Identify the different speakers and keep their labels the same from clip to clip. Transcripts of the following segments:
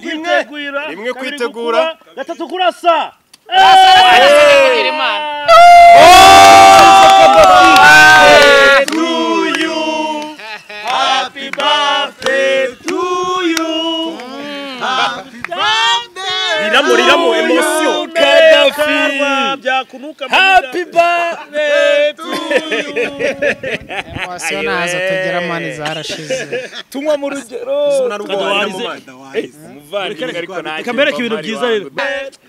Speaker 1: rimwe rimwe kwitegura
Speaker 2: gatatu kurasa
Speaker 1: to you happy birthday to you
Speaker 2: riramo riramo emosiyo
Speaker 1: Gaddafi.
Speaker 2: byakunuka mu
Speaker 1: happy
Speaker 2: nda.
Speaker 1: birthday to
Speaker 3: Emosiyo ntazo tugira mani zarashize
Speaker 1: tunywa mu rugero
Speaker 2: Kadawarize.
Speaker 1: umuvandimwe ariko nanjye
Speaker 2: Reka mbereke ibintu byiza rero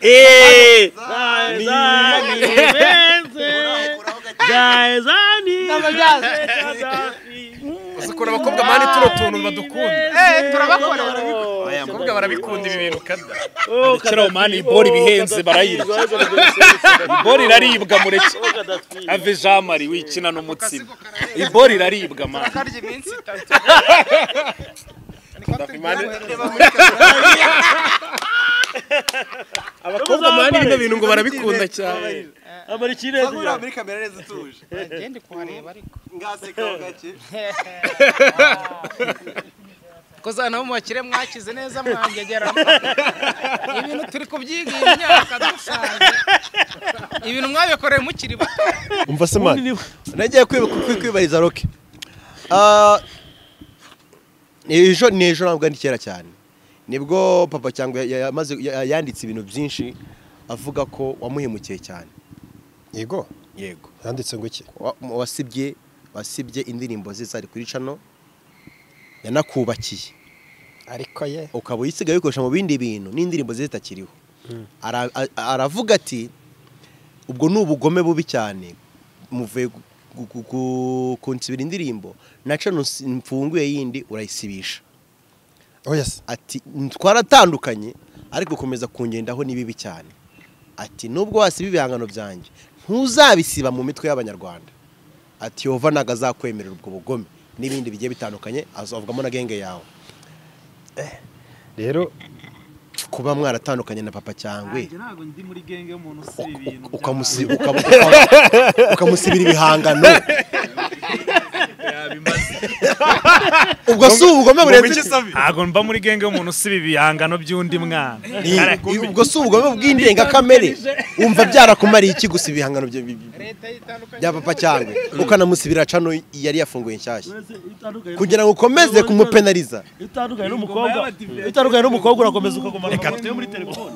Speaker 1: eee
Speaker 2: Zazani benze Zazani
Speaker 1: uzi ukuntu abakobwa mani tuno tuntu badukunda abakobwa barabikunda ibi bintu kada rekera aho mani ibori ibihenze barayirya ibori iraribwa mureke ave jean marie wikina n'umutsima ibori iraribwa mani abakobwa mani bino bintu ngo barabikunda cyane
Speaker 2: Amara ikirezi
Speaker 4: Uri muri kamera neza utuje.
Speaker 3: ngende kuhareba ariko
Speaker 4: Ngaseka ho gake.
Speaker 3: koza nabo mubakire mwakize neza mwangegeramo ibintu turi kubyigira imyaka dusanzwe ibintu mwabikoreye mukiri bato
Speaker 4: Umva se man. Nagiye kwibariza roke. ejo ni ejo ntabwo ari kera cyane nibwo papa cyangwa yamaze yanditse ibintu byinshi avuga ko wamuhemukiye cyane
Speaker 5: yego
Speaker 4: yego
Speaker 5: yanditse ngo iki
Speaker 4: Wa- wasibye wasibye indirimbo ze zari kuri cano yanakubakiye
Speaker 5: ariko ye
Speaker 4: ukaba uyisigaye uyikoresha mu bindi bintu n'indirimbo ze zitakiriho Ara- a- aravuga ati ubwo ni ubugome bubi cyane muvuye gu- gu- gu- kunsibira indirimbo naca nus- mfunguye yindi urayisibisha
Speaker 5: oya se
Speaker 4: ati twaratandukanye ariko gukomeza kungendaho ni bibi cyane ati nubwo wasiba ibihangano byanjye ntuzabisiba mu mitwe y'abanyarwanda ati yova ntabwo azakwemerera ubwo bugome n'ibindi bigiye bitandukanye azavugamo na genge yawe
Speaker 5: rero
Speaker 4: kuba mwaratandukanye na papa cyangwe
Speaker 2: ntabwo ndi muri genge y'umuntu
Speaker 4: uka- uka- ukamusi- ukaba- ukaba- ukamusibira ibihangano ubwo si ubugome burenze
Speaker 1: ntabwo mba muri genge y'umuntu usiba ibihangano by'undi mwana
Speaker 4: Ni- ubwo si ubugome bw'indengakamere wumva byarakumariye iki gusa ibihangano bya-
Speaker 3: leta yitandukanye
Speaker 4: bya papa cyangwe ukanamusibira cano yari yafunguye nshyashya kugira ngo ukomeze kumupenariza
Speaker 2: utandukanye n'umukobwa utandukanye n'umukobwa urakomeza ukaguma reka yo muri telefone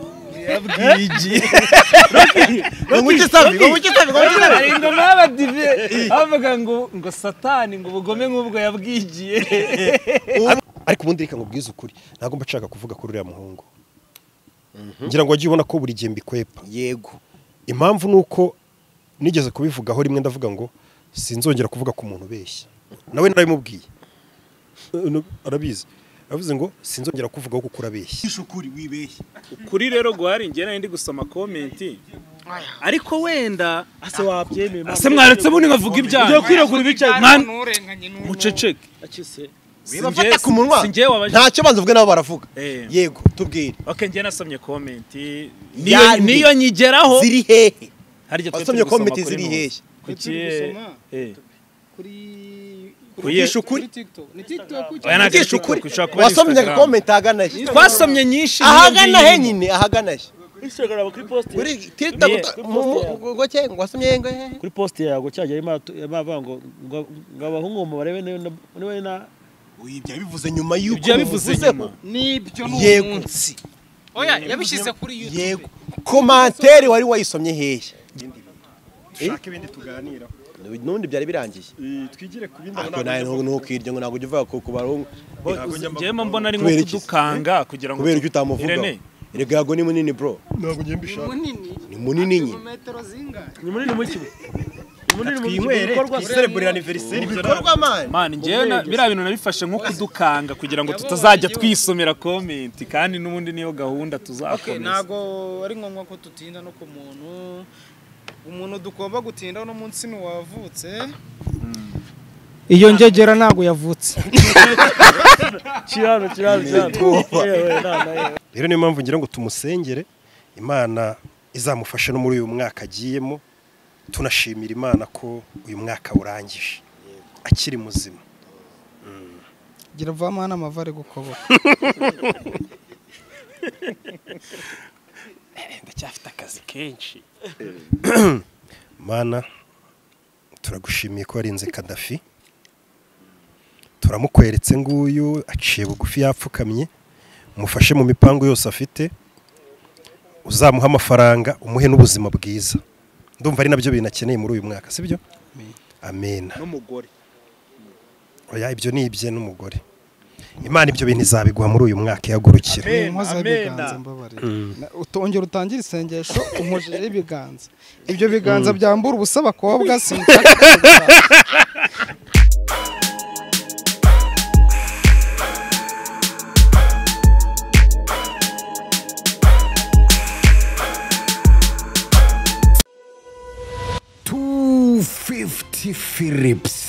Speaker 4: ngo nguke savi ngo nguke savi ngo nguke savi
Speaker 1: hari ingoma y'abadive bavuga ngo ngo satani ngo ubugome nk'ubwo yabwigiye
Speaker 5: ariko ubundi reka nkubwize ukuri ntabwo mba nshaka kuvuga kuri uriya muhungu ngira ngo wajye ubona ko buri gihe mbikwepa
Speaker 4: yego
Speaker 5: impamvu ni uko nigeze kubivugaho rimwe ndavuga ngo sinzongera kuvuga ku muntu ubeshya nawe narabimubwiye Eh, no- arabizi aravuze ngo sinzongera kuvugaho kuko urabeshya
Speaker 1: kuri rero guhari njye nari ndi gusoma komenti ariko wenda
Speaker 2: ase wabyemeye
Speaker 1: ese mwaretse bundi nkavuga ibyaha
Speaker 2: ugiye kwiragura ibicaye
Speaker 1: mwana-
Speaker 3: nturenganye n'umuntu.
Speaker 1: muceceke
Speaker 2: akise
Speaker 4: bibafata ku munwa
Speaker 1: si njye wabajije
Speaker 4: ntacyo banza uvuge nabo baravuga
Speaker 1: Eh.
Speaker 4: yego tubwire
Speaker 1: oke njye nasomye komenti niyo
Speaker 4: Yandi.
Speaker 1: niyo nyigeraho
Speaker 4: ziri hehe
Speaker 1: harya twe
Speaker 4: wasomye
Speaker 1: turi gusoma
Speaker 4: komenti
Speaker 1: kuri
Speaker 4: ziri
Speaker 1: Nuzi.
Speaker 4: hehe
Speaker 1: Kuki-
Speaker 3: Turi gusoma.
Speaker 1: eh,
Speaker 3: kuri
Speaker 1: Kuyigisha
Speaker 4: ukuri.
Speaker 3: TikTok ni TikTok
Speaker 1: oya ntabwo ari
Speaker 4: Ngisha
Speaker 1: TikTok,
Speaker 4: ukuri
Speaker 1: ushobora kuba ari
Speaker 4: wasomye
Speaker 1: Instagram.
Speaker 4: agakomenti ahagana he
Speaker 1: twasomye nyinshi
Speaker 4: ahagana
Speaker 1: n'iyo
Speaker 4: he
Speaker 1: ngiyo.
Speaker 4: nyine ahagana he
Speaker 2: instagram kuri post
Speaker 4: kuri tirita
Speaker 1: Niye.
Speaker 4: ngoke ngo wasomye he ngo he
Speaker 2: kuri post yago cyajya yamavuga ngo ngo- ngo abahungu mu barebe niba niba na
Speaker 4: oya ibyo yabivuze nyuma y'uko
Speaker 1: ibyo yabivuze nyuma
Speaker 3: nibyo ni
Speaker 4: yego
Speaker 3: umunsi oya yabishyize kuri
Speaker 4: yego
Speaker 3: YouTube
Speaker 4: komantere wari wayisomye hehe
Speaker 5: dushake ibindi tuganira
Speaker 4: n'undi byari birangiye
Speaker 5: twigire ku bindi
Speaker 4: ariko nawe ntukirya ngo ntabwo ujya uvuga ko ku barungu
Speaker 1: njyewe mbona ari nko
Speaker 4: Kubera iki?
Speaker 1: kudukanga kugira ngo
Speaker 4: kubera
Speaker 1: tu-
Speaker 4: ibyo utamuvugaho
Speaker 1: Irene,
Speaker 4: erega yago ni munini bro
Speaker 5: ntabwo ngiye mbishaka
Speaker 3: munini
Speaker 4: ni munini
Speaker 3: mu
Speaker 4: nyine
Speaker 3: metero zingahe
Speaker 2: ni munini mu kibu ni munini mu
Speaker 5: twinywere
Speaker 2: bikorwa
Speaker 5: twiserebure aniveriseri
Speaker 4: bikorwa mani
Speaker 1: man njyewe na- biriya bintu nabifashe nko kudukanga kugira ngo tutazajya twisomera komenti kandi n'ubundi niyo gahunda
Speaker 3: Okay,
Speaker 1: tuzakomeza
Speaker 3: ntago ari ngombwa ko dutinda no ku muntu umuntu dugomba gutinda uno munsi ni uwavutse iyo ngegera ntago yavutse
Speaker 2: kirano kirano kirano
Speaker 5: rero niyo mpamvu ngira ngo tumusengere imana izamufashe no muri uyu mwaka agiyemo tunashimira imana ko uyu mwaka urangije akiri muzima
Speaker 3: gira vamana amavare gukoboka
Speaker 1: ndacyafite akazi kenshi
Speaker 5: mana turagushimiye ko warinze kadafi turamukweretse nguyu aciye bugufi yapfukamye mufashe mu mipangu yose afite uzamuhe amafaranga umuhe n'ubuzima bwiza ndumva ari nabyo bintu akeneye muri uyu mwaka sibyo amena
Speaker 1: n'umugore
Speaker 5: oya ibyo ni ibye n'umugore imana ibyo bintu izabiguha muri uyu mwaka ihagurukira
Speaker 1: Amen,
Speaker 3: inkozi
Speaker 1: amen.
Speaker 3: y'ibiganza mbabarira Na- utongera utangire isengesho umujijeho ibiganza ibyo biganza byambura ubusa abakobwa sinshaka kubikora.
Speaker 6: fifty Philips.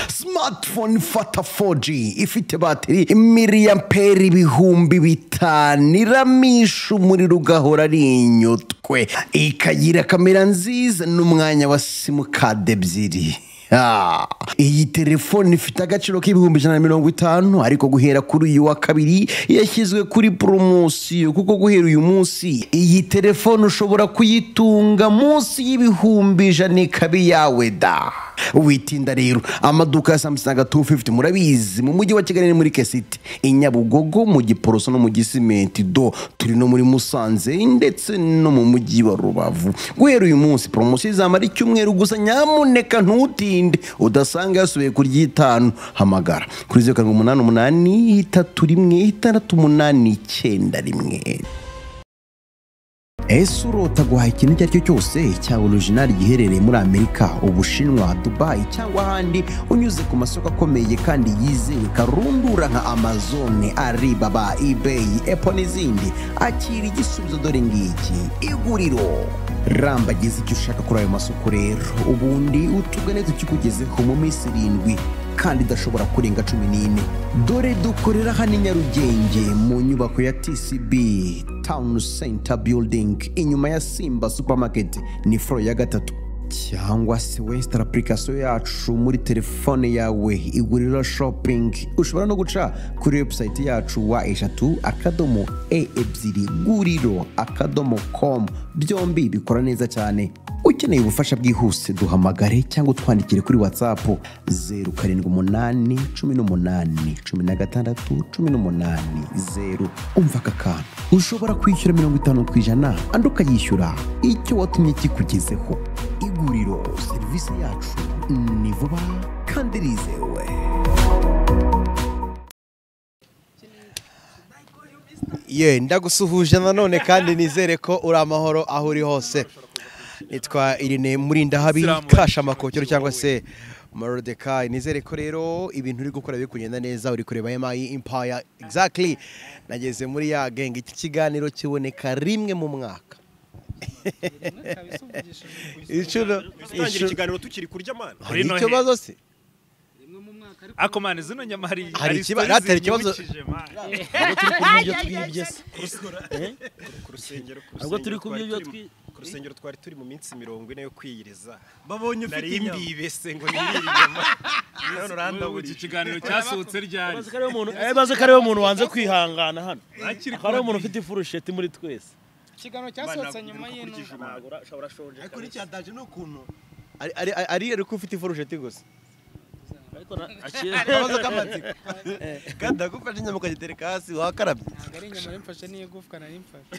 Speaker 6: smartphone fata 4G ifite batiri miliyambere ibihumbi bitanu iramisha umuriro ugahora ari inyutwe ikagira kamera nziza n'umwanya wa simukadi ebyiri Ah, iyi telefone ifite agaciro k'ibihumbi ijana na mirongo itanu ariko guhera kuri uyu wa kabiri yashyizwe kuri poromosiyo kuko guhera uyu munsi iyi telefone ushobora kuyitunga munsi y'ibihumbi ijana ikaba iyawe da witinda rero amaduka ya samusanga 250 murabizi mu mujyi wa kigali ni muri kesiti i nyabugogo mu giporoso no mu gisimenti do turi no muri musanze ndetse no mu mujyi wa rubavu guhera uyu munsi poromosiyo izamara icyumweru gusa nyamuneka ntutinde udasanga yasubiye ku ry'itanu hamagara kuri zeru karindwi umunani umunani itatu rimwe itandatu umunani icyenda rimwe ese urota guhaha ikintu icyo ari cyo cyose cyaba orijinali giherereye muri amerika ubushinwa dubayi cyangwa ahandi unyuze ku masoko akomeye kandi yizewe karundura nka amazone alibaba ibeyi epo n'izindi akira igisubizo dore ngiki iguriro rambagize icyo ushaka kuri ayo masoko rero ubundi utugane tukikugezeho mu minsi irindwi kandi idashobora kurenga cumi n'ine dore dukorera hano i nyarugenge mu nyubako ya tcb town center building inyuma ya simba supermarket ni foro ya gatatu cyangwa se wesitara apurikasiyo yacu muri telefone yawe iguriro shopping ushobora no guca kuri webusayiti yacu wa eshatu akadomo e ebyiri guriro akadomo com byombi bikora neza cyane ukeneye ubufasha bwihuse duhamagare cyangwa utwandikire kuri whatsapp 0718181618 umva aka kantu ushobora kwishyura mirongo itanu ku ijana andi ukayishyura icyo watumye kikugezeho iguriro serivisi yacu ni vuba kandi rizewe
Speaker 4: ye ndagusuhuje nanone kandi nizere ko uri amahoro aho uri hose nitwa irine murindahabi
Speaker 1: Salamu
Speaker 4: kasha amakokero cyangwa se marodekayi nizere ko rero ibintu uri gukora biri kugenda neza uri kureba emayi impaya exactly nageze muri ya genge iki kiganiro kiboneka rimwe mu mwaka inshuro inshuro-
Speaker 5: ikiganiro tukiri kurya mana
Speaker 4: hari
Speaker 1: Uri no
Speaker 4: ikibazo se
Speaker 1: ako mani zino nyama hari
Speaker 4: Hari
Speaker 1: hari
Speaker 4: ikiba-
Speaker 1: stories
Speaker 4: hatari ikibazo-
Speaker 1: zinyibukije, man.
Speaker 2: ntabwo turi ku byo twibye se
Speaker 5: ku
Speaker 2: ntabwo turi
Speaker 5: rusengero ku rusengero
Speaker 2: ku byo
Speaker 5: twari
Speaker 2: byo twi-
Speaker 5: turi- ku rusengero twari turi mu minsi mirongo ine yo kwiyiriza
Speaker 4: babonye
Speaker 5: nari imbibese ngo nirire inyama none
Speaker 1: Ubu iki
Speaker 5: urandaburije
Speaker 1: kiganiro cyasohotse ryari
Speaker 2: Bazi ko ariwe muntu- eh, bazi ko ariwe muntu wanze kwihangana hano
Speaker 1: Hakiri
Speaker 2: akaba ariwe muntu ufite ifurusheti muri twese
Speaker 7: ikiganiro cyasohotse nyuma y'intumwa
Speaker 4: ariko n'icyataje ni ukuntu ari ari ari ariko ufite ifurusheti gusa
Speaker 2: ariko na- aciye-
Speaker 4: akabazo k'amatsiko kandi ndagufashe inyama ukagitereka hasi wakarabye
Speaker 7: ntabwo ari inyama yamfashe n'iy'igufwa nari mfashe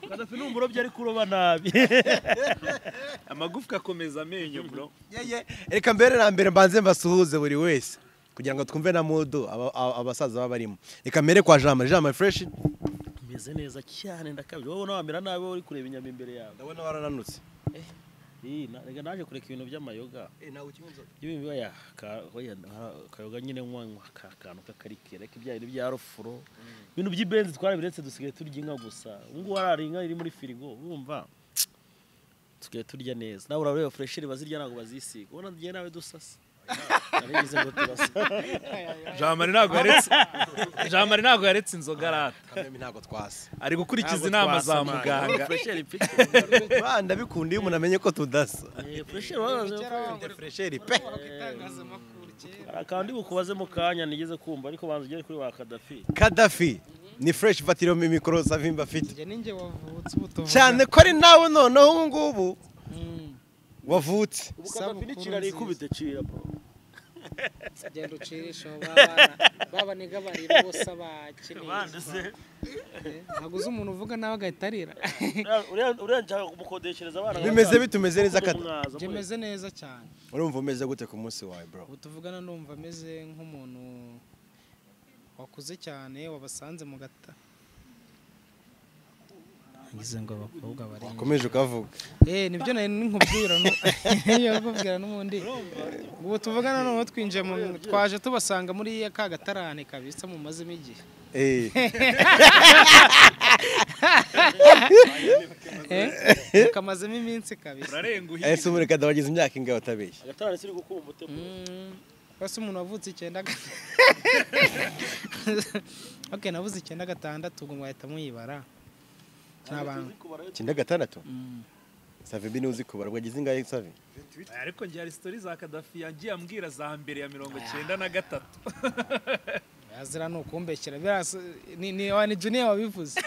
Speaker 2: Gaddafi ni umurobyi ariko uroba nabi
Speaker 1: amagufwa akomeza amenyo bro
Speaker 4: yeye reka mbere na mbere mbanze mbasuhuze buri wese kugira ngo twumve na mudu aba- aba- abasaza baba barimo reka mbere kwa jamari jamari fureshi
Speaker 2: meze neza cyane ndakabije wowe wamera nabi wowe uri kureba inyama imbere yawe
Speaker 4: ndabona warananutse
Speaker 2: Ih, na- reka naje kureka ibintu by'amayoga ibintu biba akayoga nyine nkanywa ka kantu k'akarike reka ibya bintu bya rofuro ibintu by'ibenzi twarabiretse dusigaye turya inka gusa ubu ngubu harari inka iri muri firigo urumva dusigaye turya neza nawe urareba furesheri bazirya ntabwo bazisiga ubona tugiye nawe dusasa narabivuze ngo turasa
Speaker 1: jamari ntabwo yaretse jamari ntabwo yaretse inzoga arata
Speaker 4: kamemi ntabwo twasi
Speaker 1: ari gukurikiza inama za muganga
Speaker 2: furesheri pe
Speaker 4: ndabikunda iyo umuntu amenye ko tudasa
Speaker 2: Eh, furesheri warazi-
Speaker 4: fresheri pe
Speaker 7: itangazamakuru
Speaker 2: hari akantu bukubaze mu kanya nigeze kumva ariko banza ugere kuri wa kadafi
Speaker 4: kadafi ni fureshi batiriyo mikoro savimba afite
Speaker 7: njye ninjye wavutse ubu tuvuga
Speaker 4: cyane ko ari nawe noneho ubu ngubu
Speaker 7: Mm.
Speaker 4: wavutse
Speaker 2: ubu
Speaker 7: Isabukuru
Speaker 2: kadafi nicira arikubita cira bro
Speaker 7: genda ucire ishobo abana babaniga barira bose abakeneye ntaguze umuntu uvuga nawe agahita arira
Speaker 2: uriya nshaka kumukodeshereza abana
Speaker 4: bimeze bitumeze neza
Speaker 2: Kuko
Speaker 4: kadafi
Speaker 2: mwaza,
Speaker 7: njye
Speaker 2: mwe.
Speaker 7: meze neza cyane
Speaker 4: urumva umeze gute ku munsi wawe bro
Speaker 7: ubu tuvugana numva ameze nk'umuntu wakuze cyane wabasanze mu gata ngize ngo abakobwa bari
Speaker 4: wakomeje ukavuga
Speaker 7: eh nibyo nari nkubwira nu- iyo nkubwira n'ubundi ubu tuvugana noneho twinjiye mu twaje tubasanga muri ka gatarane kabisa mumazemo igihe
Speaker 4: Eh,
Speaker 7: Eh, kamazemo iminsi kabisa
Speaker 1: urarenga uhiye
Speaker 4: ese umureka wagize imyaka ingahe watabeshye
Speaker 2: agatara siri gukura umutima
Speaker 7: basi umuntu wavutse icyenda ga- okay navuze icyenda gatandatu ngo mwahita muyibara nta bantu
Speaker 4: icyenda gatandatu save mbi ntuzi kubara wagize ingahe save
Speaker 1: ariko njye hari sitori za kadafi yagiye ambwira za mbere ya mirongo icyenda na gatatu
Speaker 7: yazira ni ukumbeshyira birasa ni ni wa ni junior wabivuze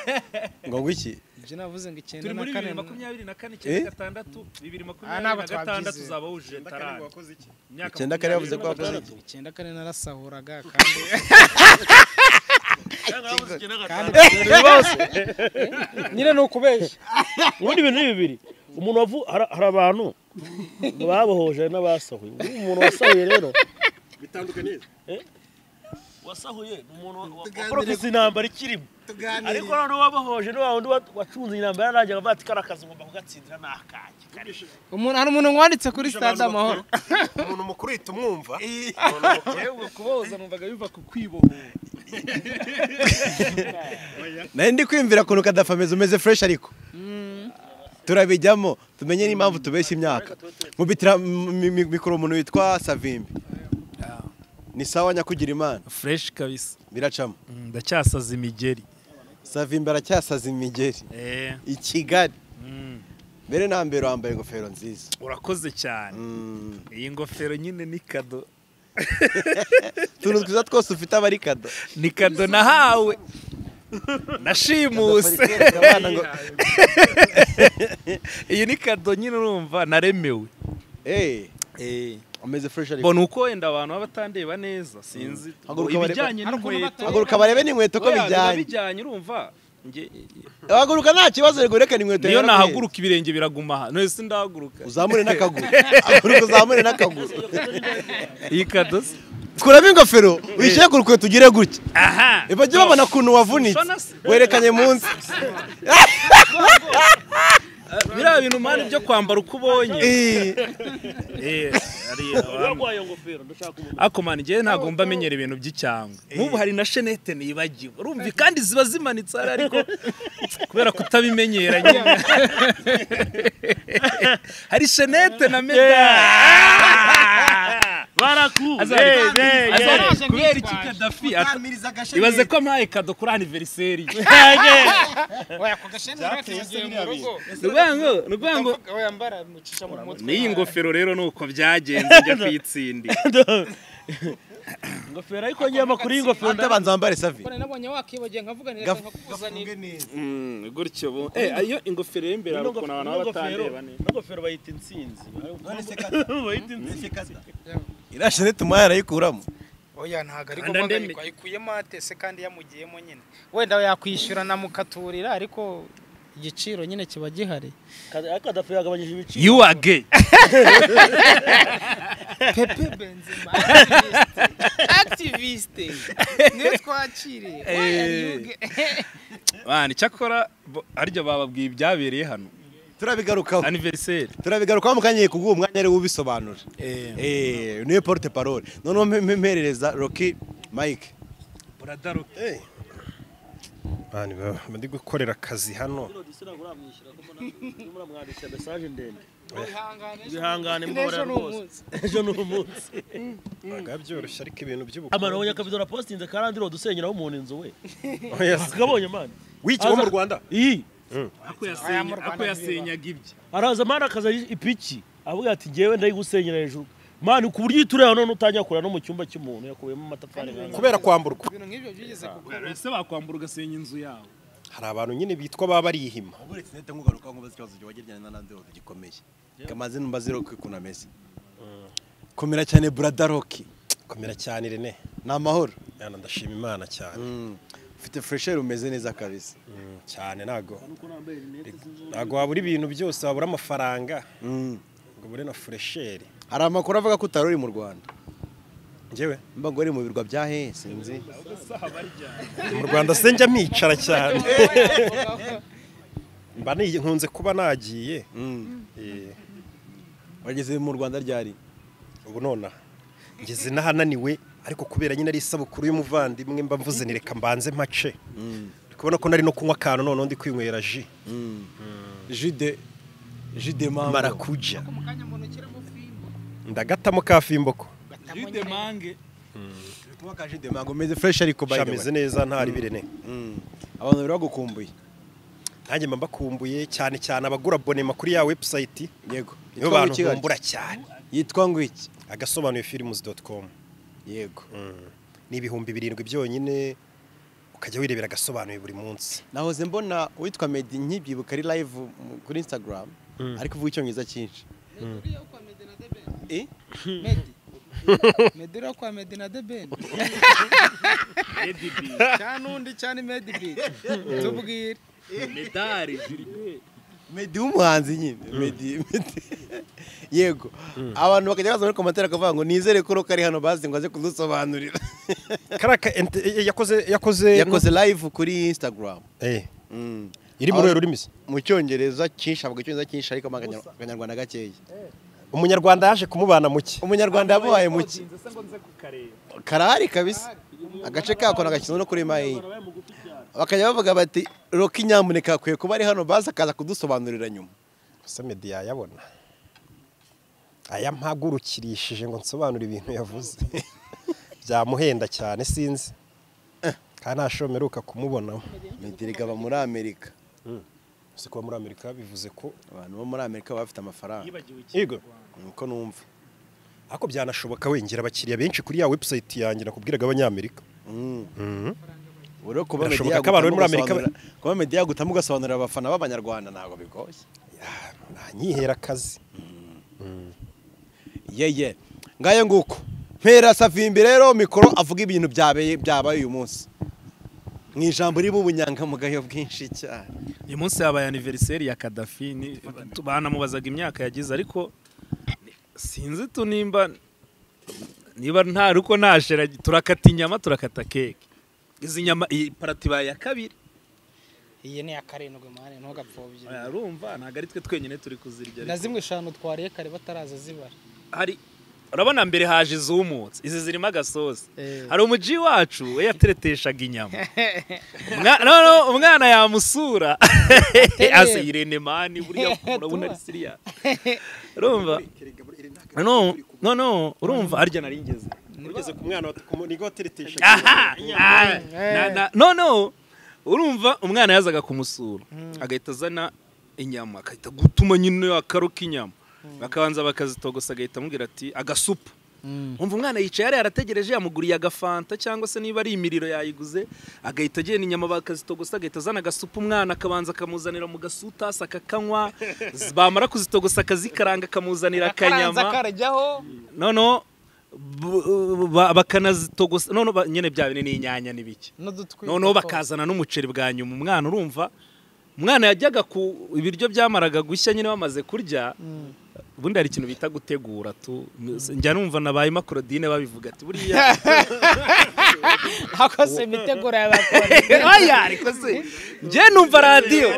Speaker 4: ngo ngwiki
Speaker 7: ibyo navuze ngo icyenda
Speaker 1: turi
Speaker 7: na
Speaker 1: muri
Speaker 7: kane
Speaker 1: bibiri makumyabiri na kane icyenda gatandatu bibiri
Speaker 7: Ah, ntabwo
Speaker 1: makumyabiri na gatandatu
Speaker 7: twabyize.
Speaker 1: uzaba wujuje tarani Imyaka
Speaker 4: Icyenda kane yavuze ko
Speaker 1: makumyabiri
Speaker 4: wakoze
Speaker 1: na gatandatu.
Speaker 7: icyenda kane narasahuraga kandi kandi nyine ni ukubeshya
Speaker 2: ubundi ibintu ni bibiri umuntu wavu hari- hari abantu babohoje n'abasahuye ubu umuntu wasahuye rero bitandukanye wasahuye ni umuntu wa- waporofisi intambara ikirimo ariko noneho wabohoje ni wa wundi wa- wacunze intambara yarangira avuga ati kariya kazi ugomba kugatsindira ni akanjye kariya."
Speaker 7: umuntu hari umuntu wanditse kuri stade amahoro
Speaker 4: umuntu mukuru uhita umwumva
Speaker 1: yewe kuboza numvaga biva ku kwibohora
Speaker 4: nari ndi kwiyumvira ukuntu kadafi ameze umeze fureshi ariko turabijyamo tumenye n'impamvu tubeshya imyaka mubitira m- mi- mi- mikoro umuntu witwa savimbi ni sawa nyakugira imana
Speaker 1: fureshi kabisa
Speaker 4: biracamo
Speaker 1: ndacyasaza imigeri
Speaker 4: savimbi aracyasaza imigeri i kigali mbere na mbere wambaye ingofero nziza
Speaker 1: urakoze cyane
Speaker 4: Mm.
Speaker 1: iyi ngofero nyine ni kado
Speaker 4: utuntu twiza twose ufite aba ari kado
Speaker 1: ni kado nahawe nashimuse
Speaker 4: Bari kwereka abana ngo
Speaker 1: iyi ni kado nyine urumva naremewe
Speaker 4: eee ameze fureshi ariko
Speaker 1: mbona uko wenda abantu baba batandeba neza sinzi
Speaker 4: Haguruka barebe-
Speaker 1: ibijyanye n'inkweto
Speaker 4: haguruka barebe n'inkweto ko
Speaker 1: Oya, biba
Speaker 4: bijyanye
Speaker 1: bijyanye urumva Nge-
Speaker 4: haguruka nta kibazo rego reka n'inkweto
Speaker 1: niyo
Speaker 4: yaraguhetse.
Speaker 1: nahaguruka ibirenge biraguma aha none sindahaguruka
Speaker 4: uzamure n'akaguru haguruka uzamure n'akaguru
Speaker 1: iyi kado se
Speaker 4: kuramo ingofero uyishyire ku rukweto ugire gutya
Speaker 1: aha
Speaker 4: bajya babona ukuntu wavunitse
Speaker 1: Shona se.
Speaker 4: werekanye munsi
Speaker 1: biriya bintu mpande byo kwambara uko ubonye
Speaker 4: Eh,
Speaker 1: Eh, hari abantu-
Speaker 2: urarwaye ngofero ndashaka umuntu
Speaker 1: ako man njyewe ntabwo mba menyera ibintu by'icyangwe nk'ubu hari na shenete nibagiwe urumva kandi ziba zimanitse hari ariko kubera kutabimenyera nyine hari shenete na medali
Speaker 2: barakuze
Speaker 1: kubera iki kadafi ata- ibaze ko mpaye kado kuri aniveriseri ye.
Speaker 7: oya ako gasheni bakigiye mu rugo
Speaker 1: Ni ukuvuga ngo- ni ukuvuga ngo
Speaker 7: oya mbara mucisha mu mutwe
Speaker 1: n'iyi ngofero rero ni uko byagenze njya kuyitsindira
Speaker 2: ingofero ariko ngiye amakuru y'ingofero nda-
Speaker 4: ndabanza wambare savi
Speaker 7: Mbona nabonye wakibagiye nkavuga nireka nkakuzanira
Speaker 1: Mm, gutyo bu- eh ayo ingofero y'imbereye hari ukuntu abantu baba batandeba neza
Speaker 2: n'ingofero bayita insinzi bayita insinzi
Speaker 4: iriya shenete umuhaye arayikuramo
Speaker 7: oya ntabwo ariko
Speaker 1: Kanda ndeme.
Speaker 7: mpamagayikwa ayikuyemo atese kandi yamugiyemo nyine wenda yakwishyura namukaturira ariko igiciro nyine kiba gihari
Speaker 2: ariko kadafi yagabanyije ibiciro
Speaker 1: you are gay
Speaker 7: pepe benzema activiste activiste niwe twakiriye Why are you gay?
Speaker 1: bana icyakora bo- harya bababwiye ibyabereye hano
Speaker 4: turabigarukaho
Speaker 1: aniveriseri
Speaker 4: turabigarukaho mu kanya kuko uwo mwanya ariwe ubisobanura Eh, niwe porute parole noneho mpe- mpe- mperereza roki mike
Speaker 5: Mani, ba- ndi gukorera akazi hano
Speaker 2: muramwandikira mesaje ndende
Speaker 7: Wihangane,
Speaker 2: bihangane
Speaker 7: ejo
Speaker 2: mbora
Speaker 7: ni
Speaker 2: rwose
Speaker 7: umunsi
Speaker 2: ejo ni umunsi
Speaker 5: baga byoroshye ariko ibintu
Speaker 2: amana
Speaker 5: by'ubukungu
Speaker 2: wabonye akabido napositinze karandiro dusenyeraho umuntu inzu we
Speaker 5: Oya, si-
Speaker 2: akabonye mani
Speaker 5: wiki wo mu rwanda
Speaker 2: iyi
Speaker 7: mu Rwanda
Speaker 1: ako yasenyaga ibye
Speaker 2: araza mani akaza ipiki avuga ati ngewe ndayigusenyera hejuru mani ku buryo uhita ureba none utangira kureba no mu cyumba cy'umuntu yakuyemo amatafari nk'aya.
Speaker 5: kubera kwamburwa
Speaker 7: ibintu nk'ibyo byigeze kuba
Speaker 1: ese bakwambura ugasenya inzu yawe
Speaker 5: hari abantu nyine bitwa baba barihima
Speaker 4: uretse nahita nkugaruka nkubaza ikibazo wageranye na Lanzarote gikomeye kamaze numva zero kwikuna Messi komera cyane buradaroki
Speaker 5: komera cyane rene
Speaker 4: ni amahoro
Speaker 5: Yana ndashima imana cyane
Speaker 4: ufite furesheri umeze neza kabisa
Speaker 5: Mm, cyane ntago ntago wabura ibintu byose wabura amafaranga ngo ubure na furesheri
Speaker 4: hari amakuru avuga ko utari uri mu rwanda
Speaker 5: ngewe
Speaker 4: mba ngo uri mu birwa bya hehe sinzi
Speaker 5: mu rwanda se njya mpicara cyane mba ni- nkunze kuba nagiye Eh,
Speaker 4: wageze mu rwanda ryari
Speaker 5: ubu nonaha ngeze n'ahananiwe ariko kubera nyine ari isabukuru y'umuvandimwe mba mvuze ni reka mbanze mpace Uri kubona ko nari no kunywa akantu noneho ndi kwinywera ji
Speaker 4: jide jide mambo
Speaker 5: marakuja
Speaker 7: mu kanya umuntu ushyiramo fimbo
Speaker 5: ndagatamo ka fimbo ko
Speaker 1: jude mange
Speaker 4: kuba ka jide mambo umeze furesheri ko by the
Speaker 5: shameze
Speaker 4: way
Speaker 5: neza ntari birene
Speaker 4: Mm. abantu bari bagukumbuye
Speaker 5: nanjye mba mbakumbuye cyane cyane abagura abonema kuri ya webusayiti
Speaker 4: yego
Speaker 5: nibo
Speaker 4: Yitwa
Speaker 5: bantu
Speaker 4: ngwiki gake?
Speaker 5: bumbura cyane
Speaker 4: yitwa ngwiki
Speaker 5: agasobanuye firimuzi doti komu
Speaker 4: yego
Speaker 5: ni ibihumbi birindwi byonyine ukajya wirebera agasobanuye buri munsi
Speaker 4: nahoze mbona uwitwa medi nkibyibuka ari live mu- kuri instagram ariko uvuga icyongereza cyinshi
Speaker 7: meduriya kwa medi na debeni
Speaker 4: Eh?
Speaker 7: medi meduriya kwa medi na debeni
Speaker 1: edibi
Speaker 7: cyane undi cyane medi biti tubwire
Speaker 1: medari jiripe
Speaker 4: medi w'umuhanzi nyine medi medi yego abantu bakajya baza muri komantere bakavuga ngo nizere ko roka ari hano bazi ngo aze kudusobanurira
Speaker 5: kariya ka ente- eh, yakoze yakoze
Speaker 4: yakoze live kuri instagram
Speaker 5: Eh,
Speaker 4: Mm.
Speaker 5: iri muri rurimi se
Speaker 4: mu cyongereza cyinshi avuga icyongereza cyinshi ariko mu Akanyar- akanyarwanda gakeya
Speaker 5: umunyarwanda yaje kumubana muke
Speaker 4: umunyarwanda yamubaye muke
Speaker 1: ese ngo nze kukareba
Speaker 4: karahari kabisa agace kako nagakinwa no kuri mayi bakajya bavuga bati roka inyamuneka akwiye kuba ari hano bazi akaza kudusobanurira nyuma
Speaker 5: gusa medi yayabona aya mpagurukirishije ngo nsobanure ibintu yavuze byamuhenda cyane sinzi kandi nta shobo mperuka kumubonamo
Speaker 4: medirega aba muri amerika
Speaker 5: uzi kuba muri amerika bivuze ko
Speaker 4: abantu bo muri amerika baba bafite amafaranga
Speaker 5: yego
Speaker 4: niko numva
Speaker 5: ariko byanashoboka wengera abakiriya benshi kuri ya webusayiti yanjye nakubwiraga abanyamerika
Speaker 4: rero kuba
Speaker 5: Birashoboka
Speaker 4: media
Speaker 5: ko abantu bari muri
Speaker 4: yagutamo
Speaker 5: Amerika ba-
Speaker 4: ugasobanurira- kuba media yagutamo ugasobanurira abafana b'abanyarwanda ntabwo bigoye
Speaker 5: ntanyihera akazi
Speaker 4: yeye ngayo nguko mpera savimbi rero mikoro avuga ibintu byabeye byabaye uyu munsi mu ijambo riba ubunyangamugayo bwinshi cyane
Speaker 1: uyu munsi yabaye aniveriseri ya kadafi ni- banamubazaga imyaka yagize ariko sinzi tu nimba niba nta ruko nta shera turakata inyama turakata keke izi nyama iyi parati ibaye iya kabiri
Speaker 7: iyi ni iya karindwi mani ntugapfobye
Speaker 1: urumva ntabwo ari twe twenyine turi kuzirya
Speaker 7: na
Speaker 1: ariko
Speaker 7: zimwe eshanu twariye kare bataraza zibara
Speaker 1: hari urabona mbere haje izumutse izi zirimo agasosi
Speaker 7: Eh.
Speaker 1: hari umuji wacu we yatereteshaga inyama Umwa- no, no, umwana yamusura asa irene mani buriya urabona ari siriya urumva no no no urumva harya nari ngeze
Speaker 5: ugeze ku mwana nigo wateretesha
Speaker 1: aha aha, na- na- no no urumva umwana yazaga kumusura agahita azana inyama agahita gutuma nyine akaruka inyama bakabanza bakazitogosa agahita amubwira ati agasupu umva umwana yicaye yari yarategereje yamuguriye agafanta cyangwa se niba ari imiriro yayiguze agahita agenda inyama bakazitogosa agahita azana agasupu umwana akabanza akamuzanira mu gasutasi akakanywa z- bamara kuzitogosa akazikaranga akamuzanira
Speaker 7: akaranza
Speaker 1: akanyama
Speaker 7: karajyaho
Speaker 1: noneho bu- ba- bakanazitogosa noneho ba- nyine bya bine n'inyanya n'ibiki
Speaker 7: n'udutwi
Speaker 1: noneho bakazana n'umuceri bwa nyuma umwana urumva umwana yajyaga ku ibiryo byamaraga gushya nyine bamaze kurya ubundi hari ikintu bita gutegura tu njya numva na ba Emma Claudine babivuga ati buriya
Speaker 7: hakoze imiteguro y'abakora
Speaker 1: oya ariko se njye numva radiyo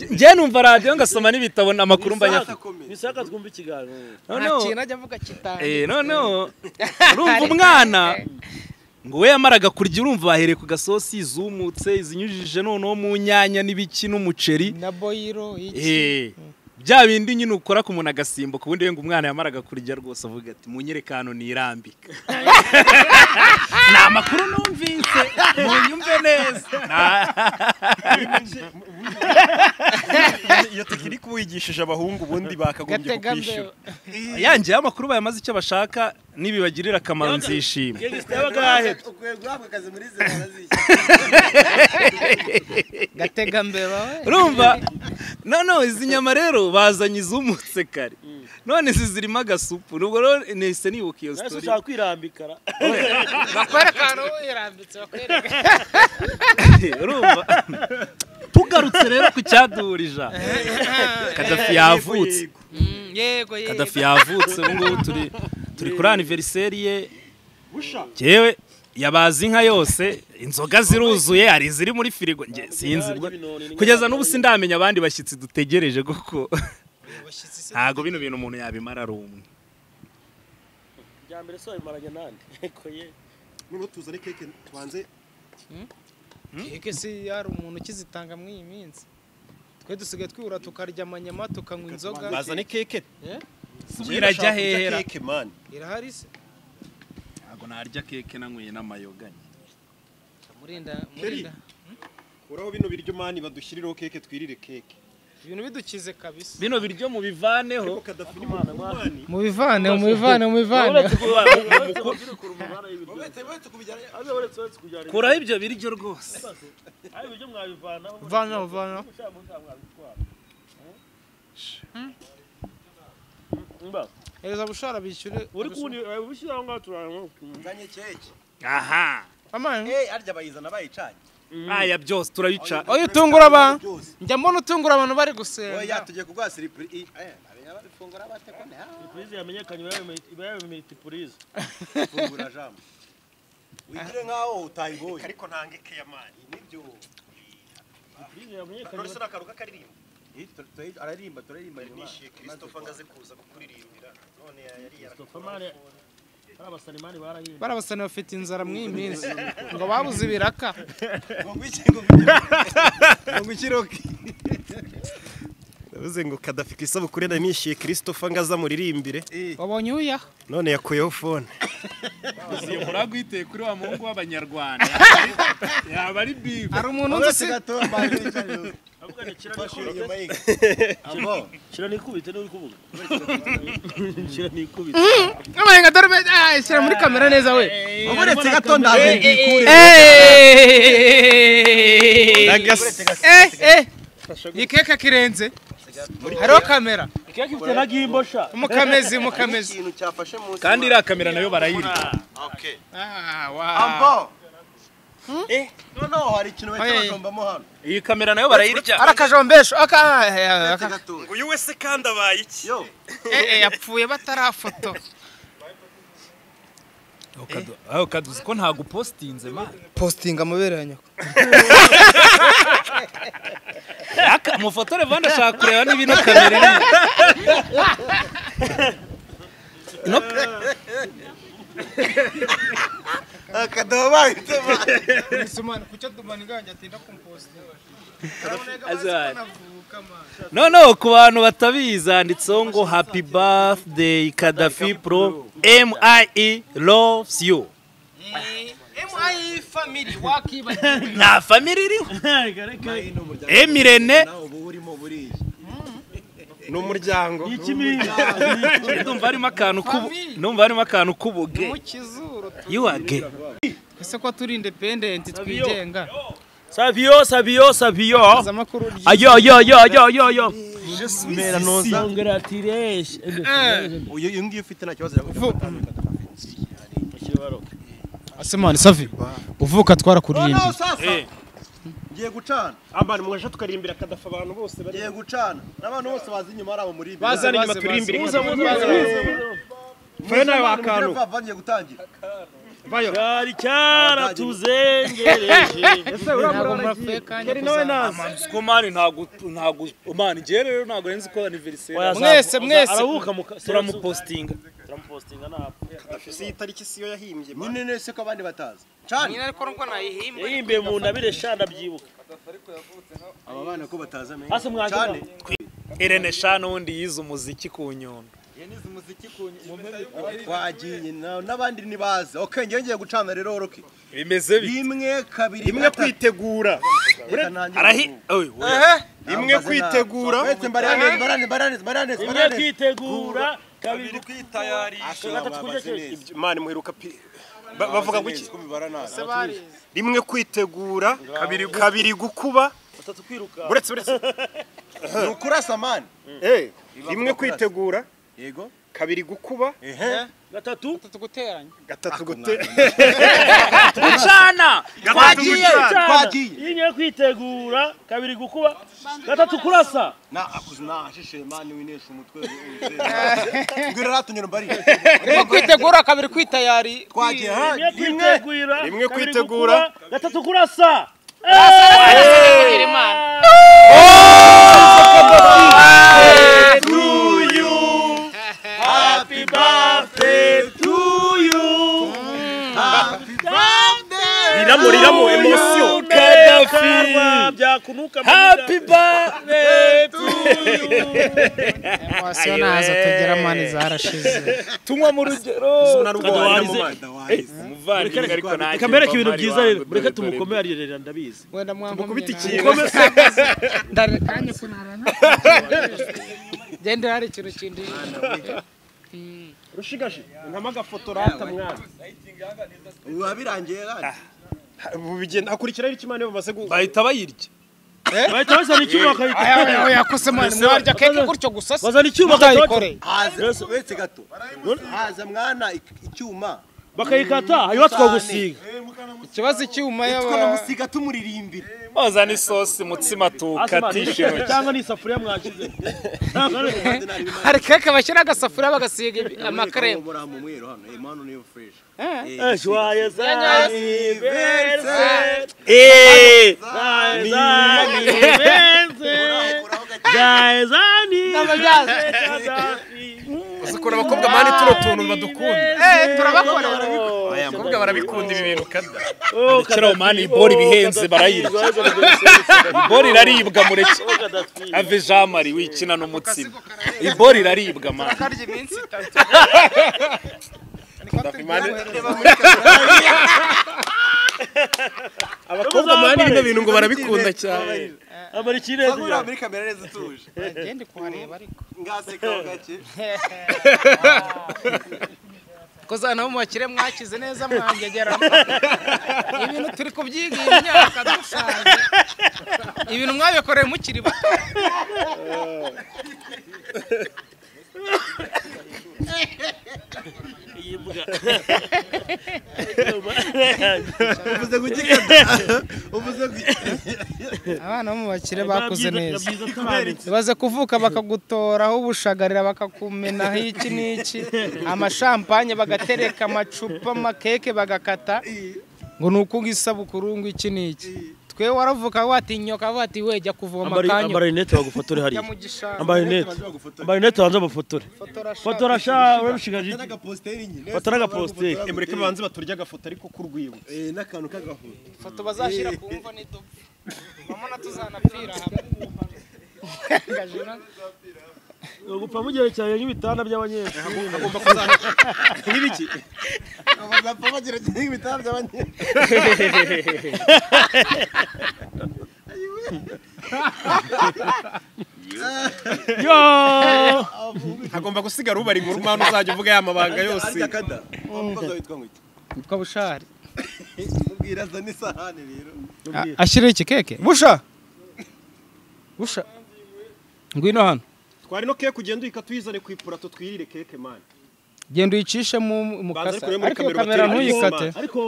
Speaker 1: njye numva radiyo ngasoma n'ibitabo amakuru mba nyafite
Speaker 2: bisaka twumva ikiganiro
Speaker 7: nta
Speaker 1: Noneho-
Speaker 7: kintu ajya avuga kitandukanye
Speaker 1: Eh, noneho urumva umwana ngo we yamaraga kurya urumva bahereye ku gasosi izumutse izinyujije noneho mu nyanya n'ibiki n'umuceri
Speaker 7: na boyiro iki
Speaker 1: Eh, bya bindi nyine ukora ku muntu agasimbuka ubundi we ngo umwana yamaraga kurya rwose avuga ati munyereke hano nirambika ni amakuru numvise munyumve neza Na-
Speaker 5: iyo tekinike ubu
Speaker 8: wigishije abahungu ubundi bakagombye
Speaker 7: gatega
Speaker 8: kukwishyura
Speaker 7: mbeba
Speaker 1: yangeyeho amakuru bayamaze icyo bashaka nibibagirira akamaro nzishima
Speaker 2: Yegisita yabaga yahebye.
Speaker 4: ukwiye guhabwa akazi muri izi barazishyura
Speaker 7: gatega mbeba we
Speaker 1: urumva noneho izi nyama rero bazanye izumutse kare none izi zirimo agasupu nubwo rero nahise nibuka iyo
Speaker 2: Nahise
Speaker 1: sitori
Speaker 2: ushaka kwirambika ra.
Speaker 7: bakwereka ahantu wirambitse bakwereka
Speaker 1: urumva tugarutse rero ku cyaduhurije aha. kadafi yavutse
Speaker 7: Mm, yego yego
Speaker 1: kadafi yavutse ubu ngubu turi turi kuri aniveriseri ye yewe yabaze inka yose inzoga ziruzuye hari iziri muri firigo njye sinzirwa kugeza n'ubu sindamenya abandi bashyitsi dutegereje kuko ntabwo bino bintu umuntu yabimara ari umwe
Speaker 2: Bya mbere so abimaranye nande. Eko ye.
Speaker 4: noneho tuzane keke tubanze
Speaker 7: Keke si hari umuntu ukizitanga muri iyi minsi twe dusigaye twibura tukarya amanyama tukanywa inzoga
Speaker 8: bazane keke
Speaker 1: irajya
Speaker 8: Urashaka kurya
Speaker 1: hehera
Speaker 8: keke mani
Speaker 7: irahari se
Speaker 1: ntabwo narya keke nanyweye n'amayoganye
Speaker 7: murinda murinda
Speaker 8: kuraho bino biryo mani badushyiriraho keke twirire keke
Speaker 7: ibintu bidukize kabisa
Speaker 1: bino biryo mubivaneho
Speaker 8: kadafi ni mwana mani
Speaker 7: mubivane mubivane mubivane
Speaker 1: kuraho ibyo biryo rwose
Speaker 7: vanaho vanaho hereza bushara bishyure
Speaker 2: Uri kundi ubishyira aho ngaho turaramo.
Speaker 4: uzanye keke
Speaker 1: aha
Speaker 7: amani
Speaker 4: eh arya bayizana bayicanye
Speaker 1: aya byose turabica
Speaker 7: oya utungura abantu
Speaker 4: byose
Speaker 7: njya mbona utungura abantu bari
Speaker 4: oya
Speaker 7: gusenga
Speaker 4: tugiye kuguha siripuri eh abifungura bate ko nta
Speaker 2: Purize yamenyekanye iba yabimita purize.
Speaker 4: fungura jambo wigire nkaho utayiboye
Speaker 8: ariko ntange ke ya mani
Speaker 4: nibyo
Speaker 2: Purize yamenyekanye.
Speaker 8: none se n'akaruka karirimba
Speaker 4: Eh, tura- tura- araririmba turaririmba
Speaker 8: nishiye christophe ngaze kuza kukuririmbira none yari
Speaker 2: Topamare. Hari abasalimani barahinze.
Speaker 7: bari abasani bafite inzara muri iyi minsi ngo babuze ibiraka
Speaker 8: yavuze ngo kadafi ku isabukuru yari nishyuye christophe ngaze amuririmbire
Speaker 7: wabonye uyaha
Speaker 8: none yakuyeho fone
Speaker 1: muragwiteye kuri wa muhungu w'abanyarwanda yaba ari bibi
Speaker 7: hari umuntu unzi se
Speaker 2: Shira nikubite n'uri kuvuga. Shira nikubite.
Speaker 7: amarenga dore be ah, shyira muri kamera neza we
Speaker 4: uretse gato ndaje ngikure
Speaker 7: Eh, eh. Ni keke kirenze hariho kamera
Speaker 2: Keke ifite na gimbo sha.
Speaker 7: umukamezi umukamezi
Speaker 4: ikintu cyafashe munsi
Speaker 1: kandi iriya kamera nayo barayirya
Speaker 4: okay
Speaker 7: Ah,
Speaker 4: ambo
Speaker 7: wow.
Speaker 4: eh noneho hari ikintu bahita
Speaker 7: Oya.
Speaker 4: bajombamo hano
Speaker 1: iyi kamera nayo barayirya
Speaker 7: ari akajombesho aka ah, eh,
Speaker 4: uretse
Speaker 7: aka-
Speaker 4: gato
Speaker 8: uyu wese kandi abaye iki
Speaker 4: yo
Speaker 7: eh, eh, yapfuye batarafoto
Speaker 1: aho kaduzi ko ntago upositinze mani
Speaker 7: postinga amabere ya nyoko
Speaker 1: umufotore vanda ashaka kureba niba ino kamera iri
Speaker 4: akadobo bahita
Speaker 7: isumana kucyo dumana inganje atinda kumpostinga
Speaker 1: Azari. noneho ku bantu batabizi handitseho ngo happy birthday kadafi pro mie loves you
Speaker 7: MI family wakibagiwe
Speaker 1: nta famiri iriho emirene
Speaker 4: ubu urimo buriya
Speaker 8: ni umuryango
Speaker 1: ndumva harimo akantu k'ubu
Speaker 7: Famille.
Speaker 1: ndumva harimo akantu k'ubuge
Speaker 7: mu kizuru tu-
Speaker 1: you are gay
Speaker 7: ese ko turi independent twigenga
Speaker 2: Savio, Savio, Savio.
Speaker 7: aza amakuru ry-
Speaker 2: Ayo, yo, yo, yo, yo, yo.
Speaker 8: mera noza
Speaker 2: Congratulations.
Speaker 7: Eh.
Speaker 4: uyu uyu ngiyo ufite nta kibazo yakugufata
Speaker 7: asemani savi uvuka twarakurinda
Speaker 4: noneho sasa ngiye gucana
Speaker 8: ambana mwaje tukarimbira kadafi abantu bose bari
Speaker 4: ngiye gucana n'abantu bose bazi inyuma ari abo muri imbere
Speaker 8: bazana inyuma
Speaker 7: baze,
Speaker 8: turi imbere
Speaker 7: baze,
Speaker 8: fena wa
Speaker 4: Abantu
Speaker 8: kantu
Speaker 4: bava bagiye gutangira
Speaker 2: Cyari cyaratuzengereje.
Speaker 7: ntabwo murafeka
Speaker 1: mani ntabwo ntabwo mani njyewe rero ntabwo nzi ko aniveriseri
Speaker 7: Mwese, mwese.
Speaker 2: Arahuka muka.
Speaker 1: turamupostinga
Speaker 2: Turamupostinga ntabwo.
Speaker 8: si itariki siyo yahimbye
Speaker 4: nyine nese ko abandi batazi cana
Speaker 7: nyina ariko nubwo nayihimbwe
Speaker 2: Yahimbiye mu ntabire sha ndabyibuka.
Speaker 4: aba bana ko batazi amenye
Speaker 2: Hasi mwagira.
Speaker 4: cane
Speaker 1: irene shana ubundi yize umuziki ku nyundo
Speaker 4: wagiye na- n'abandi ntibazi okay ngiye ngiye gucana rero roki
Speaker 1: bimeze bi
Speaker 4: rimwe kabiri
Speaker 8: imwe kwitegura
Speaker 4: kwitegura
Speaker 1: arahi oye, oye.
Speaker 8: imwe kwitegura
Speaker 2: imwe kwitegura kabiri
Speaker 8: Asha,
Speaker 2: gatatu kurya
Speaker 8: babaze
Speaker 2: keke.
Speaker 8: neza. Imana imuheruka pi ba- bavuga guki rimwe kwitegura kabiri gu- kabiri gukuba
Speaker 2: gatatu kwiruka
Speaker 8: uretse uretse
Speaker 4: ni ukurasa mani
Speaker 8: Eh, rimwe kwitegura
Speaker 4: yego
Speaker 8: kabiri gukuba
Speaker 2: gatatu
Speaker 7: Gatatu guteranya
Speaker 8: gatatu gute
Speaker 1: gucana
Speaker 8: gatatu gucana.
Speaker 2: Cyane.
Speaker 4: twagiye.
Speaker 2: iyo ngiye kwitegura kabiri gukuba gatatu kurasa
Speaker 4: nashishe mani winesha umutwe ngwira ratunyura mbarire
Speaker 7: rimwe kwitegura kabiri kwitayari
Speaker 4: twagiye ha
Speaker 2: rimwe kwitegura
Speaker 8: rimwe
Speaker 2: kabiri
Speaker 8: kwitegura.
Speaker 2: gukuba, gatatu kurasa Happy birthday to you.
Speaker 8: biramuriramo emosiyo
Speaker 2: Kadafi. Byakunuka mu
Speaker 1: happy
Speaker 2: nda.
Speaker 1: birthday
Speaker 7: emosiyo ntazo tugira mani zarashize
Speaker 1: tunywa mu rugero umuvandimwe ariko nanjye
Speaker 2: Reka mbereke ibintu byiza
Speaker 1: muvandimwe wanjye,
Speaker 2: rero mureke
Speaker 1: dore, dore,
Speaker 2: tumukomere arira ndabizi
Speaker 7: wenda mwankomye
Speaker 8: Mukubita
Speaker 7: nabi.
Speaker 8: ikintu
Speaker 7: ndari kanya kunara nta gendera hari ikintu kindi
Speaker 2: rushigaje nkama agafoto rata mwana
Speaker 4: ubu birangiye kandi
Speaker 8: bigenda hakurikiraho icyo imana bamaze gu
Speaker 1: bahita bayirya
Speaker 2: bahita bazana icyuma bakayita
Speaker 7: oya oya kose mwana mwarya keke gutyo gusa se
Speaker 2: bazana icyuma
Speaker 7: mutayikore
Speaker 4: haza uretse gato haza mwana ik- icyuma
Speaker 2: bakayikata hanyuma tukagusiga
Speaker 7: ikibazo icyuma yaba
Speaker 4: twanamusiga tumuririmbira
Speaker 1: bazana isosi mutsima tukatishe
Speaker 2: Asima,
Speaker 1: intoki
Speaker 2: cyangwa ni isafuriya mwagize
Speaker 7: hari keke bashyira agasafuriya bagasiga amakaremu
Speaker 4: muri mu mwero hano eh mano niyo fresh
Speaker 2: joyeux anniversaire
Speaker 7: anniversaire.
Speaker 2: joyeux anniversaire joyeux anniversaire
Speaker 8: uzi ukuntu abakobwa mani tuno tuntu badukunda
Speaker 7: Eh, turabakora
Speaker 8: abakobwa barabikunda ibi bintu kada
Speaker 1: kera mani ibori bihenze barayirya ibori iraribwa mureke ave jean marie wikina n'umutsima ibori iraribwa mani
Speaker 7: karya iminsi itatu
Speaker 8: abakobwa mani bino bintu ngo barabikunda cyane
Speaker 4: ngura muri kamera neza tuje
Speaker 7: gende kuhareba ariko
Speaker 4: ngaseka gake
Speaker 7: koza nabo mubakire mwakize neza mwangegeramo ibintu turi kubyiga iyi myaka dusanze ibintu mwabikoreye mukiri bato
Speaker 4: uvuze gukikada uvuze
Speaker 7: abana bo mubakire bakuze neza baze kuvuka bakagutoraho ubushagarira bakakumenaho iki n'iki amashampanye bagatereka amacupa amakeke bagakata ngo ni uku isabukuru ngo iki n'iki twe waravuka watinyoka wati we jya kuvoma kanyu
Speaker 2: amarinete bagufotore hariya
Speaker 7: jya mu gishanga
Speaker 2: amarinete amarinete banza bafotore fotora sha urabishigaje iki?
Speaker 4: agaposteri nyine
Speaker 2: fotora agaposteri
Speaker 8: mureke banze baturya agafoto ariko k'urwibutso
Speaker 4: eh n'akantu k'agahuta
Speaker 7: ifoto bazashyira ku mva n'idubu bamwe tuzanapfira hamwe
Speaker 2: gupfa mugerekeranye nk'ibitanda by'abanyeshuri
Speaker 8: nk'ibiki
Speaker 4: abagapfa bagira ibitabo by'abanye
Speaker 2: Yo!
Speaker 8: hagomba gusigara ubara inkuru mani uzajya uvuga ya mabanga yose
Speaker 4: arya kada wamukoze witwa ngo iki
Speaker 7: yitwa bushari
Speaker 4: ubwira azana isahani rero
Speaker 7: ashyiriho iki keke busha busha ngwino hano
Speaker 8: twari no keke ugenda uyika tuyizane ku ipurato twirire keke mani
Speaker 7: genda uyicishe mu mu
Speaker 8: Banza
Speaker 7: kasa
Speaker 8: ariko muri
Speaker 7: ariko iyo
Speaker 8: kamera batera
Speaker 7: kamera ntuyikate
Speaker 2: ariko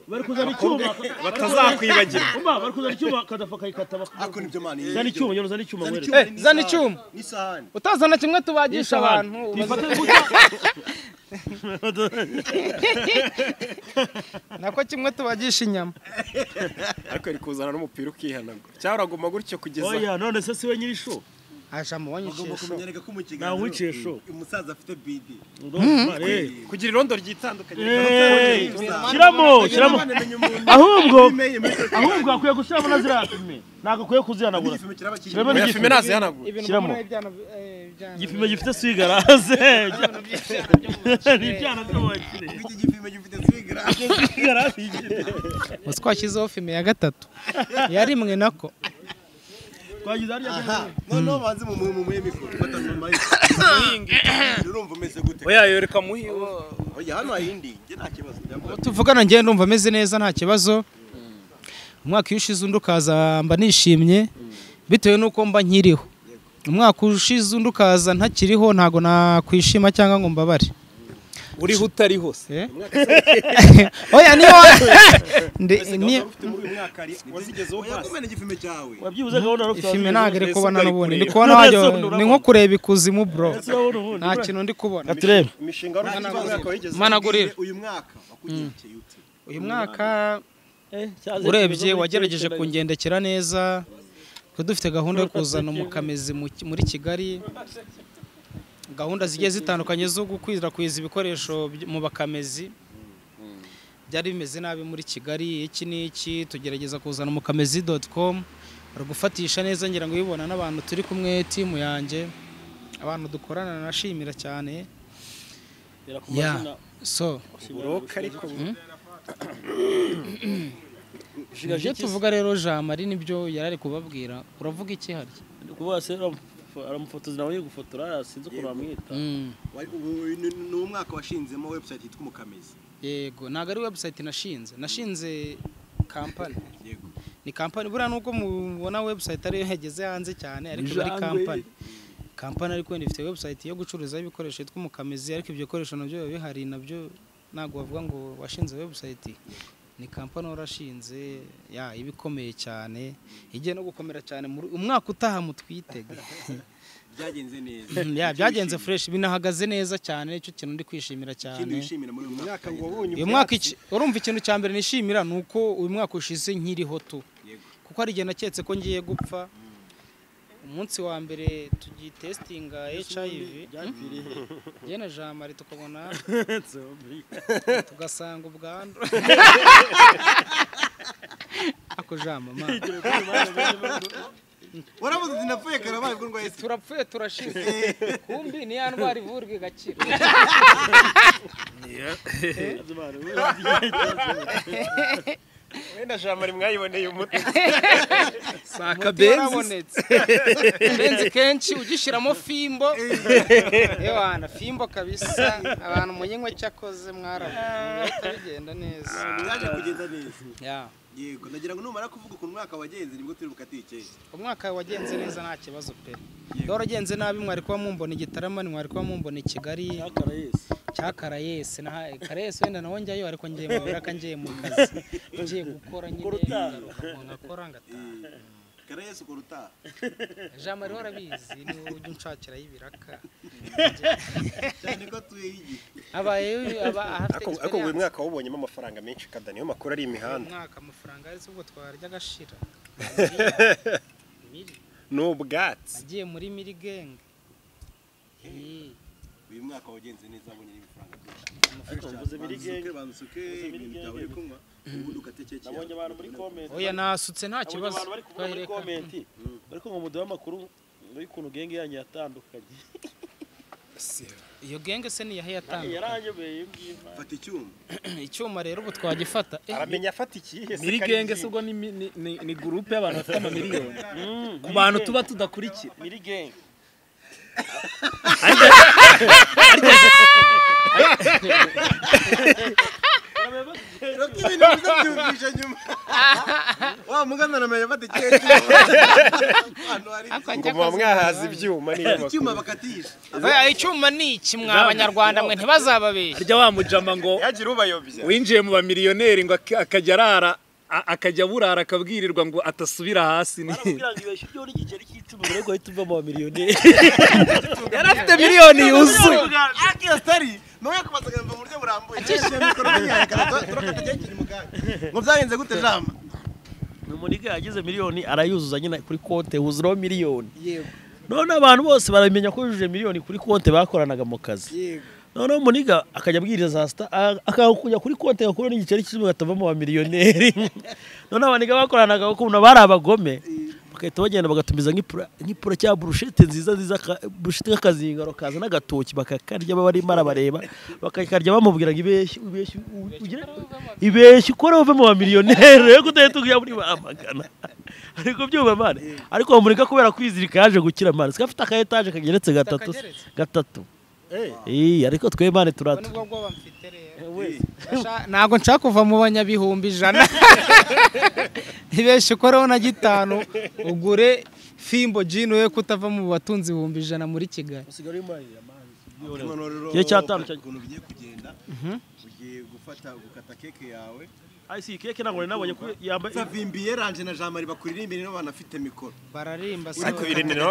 Speaker 2: bari kuzana icyuma
Speaker 8: batazakwibagira
Speaker 2: umva bari kuzana icyuma kadafa akayikata bak-
Speaker 4: ako nibyo mani
Speaker 2: zana icyuma nyine zana icyuma mwereke
Speaker 7: Eh, zana icyuma
Speaker 4: n'isahani
Speaker 7: utazana kimwe tubagisha abantu
Speaker 2: tuyifate
Speaker 7: ubaze-
Speaker 2: gutya
Speaker 7: nako kimwe tubagisha inyama
Speaker 8: ariko yari kuzana n'umupira ukihanagura cyangwa uraguma gutyo kugeza
Speaker 2: oya none se siwe nyirisho
Speaker 7: ajamo
Speaker 4: ugomba
Speaker 7: wanyishisho
Speaker 4: kumenyereka ko mu
Speaker 2: nta
Speaker 4: kiganiro
Speaker 2: wicesho
Speaker 4: umusaza afite bidi
Speaker 8: kugira irondo ryitandukanye
Speaker 2: Eh, shyiramo shyiramo ahubwo ahubwo akwiye gushyiramo na ziriya fime ntabwo akwiye kuzihanagura shyiramo
Speaker 8: oya fime
Speaker 2: n'igipimo
Speaker 8: nazihanagura
Speaker 2: Shyiramo. igipimo gifite swigaraze ni ibyana byo mu bakire
Speaker 4: iki gipimo gifite sigira
Speaker 2: swigaraze igire
Speaker 7: utwashyizeho fime ya gatatu yarimwe nako
Speaker 2: twagize hariya
Speaker 4: aha noneho banze mu mu muhe mikoro fata mu mayi urumva umeze gute
Speaker 1: oya yoreka muhiwe
Speaker 4: oya hano hayindi njye nta kibazo
Speaker 7: ubu tuvugana ngende ndumva ameze neza nta kibazo umwaka iyo ushize undi ukaza mba nishimye bitewe n'uko mba nkiriho umwaka ushize undi ukaza ntakiriho ntabwo nakwishima cyangwa ngo mbabare
Speaker 1: uriho utari hose
Speaker 7: Eh? oya niyo Ndi- niyo-
Speaker 4: kumena igipimo cyawe
Speaker 2: wabyibuze gahunda no
Speaker 7: ifime ntabwo iri kubona n'ubundi ndi kubona wajya ni nko kureba ikuzimu bro nta kintu ndi kubona
Speaker 2: turebe
Speaker 4: imishinga wari ufite uyu mwaka wigeze
Speaker 7: Managurira.
Speaker 4: uyu mwaka wakugirikeye ute
Speaker 7: uyu mwaka urebye wagerageje kungendekera neza twari dufite gahunda yo kuzana umukamizi mu Ki- muri kigali gahunda zigiye zitandukanye zo gukwirakwiza ibikoresho by- mu bakamezi byari bimeze nabi muri kigali iki n'iki tugerageza kuzana umukamizi doti komu bari gufatisha neza ngira ngo ubibona n'abantu turi kumwe timu yanjye abantu dukorana nashimira cyane ya so ibyo tuvuga rero jamari nibyo yari ari kubabwira uravuga iki harya
Speaker 2: kuba se aramufotoza nawe uri gufotora sinzi ukuntu bamwita
Speaker 7: Mm,
Speaker 4: Wari- ubu ni- ni umwaka washinzemo website yitwa umukamizi
Speaker 7: yego ntabwo ari website nashinze nashinze kampani
Speaker 4: Yego.
Speaker 7: ni kampani buriya nubwo mubona website ariyo yageze hanze cyane ariko iba ari kampani kampani ariko wenda ifite website yo gucuruzaho ibikoresho yitwa umukamizi ariko ibyo bikoresho nabyo biba bihari nabyo ntabwo wavuga ngo washinze website ni kampani warashinze ya iba ikomeye cyane igiye no gukomera cyane muri- umwaka utaha mutwitege
Speaker 4: byagenze neza
Speaker 7: ya byagenze fureshi binahagaze neza cyane nicyo kintu ndi kwishimira
Speaker 4: ikindi
Speaker 7: cyane
Speaker 4: wishimira muri uyu mwaka ngo
Speaker 7: uyu mwaka iki- urumva ikintu cya mbere nishimira ni uko uyu mwaka ushize nkiriho tu kuko hari igihe naketse ko ngiye gupfa umunsi wa mbere tugitesitinga hiv njye na jean marie tukabona tugasanga ubwandu ako jean mama
Speaker 4: warabuze uti napfuye kare wabaye ubwo ndwaye sida
Speaker 7: turapfuye turashize kumbi ni ya ndwara ivurwa igakira
Speaker 8: wenda jamari mwayiboneye umuti
Speaker 7: umuti warabonetse benzi kenshi ugishyiramo fimbo yewana fimbo kabisa abantu munyinywe cyakoze mwaramuhita bigenda neza
Speaker 4: byaje kugenda neza
Speaker 7: Ya.
Speaker 4: yego ndagira ngo numara kuvuga ukuntu umwaka wagenze nibwo turi bukatiye keke
Speaker 7: umwaka wagenze neza nta kibazo pe waragenze nabi mwari kuba mumbona i gitarama mwari kuba mumbona i kigali cya karayesi na karayesi wenda nawe njyayo ariko ngiye mu biraka ngiye mu kazi ngiye gukora nyine ngaruka ngo nkakora ngataha
Speaker 4: karayesi ukora utaha
Speaker 7: jean marie warabizi niwe ujya unshakiraho ibiraka
Speaker 4: cyane ko atuyeho igihe
Speaker 7: abayeho aba- ahafite
Speaker 8: ariko ariko uyu
Speaker 7: experience.
Speaker 8: mwaka wabonyemo amafaranga menshi kada niyo makuru ari imihanda
Speaker 7: umwaka amafaranga ari ubwo twarya agashira
Speaker 8: ni ubwatsi
Speaker 7: nagiye muri miri genge Eh,
Speaker 4: uyu mwaka wagenze neza wabonye n'ibifaranga byinshi
Speaker 2: ariko mvuze biri genge
Speaker 4: bansuke ibintu byawe uri kunywa ubundi ukate keke yawe.
Speaker 2: nabonye abantu muri komenti
Speaker 7: oya nasutse nta
Speaker 2: nabonye
Speaker 7: kibazo
Speaker 2: abantu bari kuvuga muri
Speaker 7: Twahereka.
Speaker 2: komenti ariko ngo muduhe amakuru y'ukuntu genge yanyu yatandukanye
Speaker 7: iyo genge se niyahe yatanga
Speaker 2: yaranyobeye iyo ngiyo
Speaker 4: fata icyuma
Speaker 7: icyuma rero ubu twagifata Eh,
Speaker 8: aramenya afata ikihe se
Speaker 1: miri genge se ubwo ni mi- ni- ni- ni gurupe y'abantu bafite amamiliyoni ku bantu tuba tudakurikira
Speaker 2: miri genge
Speaker 4: Roka ibintu biza byumvisha nyuma wa mugana namenye fata keke ahantu hari
Speaker 8: ngo muba mwahaza ibyuma niyo makuru
Speaker 4: icyuma bakatisha
Speaker 7: oya, icyuma ni iki mwa abanyarwanda mwe ntibazababeshye
Speaker 1: harya wa mujama ngo
Speaker 8: yagira ubayobya
Speaker 1: winjiye mu bamiliyoneri ngo ak- akajya arara a- akajya burara akabwirirwa ngo atasubira hasi ni
Speaker 2: baramubwira ngo ibeshye ibyo n'igiceri cy'icumi rero ngo uhita uva mu bamiliyoneri
Speaker 1: yari afite miliyoni yuzuye
Speaker 4: akiyositari nawe yakumazaga mu buryo burambuye akishyuye mikoro n'inyangaga turakata keke ni muganga ngo byagenze gute jama
Speaker 2: umuntu yagize miliyoni arayuzuza nyine kuri konti huzuraho miliyoni noneho abantu bose baramenya ko yujuje miliyoni kuri konti bakoranaga mu kazi noneho muniga akajya abwiriza za sita a- akajya kuri konti agakuraho n'igiceri cy'ijwi agatavamo ba miliyoneri noneho abaniga bakoranaga ukuntu bari abagome bagahita bagenda bagatumiza nk'ipura nk'ipura cyangwa burushete nziza nziza ka- burushete k'akazingaro kaza n'agatoki bakakarya baba barimo arabareba bakakarya bamubwira ngo ibeshye ibeshye u- ugire- ibeshye ukore uve mu bamiliyoneri rero kutahita ujya muri bamagana ari kubyumva mwana ariko mureka kubera kwizirika yaje gukira mwana siko afite aka etaje kageretse gatatu
Speaker 7: Kageretse?
Speaker 2: gatatu Eh, ariko twe mwana
Speaker 7: ubwo
Speaker 2: turatu
Speaker 7: nibwo bwoba mfite rero Basha- ntabwo nshaka kuva mu banyabihumbi ijana ntibeshye ukoreho na gitanu ugure fimbo jini we kutava mu batunzi ibihumbi ijana muri kigali
Speaker 2: Igihe cyatanu cya-
Speaker 4: ukuntu ugiye kugenda ugiye gufata gukata keke yawe
Speaker 2: ayi si keke ntabwo nari nabonye ko yambaye
Speaker 4: savimbiye ranje na jean marie bakuririmbire nibo banafite mikoro
Speaker 7: bararimba se
Speaker 8: ariko birinira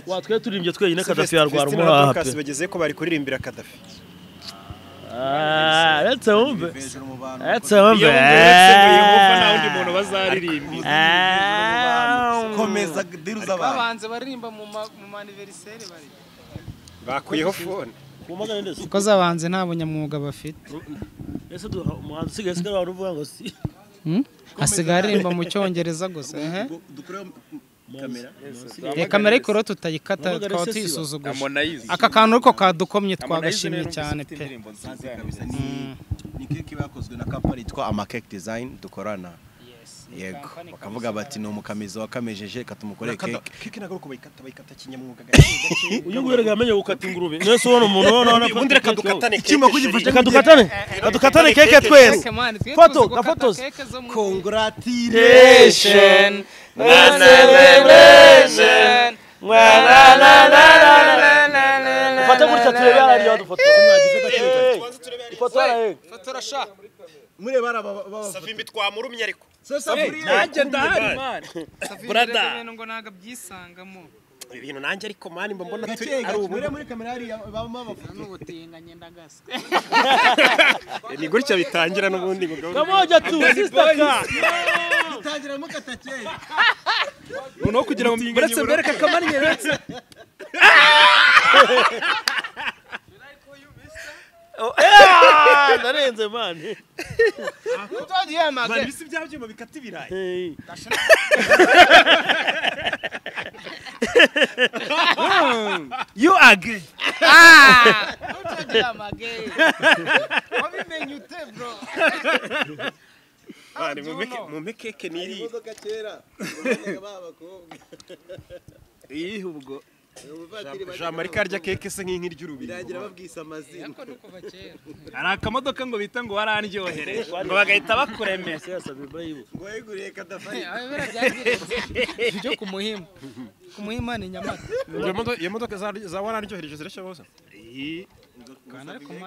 Speaker 2: watwe turirimbye twenyine kadafi yarwara
Speaker 8: Festina na
Speaker 2: umuhaha pe
Speaker 8: Dorcas bageze ko bari kuririmbira Kadafi
Speaker 2: Ah, uretse wumve
Speaker 4: hejuru mu bantu
Speaker 2: uretse wumve
Speaker 1: iyo uretse mu yehova nta wundi muntu bazaririmbiza
Speaker 4: komeza diruza abantu
Speaker 7: babanze baririmba mu ma- mu maniveriseri bari
Speaker 8: bakuyeho fone
Speaker 2: kumagana ndetse
Speaker 7: kuko zabanze nta bunyamwuga bafite
Speaker 2: ese duha umuhanzi usigaye usigaye wari uvuga ngo si
Speaker 7: Hmm? hasigaye aririmba mu cyongereza gusa ehe.
Speaker 4: dukoreho
Speaker 2: kamera
Speaker 7: Eh, kamera ariko rero tutayikata
Speaker 2: Wamagana
Speaker 7: twaba
Speaker 2: se siba?
Speaker 7: tuyisuzuguje
Speaker 1: amonayizi
Speaker 7: aka kantu ariko kadukomye
Speaker 1: Harmonize
Speaker 7: twagashimye
Speaker 1: rero
Speaker 7: cyane
Speaker 1: mfite
Speaker 7: pe
Speaker 1: indirimbo nziza
Speaker 4: kabisa ni ni keke bakozwe na kampani yitwa amakeke design dukorana yego bakavuga bati ni umukamizi wakamejeje reka tumukore keke
Speaker 8: keke ntabwo uko bayikata bayikata kinyamwuga
Speaker 2: uyu nguyu rega amenye gukata ingurube mwese ubona umuntu ubona ubona
Speaker 8: ubundi reka dukatane
Speaker 4: Icyuma kugifasha-
Speaker 2: reka dukatane reka dukatane keke twese Foto, na photos.
Speaker 4: congratulation
Speaker 2: ufate gutya turebe hariya wadufotora ifoto hariya
Speaker 4: mureba ari aba ba- ba-
Speaker 8: savimbi twamurumye ariko
Speaker 1: nanjye ndahari mani Brother.
Speaker 7: ngo ntabwo abyisangamo
Speaker 8: ibi bintu nanjye ariko mani mba mbona turi
Speaker 4: Gake,
Speaker 8: ari
Speaker 4: gake,
Speaker 8: ubu
Speaker 4: murebe muri kamera hariya babamo abafoto
Speaker 7: n'ubutinganyi ndagasa
Speaker 8: ni gutya bitangira n'ubundi ngo gahunda-
Speaker 2: kamoja tu sisitaka
Speaker 4: bitangira mukata keke
Speaker 1: noneho kugira ngo muretse mbereke akamaro nyeretse
Speaker 2: narenze mani
Speaker 8: Mani, bisi bya byuma bikata ibirayi
Speaker 1: you agree
Speaker 8: Mani, mumpe- mumpe keke niri
Speaker 4: imodoka kera babonaga b'abakobwa
Speaker 1: iyi ubwo
Speaker 4: ubuvatiri
Speaker 8: jean marie karya keke se nk'inkirya urubiri
Speaker 4: bagira babwise amazina
Speaker 1: hari akamodoka ngo bita ngo warandyohereje ngo bagahita bakuremera
Speaker 4: ngo yeguriye kadafari
Speaker 7: ibyo ku muhima ku muhima ni nyamata
Speaker 8: iyo modoka za- za wararyohereje zirashya bose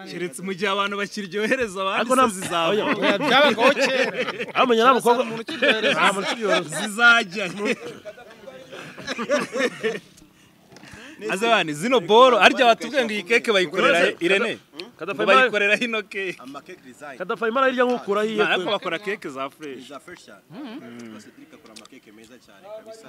Speaker 1: keretse mu gihe abantu bakiryohereza
Speaker 2: ariko
Speaker 1: abandi
Speaker 2: nta
Speaker 1: se zizaba
Speaker 7: oya byabagaho kera
Speaker 2: amenya nta mukobwa
Speaker 7: umuntu ukiryohereza
Speaker 1: zizajya azabani zino boro arya batubwiye ngo iyi keke bayikorera irene ngo
Speaker 2: kadafayimara
Speaker 1: bayikorera hino keke
Speaker 4: amakeke design
Speaker 2: kadafayimara hirya nk'ukura hiye
Speaker 1: ariko bakora keke za fureshi
Speaker 4: za fresh cyane rwose Cedric akora amakeke meza cyane kabisa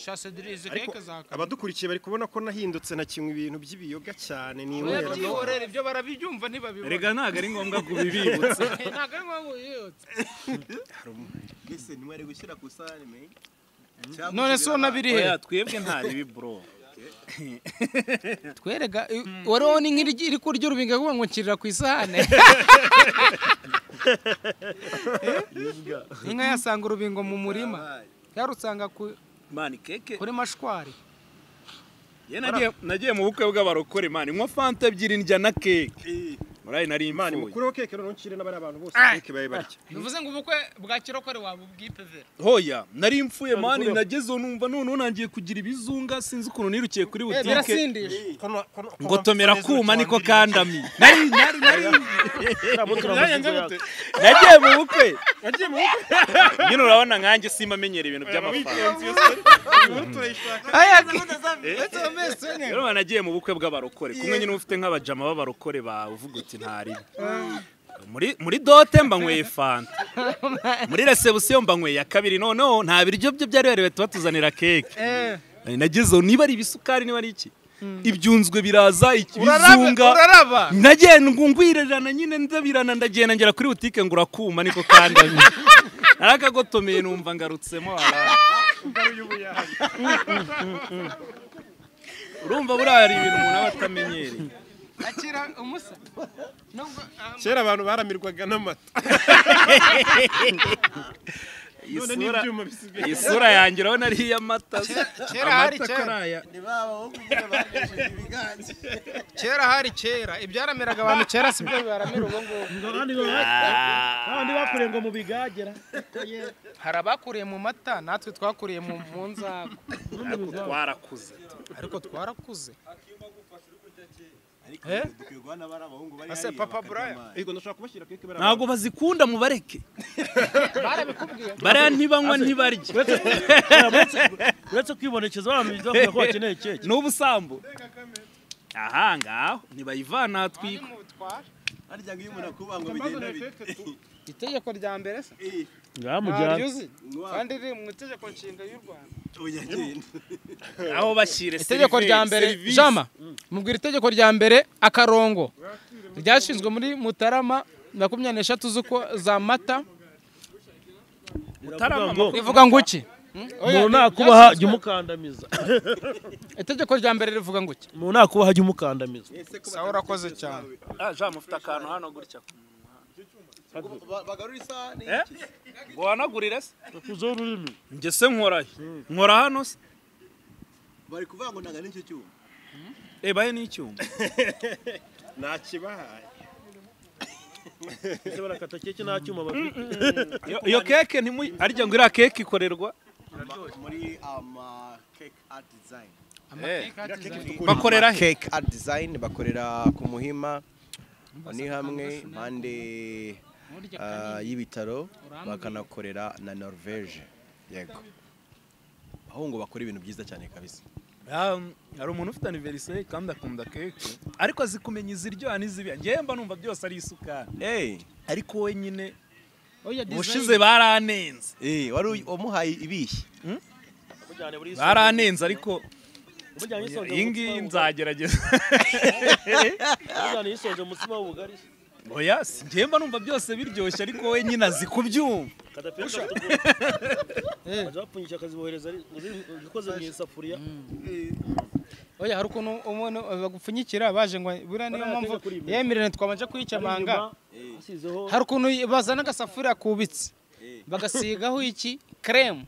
Speaker 7: shasedirise keke zaka
Speaker 8: abadukurikiye bari kubona ko nahindutse na kimwe ibintu by'ibiyoga cyane ni inywera
Speaker 7: byihorera ibyo barabibyumva ntibabibona
Speaker 1: rega ntabwo ari ngombwa kubibibutsa
Speaker 7: ntabwo ari ngombwa yiyotse
Speaker 4: mbese ntiwari gushyira ku isahani me
Speaker 7: none se unabiri he
Speaker 1: oya twebwe nta bibi bro
Speaker 7: twerega i- wariho ni nk'iri iri kurya urubinga kuvuga ngo nshyirira ku isahane inka yasanga urubingo mu murima yarusanga ku-
Speaker 1: mani keke
Speaker 7: kuri mashwari
Speaker 1: ye nagiye- nagiye mu bukwe bw'abarokore mani nywa fanta ebyiri ndya na keke murayi nari
Speaker 8: mani
Speaker 1: imfuye
Speaker 8: mukureho keke noneho uncire n'abari abantu bose keke babe barya
Speaker 7: bivuze ngo ubukwe bwa kirokore waba ubwipevera
Speaker 1: hoya nari mfuye mani nagezeho numva noneho nangiye kugira ibizunga sinzi ukuntu nirukiye kuri butike
Speaker 7: birasindisha
Speaker 1: ngotomera kuma niko kandami nari nari nari
Speaker 2: Ntabwo
Speaker 1: nagiye mu bukwe nyine urabona nkanjye simba amenyera ibintu by'amafaranga rero nagiye mu bukwe bw'abarokore kumwe nyine ufite nk'abajama b'abarokore bawe uvuga uti ntaribi muri muri dote mba nyweye fanta muri resebusiyo mba nyweye ya kabiri noneho nta biryo bye byari bariwe tuba tuzanira keke Eh, nagezeho niba ari ibisukari niba ari iki ibyunzwe biraza iki- ibizunga
Speaker 7: uraraba
Speaker 1: nagendwa ngwirirana nyine ndabirana ndagenda ngera kuri butike ngura kuma niko kandi narakagotomeye numva ngarutsemo haraha. urumva buriya hari ibintu umuntu aba atamenyereye
Speaker 7: akira umusa Nubwo- ah,
Speaker 8: kera abantu baramirwaga n'amata
Speaker 1: iyi
Speaker 2: none
Speaker 1: sura
Speaker 2: n'ibyuma bisigaye
Speaker 1: iyi sura yanjye urabona ari iy'amata
Speaker 7: kera hari
Speaker 1: amata
Speaker 7: kera.
Speaker 1: karaya
Speaker 7: kera hari kera ibyarameraga abantu kera si byo bibaramira ubu ngubu
Speaker 2: abandi babandi bakuriye ngo mu bigagera
Speaker 7: hari abakuriye mu mata natwe twakuriye mu mu nzara
Speaker 1: ariko twarakuze
Speaker 7: ariko twarakuze Eh? Ase papa Brian
Speaker 1: ntabwo bazikunda mubareke
Speaker 7: barabikubwiye
Speaker 1: bariya ntibanywa ntibarye
Speaker 2: uretse kwibonekeza baramuzi bavuga ko bakeneye keke
Speaker 1: ni ubusambo aha ngaho ntibayivana ahatwikwa
Speaker 7: itegeko rya mbere se
Speaker 2: ngamujyana
Speaker 7: ntaryuzi kandi riri mu itegeko nshinga y'u Rwanda
Speaker 1: aho bashyire
Speaker 7: itegeko rya mbere jama mubwira itegeko rya mbere akarongo ryashinzwe muri mutarama makumyabiri n'eshatu z'ukwa- za mata
Speaker 2: utaramama ngo
Speaker 7: rivuga ngo iki
Speaker 2: umuntu nakubaha jya umukandamiza
Speaker 7: itegeko rya mbere rivuga ngo iki
Speaker 2: umuntu nakubaha jya umukandamiza
Speaker 7: sawa urakoze cyane
Speaker 1: jama ufite akantu hano gutya Eh? ngo wanagurire se
Speaker 2: kuzo ururimi
Speaker 1: njye se nkorayo nkora hano se
Speaker 4: bari kuvuga ngo ntago n'icyo cyuma
Speaker 1: reba he n'icyuma
Speaker 9: nakibahaye
Speaker 2: ese barakata keke nta cyuma bafite
Speaker 1: Iyo- iyo keke ntimuyi arya ngo iriya keke ikorerwa
Speaker 4: muri ama cake art design
Speaker 1: bakorera he
Speaker 4: cake art design bakorera ku muhima ni hamwe impande ah, y'ibitaro bakanakorera na norvege yego aho ngo bakora ibintu byiza cyane kabisa
Speaker 1: Um, hari umuntu ufite aniveriseri kandi akunda keke ariko azi kumenya iziryoha n'izibira ngewe mba numva byose ari isukari
Speaker 4: hey.
Speaker 1: ariko we nyine
Speaker 7: Oya,
Speaker 1: ubushize baranenze
Speaker 4: Hey, wari uy- wamuhaye ibihe
Speaker 1: baranenze ariko
Speaker 2: umujyana yisonze
Speaker 1: iyi ngiyi nzagerageza
Speaker 2: umujyana yisonze umutsima w'ubugari
Speaker 1: oya si ngewe mba numva byose biryoshye ariko we nyine azi kubyumva
Speaker 2: kadapera bapfunyikira akazibohereza ari- zikoze mu isafuriya
Speaker 7: Oya hari ukuntu umuntu bagupfunyikira baje ngo buriya niyo
Speaker 2: Bariya
Speaker 7: mpamvu
Speaker 2: bateka kuri imwe.
Speaker 7: yemerera twabanje kuyikemanga
Speaker 2: inyuma hasizeho
Speaker 7: hari ukuntu bazana agasafuriya kubitse bagasigaho iki kreme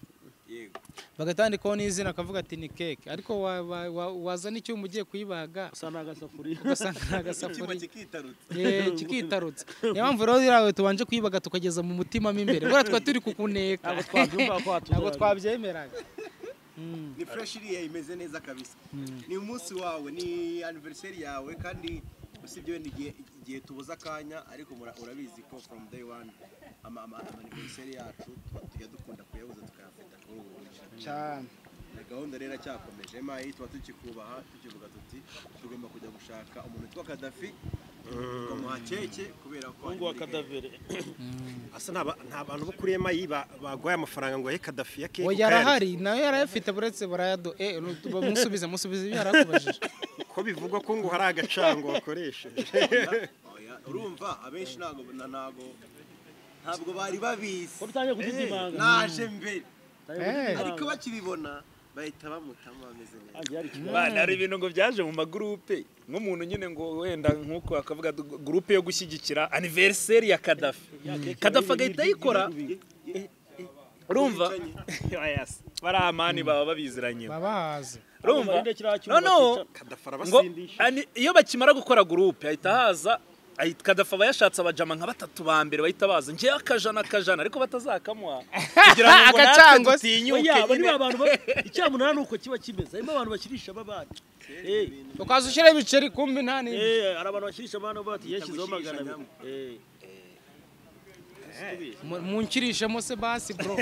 Speaker 7: bagatandikaho n'izina akavuga ati ni keke ariko wa- wa- wa- wazana icyuma ugiye kuyibaga
Speaker 2: gusa ni agasafuriya
Speaker 7: ugasanga ni agasafuriya Eh, kikitarutse niyo mpamvu rero iriya we tubanje kuyibaga tukageza mu mutima mo imbere buriya twari turi kukuneka
Speaker 2: ntabwo twabyumva ko
Speaker 7: ntabwo
Speaker 2: hatuzajya
Speaker 7: twabyemeraga
Speaker 4: ni fresh iriya imeze neza kabisa ni umunsi wawe ni anniversary yawe kandi usibye wenda igihe igihe tubuze akanya ariko mura- urabizi ko from day one ama ama ama anniversary yacu tuba- tujya dukunda kuyabuza tukayafata kuri ubu buryo
Speaker 10: cyane
Speaker 4: na gahunda rero iracakomeje mayi tuba tukikubaha tukivuga tuti tugomba kujya gushaka umuntu witwa kadafi tukamuha keke kubera ko ari
Speaker 2: umuhungu wa
Speaker 4: muri Kenya.
Speaker 2: kadavere
Speaker 9: asa nta- nta bantu bo kuri emayi baguhaye amafaranga ngo ahe kadafi ya keke
Speaker 7: we
Speaker 9: ukayarya.
Speaker 7: yarahari nayo yarayafite buretse barayado eh musubize musubize ibyo yarakubajije
Speaker 9: ko bivugwa ko ngo hari agacango wakoresheje
Speaker 4: Oya, urumva abenshi ntabwo na- ntabwo ntabwo bari babizi
Speaker 2: ko bitangiye kugira ibanga
Speaker 4: naje mbere
Speaker 10: Eh.
Speaker 4: ariko bakibibona bahita bamutamo bameze neza
Speaker 1: bana hari ibintu ngo byaje mu magurupe nk'umuntu nyine ngo wenda nk'uko akavuga gurupe yo gushyigikira aniveriseri ya kadafi kadafi agahita ayikora urumva Oya, si. bariya amani baba babiziranye
Speaker 10: babahaze
Speaker 1: urumva
Speaker 2: Barinde kiriya cyuma
Speaker 1: noneho
Speaker 9: kadafi
Speaker 1: ngo
Speaker 9: arabasindisha
Speaker 1: ani- iyo bakimara gukora gurupe ahita haza ahita- kadafa aba yashatse abajama nka batatu ba mbere bahita baza ngewe akajana akajana ariko batazakamuha kugira ngo ngo natwe
Speaker 7: Agacango se.
Speaker 1: dutinyuke
Speaker 2: oya abo ni
Speaker 1: nyine.
Speaker 2: ba bantu ba- icyamunara ni uko kiba kimeze harimo abantu bakirisha ababana Eh,
Speaker 7: ukaza ushyira ibiceri kumbi nta n'imwe
Speaker 2: eh, hari abantu bakirisha abana bati yashyizeho magana abiri Eh,
Speaker 7: Mu- munkirishemo se basi bro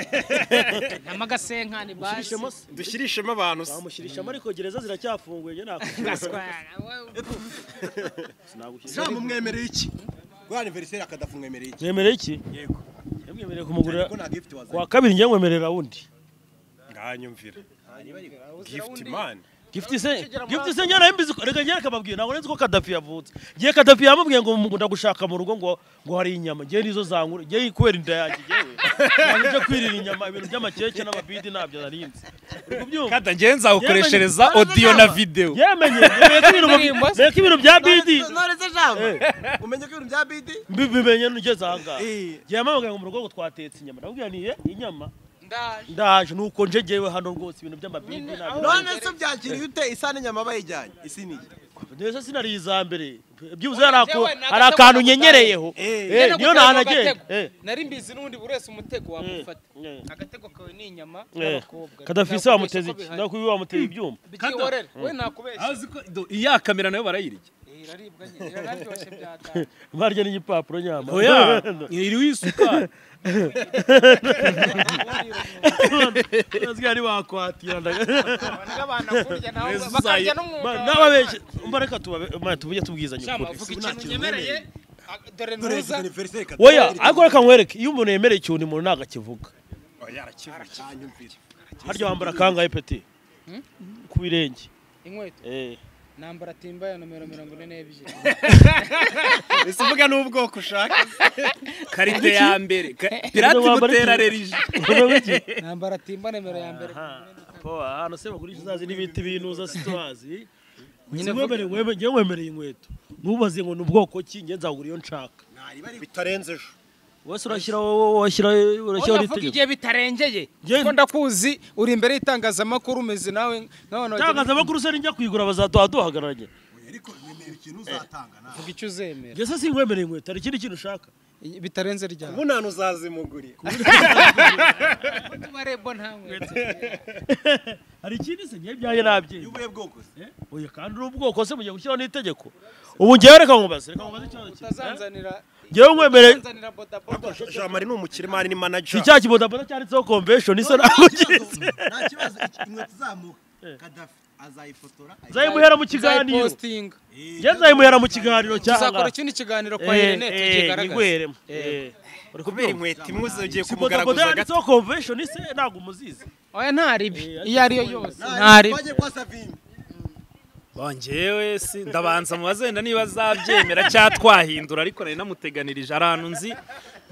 Speaker 7: n'amagasenkani basi
Speaker 2: shirishemo se.
Speaker 9: dushyirishemo abantu se
Speaker 2: bamushyirishamo ariko gereza ziracyafunguye njye nakwishyura sinagushyira
Speaker 4: ntabwo mwemereye iki rwa aniveriseri akadafu mwemereye iki
Speaker 2: mwemereye iki
Speaker 9: yego
Speaker 2: Njye mwemereye kumugurira
Speaker 4: ko nta gifuti wazanye
Speaker 2: kuwa kabiri njye nkwemerera wundi
Speaker 9: nganyumvira gift man
Speaker 2: gifite se gifite se njye nayo mbizi ko- reka njye akababwiye ntabwo nzi ko kadafi yavutse njye kadafi yamubwiye ngo mu- ndagushaka mu rugo ngo ngo hari inyama njye nizo zankura njye kubera inda yanjye njyewe ntabwo njya kwirira inyama ibintu by'amakeke n'amabidi ntabyo narinzi uri kubyumva
Speaker 1: kada ngewe nzagukoreshereza audio na video
Speaker 2: yemenye yemenye ko ibintu
Speaker 7: Ndirimbo
Speaker 2: mbi- menya
Speaker 7: se.
Speaker 2: ko ibintu bya bidi
Speaker 4: ntoreze jambo umenye ko ibintu bya bidi
Speaker 2: mbimenye nugeze ahangaha
Speaker 4: Eh.
Speaker 2: yamamagaye ngo mu rugo ngo twatetse inyama nababwiye ni "Eh, inyama ndaje nuko njegewe hano rwose ibintu by'amabindi
Speaker 4: none se byakiriye ute isahani inyama bayijyanye isiniye
Speaker 2: ndetse sinari iza mbere byibuze hari ako- hari akantu nyenyereyeho Eh, niyo nahanagiye
Speaker 7: nari mbizi n'undi buri wese umutego wamufata agatego kawe ni inyama n'abakobwa
Speaker 2: kadafise wamuteze iki ndakubi wamuteze ibyuma
Speaker 7: bibyihorere we nakubeshya
Speaker 1: azi ko do- iya kamera nayo barayirya
Speaker 7: Eh, iraribwa nyine irararyoshye byatanga
Speaker 2: barya n'igipapuro nyama
Speaker 1: oya iriho isukari
Speaker 2: Urazwi hari wakwatira ndaga
Speaker 7: abana abana kurya naho
Speaker 1: Yezu
Speaker 7: bakarya
Speaker 1: zayi-
Speaker 7: n'umwuga
Speaker 2: Ma-
Speaker 7: w'abana.
Speaker 2: n'ababeshye mbareka tubabe- ma, tujye tubwizanya
Speaker 7: Shamba,
Speaker 2: ukuri
Speaker 7: vuga ikintu unyemereye ah, dore ntuza
Speaker 2: oya ariko reka nkwereke iyo umuntu yemereye ikintu umuntu ntabwo akivuga harya wambara kangahe peti ku birenge
Speaker 7: inkweto
Speaker 2: Eh.
Speaker 7: nambara timba ya nomero mirongo ine n'ebyiri
Speaker 8: ese uvuga n'ubwoko ushaka
Speaker 1: karite ya mbere Ka- pirate
Speaker 2: Ubu wambara
Speaker 1: mutera
Speaker 2: iki?
Speaker 1: rerije
Speaker 2: Uvuga iki?
Speaker 7: nambara timba nimero ya mbere
Speaker 2: po ahantu se bagurisha uzazi n'ibiti binuza situazi
Speaker 7: Nyine
Speaker 2: wemereye wemereye wemereye inkweto ntubaze ngo ni ubwoko ki nge nzagura iyo nshaka
Speaker 8: bitarenze ejo
Speaker 2: wese urashyira wowe washyira urashyira
Speaker 7: Oya, vuga igihe bitarengeye
Speaker 2: Njye-
Speaker 7: ko ndakuzi uri imbere y'itangazamakuru umeze nawe nk'abantu bagira-
Speaker 2: itangazamakuru se nijya kuyigura bazaduha duhagararanye
Speaker 7: vuga icyo uzemera
Speaker 2: ngese si nkwemereye inkweto hari ikindi kintu ushaka
Speaker 7: bitarenze ryawe
Speaker 8: ubu nta n'uzazimugurira
Speaker 7: kuba rebo nta nkweto
Speaker 2: hari ikindi se ngewe ibyanjye nabyemba
Speaker 8: ubuhe bwoko se
Speaker 2: oya kandi uri ubwoko se mugiye gushyiraho n'itegeko ubu ngewe reka nkubaze reka nkubaze ikibazo kimwe
Speaker 7: utazanzanira
Speaker 2: ngewe nkwemereye
Speaker 7: utazanzira bodaboda
Speaker 8: jamari ni umukire mari ni
Speaker 2: si
Speaker 8: manager
Speaker 2: cya kibodaboda cyanditseho convention isa naho ugize
Speaker 4: nta kibazo inkweto zamuha kadafi azayifotora
Speaker 2: nzayimuhera mu kiganiro
Speaker 7: Zayipostinga.
Speaker 2: ngeze nzayimuhera mu kiganiro cyangwa
Speaker 7: tuzakora ikindi kiganiro kwa
Speaker 2: Eh,
Speaker 7: Irene
Speaker 2: eh,
Speaker 7: tukigaragaza
Speaker 2: yigweremo. Eh.
Speaker 8: kubera
Speaker 2: Uri kubyumva?
Speaker 8: inkweto imwe ugiye
Speaker 2: Si bodaboda
Speaker 8: kumugaragaza
Speaker 2: yanditseho convention ise ntabwo umuzizi
Speaker 7: oya nta ribi iyo ariyo yose nta ribi
Speaker 4: twagiye kwa savimbi
Speaker 1: bongewe si ndabanza mubazenda niba azabyemera cyangwa twahindura ariko nari namuteganirije hari ahantu nzi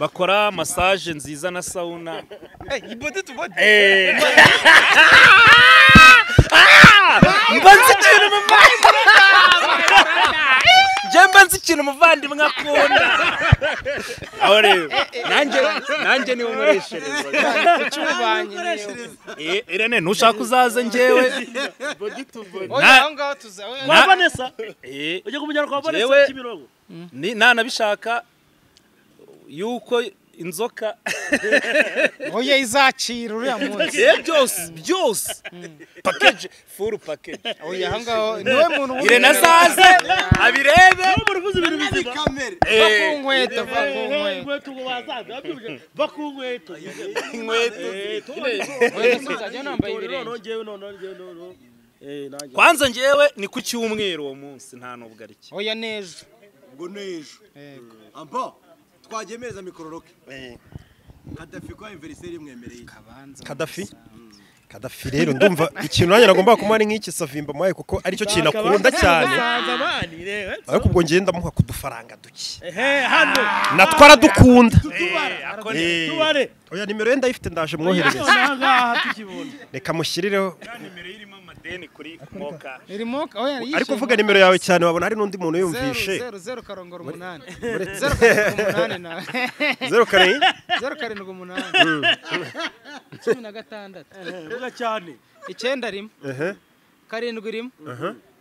Speaker 1: bakora masaje nziza na sawuna Eh. mba nzi ikintu muvandimwe njye mba nzi ikintu muvandimwe akunda aho rero nanjye nanjye niwe umureshereza
Speaker 7: cy'ububanyi niyo.
Speaker 1: Eh, irene ntushaka uzaze njyewe
Speaker 7: oya
Speaker 1: Na-
Speaker 7: aho ngaho tuza oya,
Speaker 2: kwa
Speaker 1: Na-
Speaker 2: vanessa
Speaker 1: Eh,
Speaker 2: ujya kumujyana kwa vanessa
Speaker 1: Jewe-
Speaker 2: kimirongo
Speaker 1: ni nanabishaka yuko inzoka
Speaker 7: oya izacira uriya munsi
Speaker 1: Eh, byose byose pakeje furu pakeje
Speaker 7: oya aho ngaho niwe muntu
Speaker 1: irene azaze abirebe
Speaker 2: uvuze ibintu bizima
Speaker 7: va ku nkweto va ku
Speaker 2: Eh,
Speaker 7: nkweto
Speaker 2: inkweto ngo bazaza babyumvise va ku nkweto
Speaker 1: inkweto
Speaker 7: oya ese uzajya unambaye ibirenge
Speaker 2: noneho ngewe noneho ngewe noneho Eh, nanjye.
Speaker 1: kwanza njyewe ni ku cyumweru uwo munsi nta nubwo ari cyo
Speaker 7: oya n'ejo
Speaker 4: ngo n'ejo ampa twagemereza mikororoke kadafi kwa aniveriseri imwemereye
Speaker 5: kadafi kadafi rero ndumva ikintu nanjye nagomba kumuha ni nk'iki savimba muhaye kuko aricyo kintu akunda cyane
Speaker 2: Basanze abandi, reba.
Speaker 5: ariko ubwo ngenda ndamuha ku dufaranga duke
Speaker 2: Eh, hano
Speaker 5: natwo aradukunda Eh.
Speaker 2: tubare
Speaker 5: oya nimero ye ndayifite ndaje mwoherereza
Speaker 2: noneho ngaha tukibona
Speaker 5: reka mushyirireho
Speaker 7: irimo oya yishyuye
Speaker 5: ariko uvuga nimero yawe cyane wabona hari n'undi muntu
Speaker 7: zeru
Speaker 5: yumvishe
Speaker 7: zeru zeru karongora umunani zeru karindwi umunani na
Speaker 5: zeru karindwi
Speaker 7: zeru karindwi umunani cumi na gatandatu
Speaker 2: vuga cyane
Speaker 7: icyenda rimwe
Speaker 5: Ehe,
Speaker 7: karindwi rimwe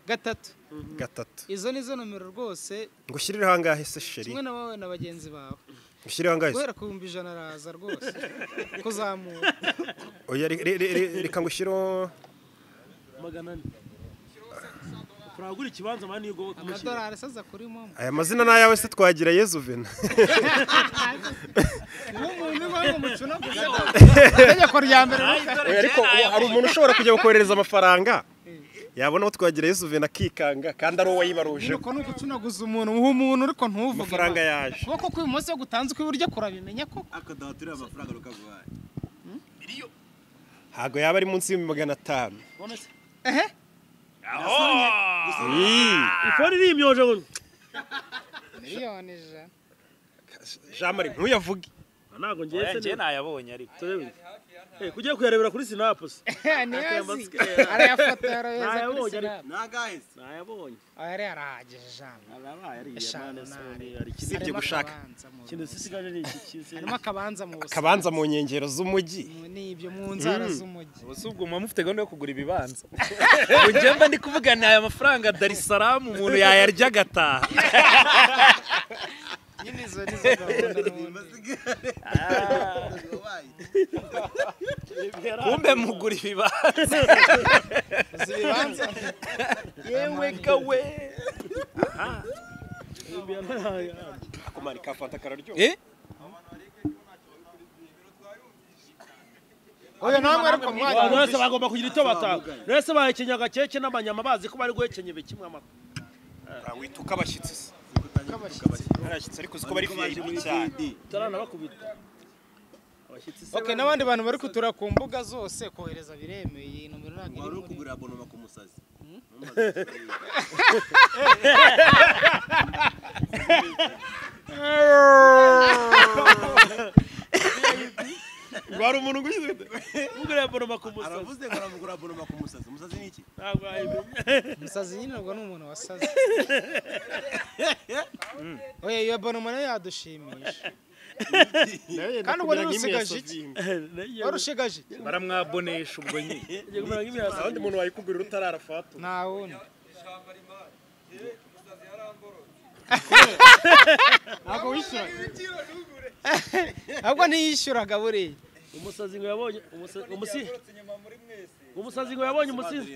Speaker 7: gatatu
Speaker 5: gatatu
Speaker 7: izo nizo nomero rwose
Speaker 5: ngo ushyirireho angahe se sheri
Speaker 7: kimwe na wowe na bagenzi bawe
Speaker 5: ushyirireho angahe se
Speaker 7: guhera ku bihumbi ijana araza rwose kuzamura
Speaker 5: oya re- re- re- re- reka ngo ushyireho
Speaker 2: magana ane turagura ikibanza mani iyo ugoboka
Speaker 7: amadolari asaza kuri momo
Speaker 5: aya mazina ni ayawe se twagira yezu vena
Speaker 7: uwo muntu uba ari umukino gusa itegeko rya mbere ruka-
Speaker 5: Oya, ariko ubu hari umuntu ushobora kujya gukohereza amafaranga yabona aho twagira yezu vena akikanga kandi ari uwo yibaruje
Speaker 7: uko ni ugucunaguza umuntu uha umuntu ariko ntuvuge
Speaker 5: amafaranga yaje
Speaker 7: ukuboko kw'ibumoso gutanze ukw'iburyo kurabimenya ko
Speaker 4: akadahaturira amafaranga rukaguhaye
Speaker 5: ntabwo yaba ari munsi y'ibihumbi magana atanu
Speaker 2: ifoni iri imyoje ngo
Speaker 7: miliyoni ijana
Speaker 5: jean marie ntuyavuge
Speaker 2: ntabwo ngenze
Speaker 1: njye nayabonye ariko
Speaker 2: kugiye kuyarebera kuri sinapu se
Speaker 7: ntiyazi arayafotora yoza kuri
Speaker 2: Nayabonye,
Speaker 7: sinapu
Speaker 4: ntagaheze
Speaker 2: nayabonye
Speaker 7: aya ari arahagije ijana
Speaker 2: arabaye ariya
Speaker 7: eshanu
Speaker 2: mwana se
Speaker 7: n'ari
Speaker 2: ari ikindi
Speaker 4: Sibye
Speaker 7: Harimo
Speaker 4: gushaka.
Speaker 7: akabanza mu-
Speaker 2: kintu zisigaje ni iki kisi
Speaker 7: harimo akabanza mu bus-
Speaker 5: kabanza mu nkengero z'umujyi
Speaker 7: mu- n'ibyo mu nzara z'umujyi
Speaker 1: ubu si ubwo muba mufite gahunda yo kugura ibibanza ngo njye mba ndi kuvugana aya mafaranga Dar es Salaam umuntu yayarya agataha
Speaker 7: nyine izo ni zo gahunda n'ubundi.
Speaker 1: kumbe mugura ibibanza
Speaker 7: Uzi ibibanza
Speaker 1: yewe kawe
Speaker 4: akumara ikafata kararyoha
Speaker 1: eh
Speaker 7: oya namwe ariko
Speaker 2: abantu
Speaker 7: mwajya
Speaker 2: bose bagomba kugira icyo batanga rwese bahekenya agakeke n'amanyama bazi ko bari guhekenya ibe kimwe amakuru
Speaker 4: wituka abashyitsi se
Speaker 7: kabashyitsi
Speaker 4: arashyitse ariko uziko bari vip cyane
Speaker 2: utaranabakubita abashyitsi se
Speaker 7: okay n'abandi bantu bari kutura ku mbuga zose kohereza biremeye iyi nomero ntabwo iri muri
Speaker 4: abonoma ku musazi
Speaker 2: wari umuntu ugushyize ugura abonoma ku musozi
Speaker 4: aravuze ngo aramugura abonoma ku musazi umusazi ni iki
Speaker 2: ntabwo wayimenya
Speaker 7: umusazi nyine ubwo ni umuntu wasaze oya iyo bonoma nayo yadushimisha kandi ubwo rero usigaje iki wari usigaje iki
Speaker 1: baramwabonesha ubwo nyine
Speaker 2: ugiye kumera nk'imiyaza abandi muntu wayikugurira utararafata
Speaker 7: nta wundi ntabwo wishyuraga ntabwo ntiyishyuraga buriya
Speaker 2: umusazi ngo yabonye umusazi umusi- umusazi ngo yabonye umusinzi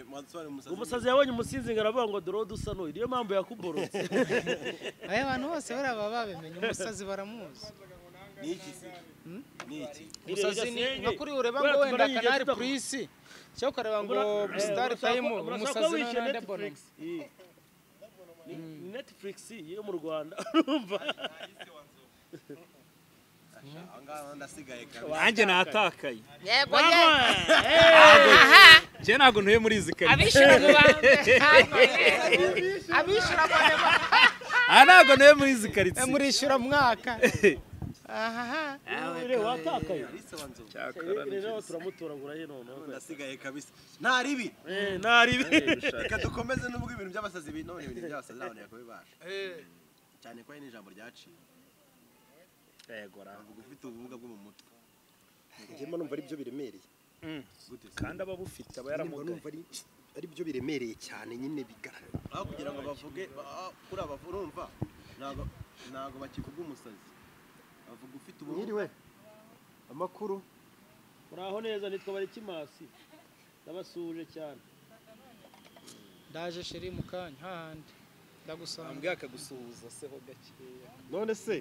Speaker 2: umusazi yabonye umusinzi ngo aravuga ngo dore uwo dusa n'uyu niyo mpamvu yakuborotse
Speaker 7: aya bantu bose bariya baba babimenye umusazi baramuzi umusazi ni nka kuri ureba ngo wenda kanari purisi cyangwa ukareba ngo sitari tayimu umusazi nawe nande bonoma
Speaker 2: ni netflix yo mu rwanda urumva
Speaker 1: nanjye natakaye
Speaker 7: yego ye
Speaker 1: njye ntabwo ntuye muri izi karitsiye
Speaker 7: abishyura mu bantu abishyura mu bantu
Speaker 1: aha ntabwo ntuye muri izi
Speaker 7: Eh,
Speaker 1: karitsiye
Speaker 7: murishyura mwaka aha
Speaker 2: rero watakaye rero turamutoragura ye noneho
Speaker 4: ndasigaye kabisa nta ribi
Speaker 2: Eh, ntari ibi
Speaker 4: reka dukomeze n'ubwo ibintu by'abasazi bi- none ibintu by'abasazi ntabwo yakubibasha cyane ko ari n'ijambo ryaciye
Speaker 1: yego
Speaker 4: avuga ufite ubumuga bwo mu mutwe
Speaker 11: njyewe numva ari byo biremereye
Speaker 4: gute se?
Speaker 1: kandi aba abufite aba
Speaker 11: Njyewe
Speaker 1: yaramugaye
Speaker 11: numva ari ari byo biremereye cyane nyine bigaragara
Speaker 4: aho kugira ngo bavuge ba- aho kuri aba urumva ntabwo ntabwo bakivuga umusazi bavuga ufite ubumuga
Speaker 11: mwiriwe amakuru
Speaker 2: muraho neza nitwa barikimasi ndabasuje cyane
Speaker 7: ndaje sheri mu kanya hahandi ndagusanga
Speaker 1: mbwaka gusuhuza seho gakeya
Speaker 11: none se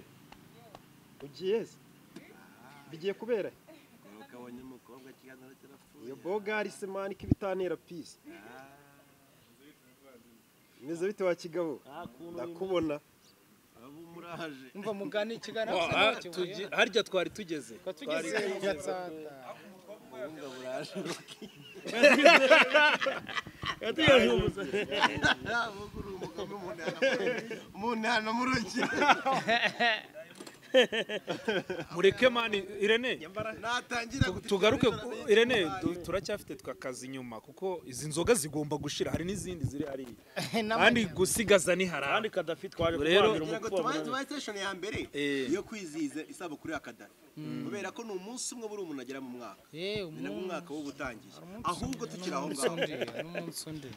Speaker 11: ugiye se bigiye kubera he?
Speaker 4: ukabonye umukobwa kiganiro kirapfuye
Speaker 11: iyo bogari se mani k'ibitantera pisi meze bite wa kigabo
Speaker 2: nta kuntu
Speaker 11: ndakubona
Speaker 4: abo muraje
Speaker 7: umva mugani ikiganiro
Speaker 1: harya twari tugeze
Speaker 7: tugeze gatsata
Speaker 2: yategereje umusazi
Speaker 4: uri umugabo mu ntana mu rugi
Speaker 1: mureke mani irene
Speaker 4: natangira
Speaker 1: tu- tugaruke ku- irene tu- turacyafite twakazi inyuma kuko izi nzoga zigomba gushira hari n'izindi ziri hariya kandi gusigaza ni
Speaker 2: kandi
Speaker 1: harahandi
Speaker 2: kadafi twaje
Speaker 1: Rero-
Speaker 2: kurwanira
Speaker 4: kugira ngo
Speaker 2: umukuba
Speaker 4: tubanze
Speaker 2: munani.
Speaker 4: tubaye station ya mbere
Speaker 1: Eh.
Speaker 4: yo kwizihiza isabukuru ya kadafi kubera ko ni umunsi umwe buri umuntu agera mu mwaka
Speaker 7: yewe
Speaker 4: ni nabo
Speaker 7: umunsi
Speaker 4: umwaka w'ubutangiye ahubwo tukiri aho ngaho
Speaker 7: undi hari n'umunsi undi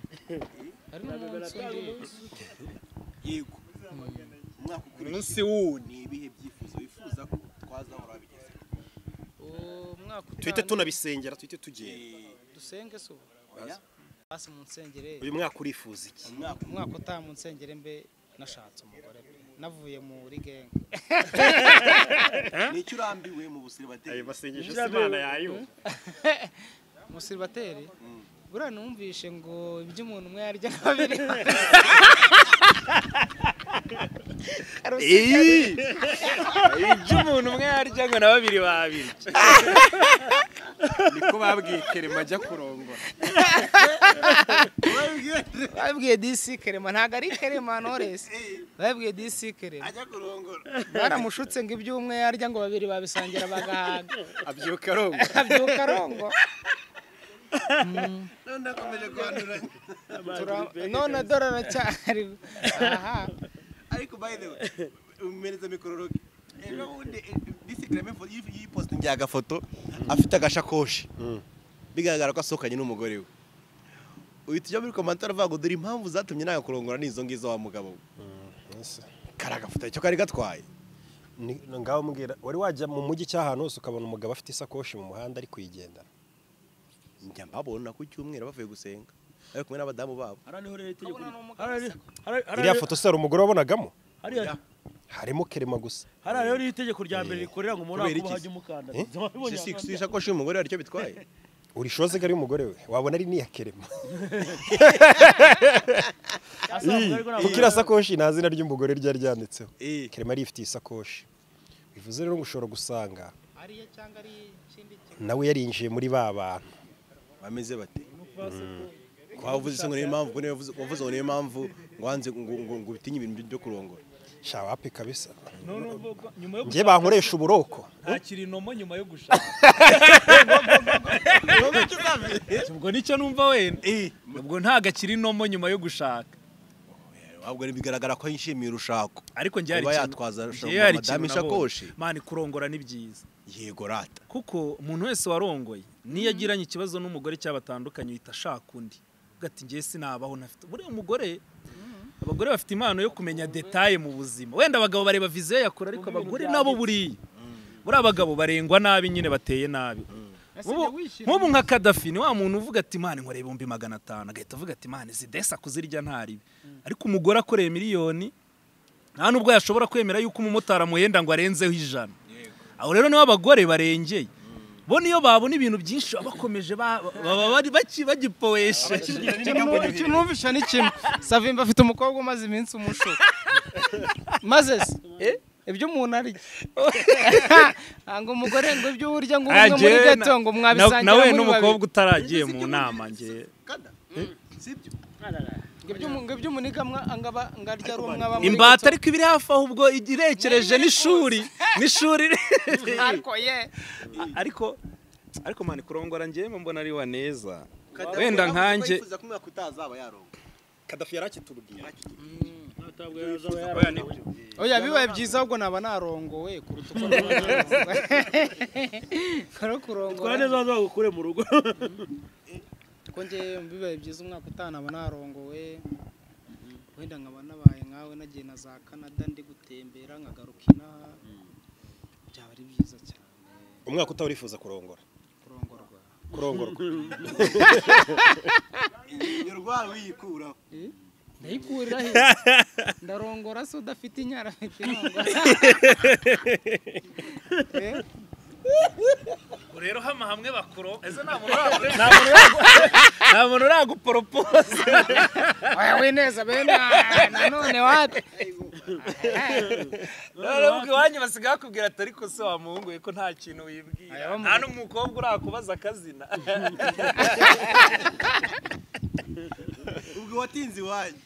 Speaker 7: hari n'umunsi undi
Speaker 4: yego umwaka
Speaker 1: umunsi
Speaker 4: ukurikiye
Speaker 1: wundi
Speaker 4: ni ibihe byifuzo wifuza ko twazahora bigeze
Speaker 7: umwaka
Speaker 5: tuhite
Speaker 7: utaha
Speaker 5: tunabisengera tuhite tugenda
Speaker 7: dusenge se ubu basi mu nsengere
Speaker 5: uyu mwaka urifuza iki
Speaker 4: umwaka
Speaker 7: umwaka utaha mu nsengere mbe nashatse umugore pe navuye muri genge
Speaker 4: ni icyo urambiwe mu busiribateri
Speaker 5: masengesho si imana yayumva
Speaker 7: musiribateri buriya numvishe ngo ibyo umuntu umwe yarya na babiri
Speaker 1: ibyo umuntu umwe yarya ngo na babiri babirya
Speaker 4: niko
Speaker 8: ko babwiye kerema ajya kurongora
Speaker 7: babwiye disi kerema ntabwo ari kerema noresi babwiye disi kerema
Speaker 8: ajya kurongora
Speaker 7: baramushutse ngo iby'umwe yarya ngo babiri babisangira bagahaga
Speaker 8: abyuka arongora
Speaker 7: abyuka arongo
Speaker 8: none akomeje kwanduranya
Speaker 7: Tura- none dore aracyari aha
Speaker 8: ariko by the way umeneza mikororoge ejo bundi disigarame yipositingi
Speaker 4: agafoto afite agashakoshi bigaragara ko asohokanye n'umugore we uhita ujya muri komantar uvuga ngo dore impamvu zatumye nagakurongora n'izo ngizo wa mugabo we kari agafoto icyo kari gatwaye
Speaker 5: Ni- ngaho mbwira wari wajya mu mujyi cy'ahantu hose ukabona umugabo afite isakoshi mu muhanda ari kuyigendana
Speaker 4: njya mbabona ku cyumweru bavuye gusenga bari kumwe n'abadamu babo
Speaker 2: hariya niho rero itegeko
Speaker 7: Abona ni umugabo
Speaker 2: hariya rero- hariya-
Speaker 5: iriya foto se hari umugore wabonagamo
Speaker 2: hariya
Speaker 5: harimo kerema gusa
Speaker 2: hariya rero itegeko rya mbere rikorera ngo umuntu
Speaker 4: Kubera
Speaker 2: ntakuba
Speaker 4: iki?
Speaker 2: hajya umukandara
Speaker 5: Eh?
Speaker 2: Wabibonye
Speaker 4: Si- si- si
Speaker 2: ahantu
Speaker 4: isakoshi y'umugore hari icyo bitwaye
Speaker 5: uri shoze ko ari umugore we wabona ari n'iya kerema
Speaker 2: asanga ariko ntabwo
Speaker 5: kuko iriya sakoshi nta zina ry'umugore ryari ryanditseho
Speaker 4: Eh.
Speaker 5: kerema yari yifitiye isakoshi bivuze rero ngo ushobora gusanga
Speaker 7: ariyo cyangwa ari ikindi kintu
Speaker 5: nawe yarinjiye muri ba bantu
Speaker 4: bameze bate ko wavuze se ngo niyo mpamvu niyo wavuze wavuze ngo niyo mpamvu ngo wanze ngo- ngo ngo utinye ibintu byo kurongora
Speaker 5: shawapi kabisa
Speaker 1: nyuma yo
Speaker 5: njye bankoresha uburoko
Speaker 1: ntakiri inomo nyuma yo gushaka ubwo nicyo numva wenda ubwo ntagakiri inomo nyuma yo gushaka
Speaker 4: ahubwo bigaragara ko yishimiye urushako
Speaker 1: ariko njye hari
Speaker 4: Kuba
Speaker 1: ikintu-
Speaker 4: yatwaza ashobora
Speaker 1: njye hari
Speaker 4: kuba
Speaker 1: ikintu
Speaker 4: madame isakoshi.
Speaker 1: nabonye. mani kurongora ni byiza
Speaker 4: yego rata
Speaker 1: kuko umuntu wese warongoye niyo agiranye ikibazo n'umugore cyaba atandukanye uhita ashaka undi ugati njye sinabaho ntafite buriya umugore abagore bafite impano yo kumenya detaye mu buzima wenda abagabo bareba viziyo yakora ariko abagore nabo buriya buriya abagabo barengwa nabi nyine bateye nabi Nk'ubu- nk'ubu nka kadafi ni wa muntu uvuga ati imana inkoreye ibihumbi magana atanu agahita avuga ati imana zidesa kuzirya ntaribi ariko umugore akoreye miliyoni nta nubwo yashobora kwemera yuko umumotari amuhenda ngo arenzeho ijana aho rero niho abagore barengeye bo niyo babona ibintu byinshi baba bakomeje ba- baba bari baki- bagipowesheje
Speaker 7: icyo numvisha ni kimwe savimba afite umukobwa umaze iminsi umushuka maze se ibyo umuntu arya ngo umugore ngo ibyo urya ngo umwe muri
Speaker 1: Ajye,
Speaker 7: gato ngo
Speaker 1: na- na-
Speaker 7: mwabisangira
Speaker 1: nawe
Speaker 7: muri babiri
Speaker 1: n'umukobwa utaragiye mu nama njye
Speaker 7: ngo ibyo umu- ngo ibyo umuniga mwa- ngo aba- ngo arya ari umwe aba muri
Speaker 1: imbata ariko ibiri hafi aho ubwo irekereje n'ishuri n'ishuri
Speaker 7: gato. ariko ye
Speaker 1: ariko ariko mani kurongora njyewe mbona ari wa neza wenda nkanjye
Speaker 5: kadafi yarakitubwiye
Speaker 7: oya bibaye byiza ahubwo naba narongowe kuruta uko rero
Speaker 2: twari
Speaker 7: kurongora
Speaker 2: neza waza bagukure mu rugo
Speaker 7: ko njye bibaye byiza umwaka utaha naba narongowe wenda nkaba nabaye nkawe nagiye na za canada ndi gutembera nkagaruka inaha byaba ari byiza cyane
Speaker 5: umwaka utaba urifuza kurongora
Speaker 7: kurongorwa
Speaker 5: kurongorwa
Speaker 8: urwaye uyikuraho
Speaker 7: ndayikurira he ndarongora se udafite inyara afite irongora Eh?
Speaker 1: rero hama hamwe bakuro nta muntu uraguporopoza
Speaker 7: oya wineza bene ah, nanone wapi
Speaker 1: ubwo iwanyu basigaye bakubwira ati ariko se wa muhungu we ko nta kintu
Speaker 7: Aya,
Speaker 1: wibwira
Speaker 7: bamu-
Speaker 1: nta n'umukobwa urakubaza akazina
Speaker 8: ubwo watinze iwanyu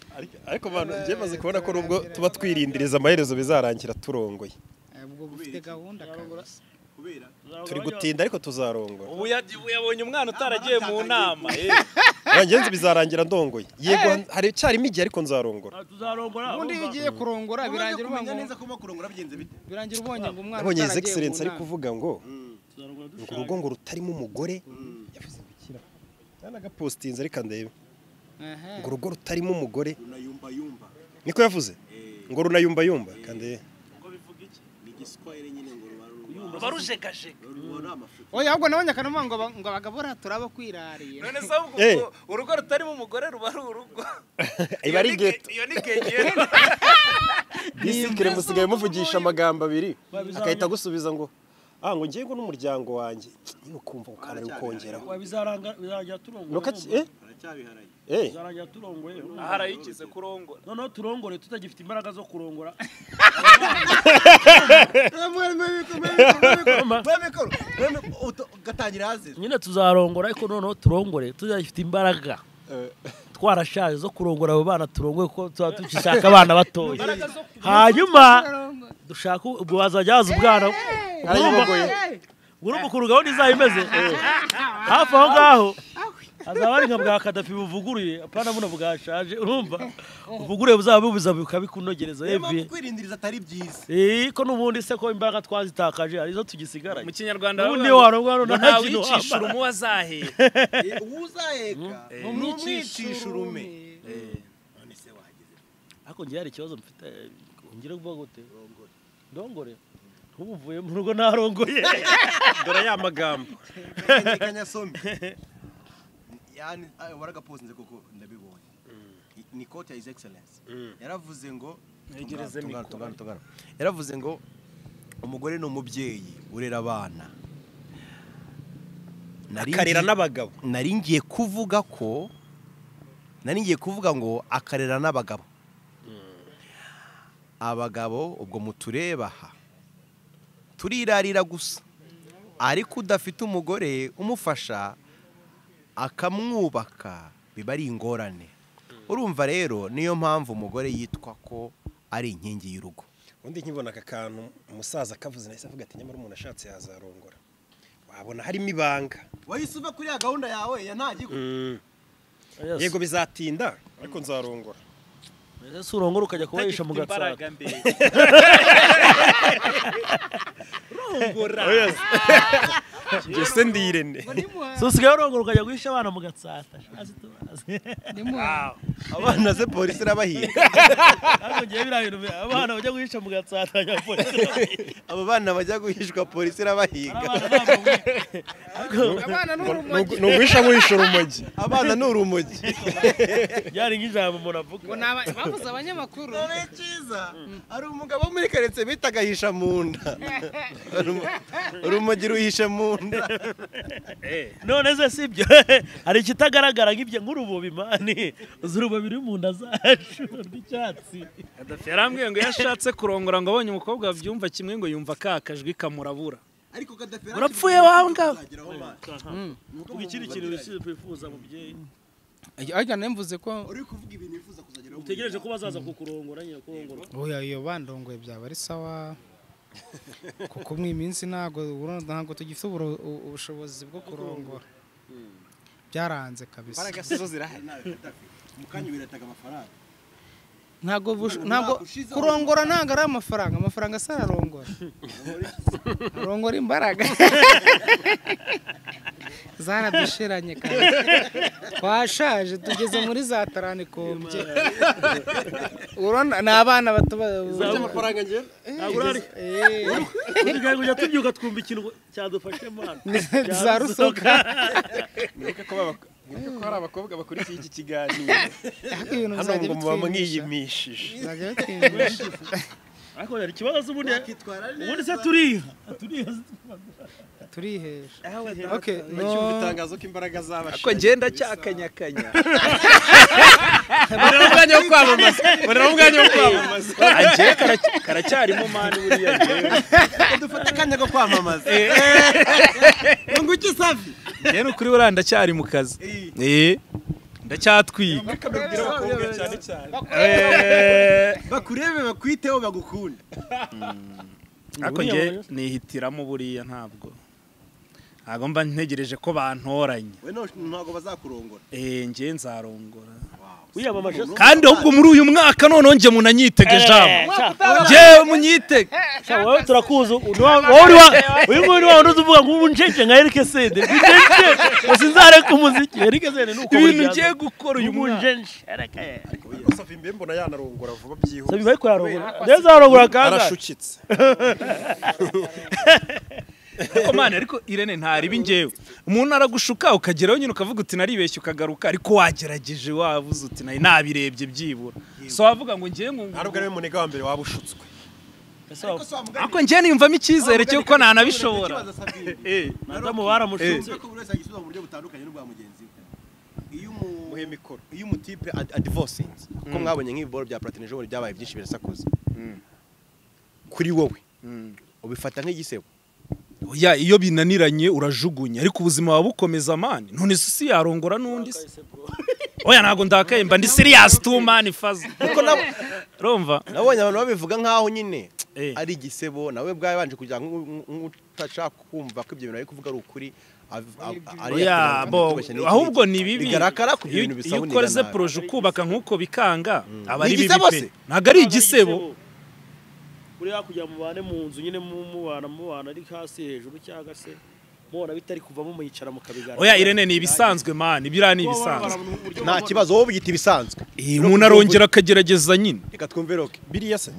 Speaker 5: ariko abantu njye maze kubona ko nubwo tuba twirindiriza amaherezo bizarangira turongoye
Speaker 7: Eh, ubwo bufite gahunda kabisa
Speaker 8: kubera
Speaker 5: turi gutinda ariko tuzarongora
Speaker 1: ubu ya- ubu yabonye umwana utaragiye mu nama eh.
Speaker 5: ngenzi bizarangira ndongoye yego hari cyarimo igihe ariko nzarongora
Speaker 2: Ah, tuzarongora
Speaker 7: ubundi iyo
Speaker 2: urumva.
Speaker 7: ugiye kurongora birangira uba
Speaker 8: kumenya
Speaker 7: ngo-
Speaker 8: neza ko urimo kurongora bigenze bite
Speaker 7: birangira ubonye ngo umwana
Speaker 5: nabonye his
Speaker 7: utaragiye
Speaker 5: excellence
Speaker 7: mu
Speaker 5: ari
Speaker 7: nama.
Speaker 5: kuvuga ngo
Speaker 2: Tuzarongora dushaka.
Speaker 5: ngo urugo ngo rutarimo umugore yavuze ngo ikira nagapositinze reka ndebe
Speaker 7: Ehe.
Speaker 5: ngo urugo rutarimo umugore
Speaker 8: runayumba yumba
Speaker 5: niko yavuze ngo runayumba yumba kandebe
Speaker 8: ni igiswahili nyine ngo ruba ruba
Speaker 1: ruba rujegajega
Speaker 8: ruba amafuti
Speaker 7: oya ahubwo nabonye akanuma ngo aba- ngo abagabo buriya turaba kwirariye
Speaker 1: none se ahubwo
Speaker 5: Eh.
Speaker 1: ubwo urugo rutarimo umugore ruba ari urugo
Speaker 5: iba ari
Speaker 1: Iyo ni
Speaker 5: geto
Speaker 1: ge- iyo ni gegera
Speaker 5: disikire musigaye muvugisha amagambo abiri agahita agusubiza ngo ah ngo ngiye ngo n'umuryango wanjye niba ukumva ukanari ukongeraho
Speaker 2: Wa, bizaranga- bizarangira
Speaker 5: nuko
Speaker 2: turongora
Speaker 5: ati
Speaker 2: urumva.
Speaker 5: eh Eh,
Speaker 2: tuzarangira turongoye
Speaker 1: aha arayikize kurongora
Speaker 2: noneho turongore tutagifite imbaraga zo kurongora
Speaker 4: ugatangira hazi
Speaker 2: nyine tuzarongora ariko noneho turongore tuzagifite imbaraga twarashaje zo kurongora abo bana turongoye kuko tuba tugishaka abana batoya hanyuma dushaka ubwo wazajya haza ubwana urumva ukuntu gahunda izaba imeze hafi aho ngaho hazaba ari nka bwa kadafi buvuguruye apana buno bwashaje urumva ubuvuguruye buzaba bubuza bukabikunogereza yevuye
Speaker 4: kwirindiriza atari byiza
Speaker 2: Eh, ko n'ubundi se ko imbaraga twazitakaje arizo tugisigaranye
Speaker 1: mu kinyarwanda
Speaker 2: ubundi
Speaker 1: baravuga
Speaker 2: iyo
Speaker 1: ngo,
Speaker 2: warongwa noneho
Speaker 1: ngo
Speaker 2: nta
Speaker 1: ntawe
Speaker 2: kintu
Speaker 1: uyicisha
Speaker 2: wambara
Speaker 1: urumu azahera
Speaker 4: uwuzaheka ni umwicisha urume
Speaker 2: ariko njye hari ikibazo mfite ngire kuvuga gute ndongore nk'ubu uvuye mu rugo narongoye
Speaker 8: dore ya magambo
Speaker 4: kanyasombe yani ah, waragapozinze kuko ndabibonye ni kote ya his excellence yaravuze ngo
Speaker 8: Ntegereze
Speaker 4: Tungana,
Speaker 8: mikoro.
Speaker 4: tungana, tungana. yaravuze ngo umugore ni umubyeyi urera abana Nari
Speaker 8: akarera
Speaker 4: ngiye-
Speaker 8: n'abagabo
Speaker 4: nari ngiye kuvuga ko nari ngiye kuvuga ngo akarera n'abagabo abagabo ubwo mutureba aha turirarira gusa ariko udafite umugore umufasha akamwubaka biba ari ingorane urumva rero niyo mpamvu umugore yitwa ko ari inkingi y'urugo
Speaker 5: undi nkibona aka kantu umusaza akavuze nahise avuga ati nyamara umuntu ashatse yazarongora wabona harimo ibanga
Speaker 4: wahise uva kuri ya gahunda yawe ya ntagigo
Speaker 5: yego bizatinda ariko nzarongora
Speaker 2: mbese si urongora ukajya kubahisha mu
Speaker 1: Utagifite imbaraga
Speaker 2: gatsata
Speaker 1: mbere
Speaker 8: njye se ndi irene
Speaker 2: si usigaye urongora ukajya guhisha abana mu gatsata shazi tubazi
Speaker 4: abana ze polisi irabahiga
Speaker 2: ariko ngiye biriya bintu bi- abana bajya guhisha mu gatsata bajya polisi
Speaker 4: abo bana bajya guhishwa polisi irabahiga
Speaker 7: abana n'urumogi
Speaker 5: ni uguhisha nk'uhisha urumogi
Speaker 4: abana ni urumogi
Speaker 2: byari nk'ijambo umuntu avuga
Speaker 7: ngo ni aba- bavuze abanyamakuru
Speaker 4: dore cyiza hari umugabo wo muri karitsiye bita agahisha mu nda urumogi ruhishe mu nda
Speaker 2: none se si ibyo hari ikitagaragara nk'ibyo nk'urubobi mani uzi urubobi ruri mu nda zacu rw'icyatsi
Speaker 1: Gaddafi yarambwiye ngo iyo ashatse kurongora ngo abonye umukobwa babyumva kimwe ngo yumva ka kajwi kamurabura
Speaker 4: ariko kadafera
Speaker 1: urapfuye wawe ngawe
Speaker 2: ubu ikindi kintu wifuza mubyeyi
Speaker 3: ariko nemvuze ko
Speaker 4: uri kuvuga ibintu wifuza kuzageraho
Speaker 2: utegereje ko bazaza kukurongora nyine kurongora
Speaker 7: oya iyo bandongoye byaba ari sawa kuko mu iminsi ntago urumva ntago tugifite uburo- u- ubushobozi bwo kurongora byaranze kabisa
Speaker 4: sizo zirahari mu kanya birataga amafaranga
Speaker 7: ntago bush- ntago kurongora ntago ari amafaranga amafaranga asa ararongora arongora imbaraga zaradushiranye kandi twashaje tugeze muri za taranikombye urabona ni abana bato ba-
Speaker 5: amafaranga ngira
Speaker 2: ntabwo urari
Speaker 7: Eh,
Speaker 2: kugira ngo ujya tubyuka twumva ikintu cyadufashe mana
Speaker 7: za rusoka
Speaker 8: mwibuke ko baba- mwibuke ko hari abakobwa bakurikiye iki kiganiro
Speaker 7: ariko ibintu
Speaker 8: hano ngo
Speaker 7: bizajya
Speaker 8: muba
Speaker 7: bitwimisha.
Speaker 8: mwiyimishije
Speaker 7: Bizajya bitwimisha.
Speaker 2: ariko hari ikibazo z'ubundi ubundi se turiha turiha
Speaker 7: turihesha Okay,
Speaker 8: bacyumva itangazo ko imbaraga zabashije
Speaker 1: ngenda cyakanyakanya
Speaker 8: murera umwanya wo kwamamaza murera umwanya wo kwamamaza
Speaker 1: agiye karacyarimo mani buriya njyewe
Speaker 4: dufata akanya ko kwamamaza ngo iki safi
Speaker 1: njyewe ni ukuri buriya ndacyari mu kazi Eh, ndacyatwiga
Speaker 8: kabibwira abakobwa cyane cyane
Speaker 1: Eh,
Speaker 4: bakurebe bakwiteho bagukunda
Speaker 1: ariko njye nihitiramo buriya ntabwo ntabwo mba ntegereje ko bantoranya
Speaker 4: we no- ntabwo bazakurongora
Speaker 1: Eh, njye nzarongora
Speaker 2: wiyamamaje
Speaker 1: kandi ahubwo muri uyu mwaka noneho njye munanyitege ijambo njyewe munyitege
Speaker 2: Sha, wewe turakuzi uyu nguyu ni wa wundi uza uvuga ngo ubu ncece nka Eric Sende ncece gusa inzareka umuziki Eric Sende ni uko
Speaker 1: ibintu ngiye gukora uyu
Speaker 2: ubu
Speaker 1: mwaka
Speaker 2: ncece Ereke.
Speaker 5: ariko safi mbe mbona yanarongora vuba byihuse
Speaker 2: sabi bari kuyarongora ndetse zarongora kangahe
Speaker 5: arashukitse
Speaker 1: ariko mani ariko irene ntaribe njyewe umuntu aragushuka ukageraho nyine ukavuga uti naribeshye ukagaruka ariko wagerageje wavuze uti nayo nabirebye byibura so wavuga ngo njyewe ngo
Speaker 5: ntabwo ari we munega wa mbere waba ushutswe
Speaker 1: ariko njyewe niyumvamo icyizere cy'uko nanabishobora Eh,
Speaker 2: madamu baramushinze
Speaker 4: ko buri wese agisubiza mu buryo butandukanye n'ubwa mugenzi we iyo umu iyo umutipe ad- adivosinze kuko mwabonye nk'ibiboro bya platine ejo bundi byabaye byinshi birasakuza kuri wowe ubifata nk'igisebo
Speaker 1: oya iyo binaniranye urajugunya ariko ubuzima buba bukomeza mani none se si yarongora n'undi se oya ntabwo ndakaye mba ndi siriyasi tu mani faza
Speaker 4: kuko nabo
Speaker 1: urumva
Speaker 4: nabonye abantu babivuga nk'aho nyine
Speaker 1: Eh.
Speaker 4: ari igisebo nawe bwawe banje kugira ngo nk- nk- utashaka kumva ko ibyo bintu ari kuvuga ari ukuri av- av- ari
Speaker 1: oya
Speaker 4: yakugira ngo
Speaker 1: bo
Speaker 4: atubeshye n'iki
Speaker 1: ahubwo
Speaker 4: n'iki.
Speaker 1: ni bibi
Speaker 4: bigaragara ku
Speaker 1: Iyo-
Speaker 4: bintu
Speaker 1: iyo
Speaker 4: bisabunira
Speaker 1: ukora ze
Speaker 4: nabi.
Speaker 1: poroje ukubaka nk'uko bikanga aba
Speaker 4: Ni
Speaker 1: ari bibi
Speaker 4: igisebo
Speaker 1: pe
Speaker 4: se?
Speaker 1: ntabwo ari igisebo
Speaker 2: muri hakurya mubane mu nzu nyine mu- mubana mubana ari hasi hejuru cyangwa se mubona bitari kuvamo muyicara mukabigaragara
Speaker 1: oya irene ni ibisanzwe mani biriya ni ibisanzwe
Speaker 4: nta kibazo wowe byita ibisanzwe
Speaker 1: Eh, umuntu arongera akagerageza nyine
Speaker 4: reka twumve roke
Speaker 5: biriya se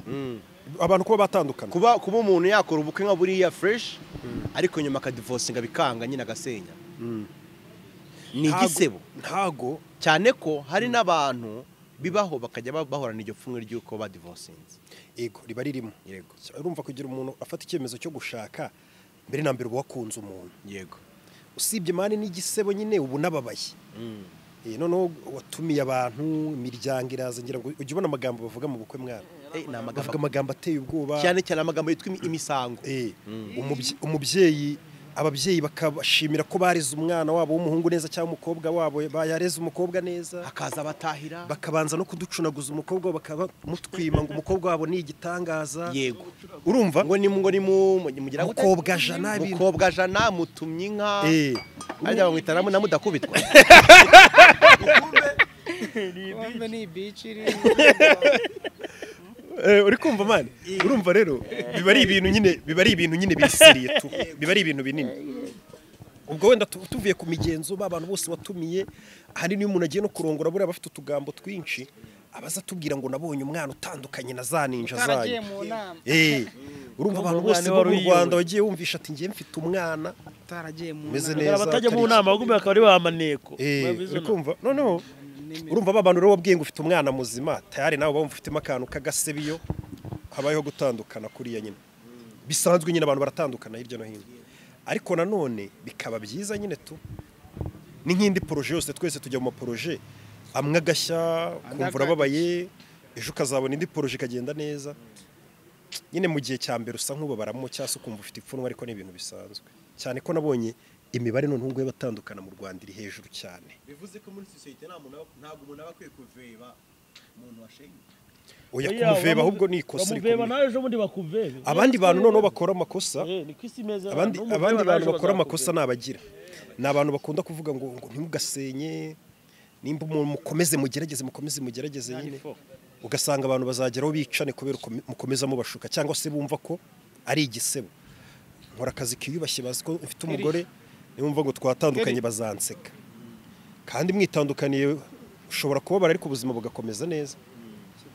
Speaker 5: abantu kuba batandukana
Speaker 4: kuba kuba umuntu yakora ubukwe nka buriya fresh ariko nyuma akadivosinga bikanga nyine agasenya ni
Speaker 5: Ntago-
Speaker 4: igisebo
Speaker 5: ntago
Speaker 4: cyane ko hari n'abantu bibaho bakajya ba- bahorana iryo pfunwe ry'uko badivosinze
Speaker 5: ego riba ririmo
Speaker 4: yego
Speaker 5: urumva kugira umuntu afata icyemezo cyo gushaka mbere na mbere uba wakunze umuntu
Speaker 4: yego
Speaker 5: usibye mani n'igisebo nyine ubu n'ababaye Eh, noneho watumiye abantu imiryango iraza ngira ngo ujye ubona amagambo bavuga mu bukwe mwana
Speaker 4: Eh, ni
Speaker 5: bavuga
Speaker 4: amagambo
Speaker 5: amagambo ateye ubwoba
Speaker 4: cyane cyane amagambo yitwa imi- imisango
Speaker 5: Eh, umubye- umubyeyi ababyeyi bakabashimira ko bareze umwana wabo w'umuhungu neza cyangwa umukobwa wabo bayareze umukobba neza
Speaker 4: hakaza abatahira
Speaker 5: bakabanza no kuducunaguza umukobwa wabo bakaba mutwima ngo umukobwa wabo ni igitangaza
Speaker 4: yego
Speaker 5: urumva
Speaker 4: ngo ni ngo ni mu mu- mugira gute?
Speaker 5: Mukobwa jana, ibintu.
Speaker 4: mukobwa jana mutumye inka
Speaker 5: Eh,
Speaker 4: arya bamwita na na mudakubitwa
Speaker 7: Bombe ni ibici iri
Speaker 5: Eh, uri kumva mani urumva rero biba ari ibintu nyine biba ari ibintu nyine bisiriye tu biba ari ibintu binini ubwo wenda tu- tuvuye ku migenzo ba bantu bose watumiye hari n'iyo umuntu agiye no kurongora buriya bafite utugambo twinshi abaza atubwira ngo nabonye umwana utandukanye na za ninja
Speaker 7: utaragiye
Speaker 5: zanyu
Speaker 7: mu nama
Speaker 5: Eh, urumva abantu bose bo mu rwanda wagiye wumvisha ati ngiye mfite umwana
Speaker 7: utaragiye mu
Speaker 5: umeze
Speaker 7: nama
Speaker 5: neza
Speaker 2: abatajya mu
Speaker 5: atari-
Speaker 2: nama bagumye bakaba ari ba maneko
Speaker 5: Eh,
Speaker 2: Mwabizi
Speaker 5: uri
Speaker 2: no?
Speaker 5: kumva noneho urumva ba bantu rero wabwiye ngo ufite umwana muzima tayari nawe baba mufitemo akantu k'agasebiyo habayeho gutandukana kuriya nyine bisanzwe nyine abantu baratandukana hirya no hino ariko nanone bikaba byiza nyine tu ni nk'indi poroje yose twese tujya mu maporoje amwe agashya ukumva urababaye ejo ukazabona indi poroje ikagenda neza nyine mu gihe cya mbere usa nk'ubabaramo cyangwa se ukumva ufite ipfunwe ariko ni ibintu bisanzwe cyane ko nabonye imibare noneho nguye batandukana mu rwanda iri hejuru cyane
Speaker 4: bivuze ko muri sosiyete ntabwo umuntu aba akwiye kuveba umuntu washenye
Speaker 5: oya
Speaker 2: Oya,
Speaker 5: kumuveba
Speaker 2: bamu-
Speaker 5: ahubwo ni ikosa
Speaker 2: bamuveba
Speaker 5: rikomeye
Speaker 2: nawe ejo bundi bakuvebe
Speaker 5: abandi bantu noneho bakora amakosa
Speaker 2: Eh, ni ku isi meza
Speaker 5: abandi
Speaker 2: n'umuveba
Speaker 5: abandi
Speaker 2: nawe
Speaker 5: bantu
Speaker 2: ejo
Speaker 5: bakora
Speaker 2: bazakuveba.
Speaker 5: amakosa ni abagira ni abantu bakunda kuvuga ngo ngo ntimugasenye nimba umuntu mukomeze mugerageze mukomeze mugerageze nyine ugasanga abantu bazageraho bicane kubera uko mukomeza mubashuka cyangwa se bumva ko ari igisebo nkora akazi kiyubashye bazi ko mfite umugore nimba ngo twatandukanye bazanseka kandi mwitandukaniye ushobora kubabara ariko ubuzima bugakomeza neza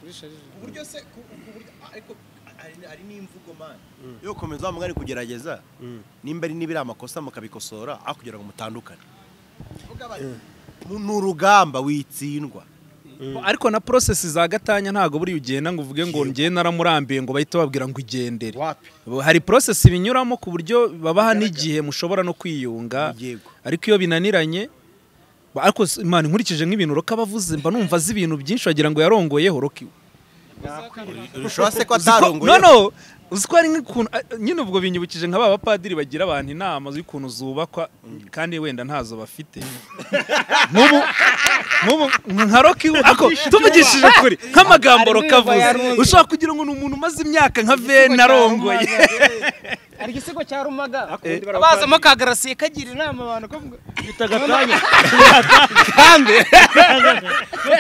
Speaker 4: ku buryo se ku- ku buryo ariko hari- hari n'imvugo mani iyo ukomeza mwari kugerageza nimba ari n'ibiri amakosa mukabikosora aho kugira ngo mutandukane Vuga bati, mu- ni urugamba witsindwa
Speaker 1: ariko na porosesi za gatanya ntabwo buriya ugenda ngo uvuge ngo ngiye naramurambiye ngo bahite babwira ngo igendere
Speaker 4: wapi
Speaker 1: hari porosesi binyuramo ku buryo babaha n'igihe mushobora no kwiyunga
Speaker 4: Yego.
Speaker 1: ariko iyo binaniranye ba- ariko s- Imana nkurikije nk'ibintu roka abavuze mba numva azi ibintu byinshi wagira ngo yarongoyeho roki
Speaker 4: bishobora se ko atarongoye
Speaker 1: no no uzi ko hari nk'ikuntu a- nyine ubwo binyibukije nka ba bapadiri bagira abantu inama z'ukuntu zubakwa kandi wenda ntazo bafite nk'ubu nk'ubu nka roki we- ariko tumugishije kuri nk'amagambo
Speaker 7: Hari
Speaker 1: roka
Speaker 7: n'uyu
Speaker 1: avuze
Speaker 7: bayarongoye.
Speaker 1: ushobora kugira ngo ni umuntu umaze imyaka nka veni arongoye
Speaker 7: hari igisigo cya rumaga abazamo kagarasiye kagira inama abantu ko
Speaker 2: bita gatanya
Speaker 1: kandi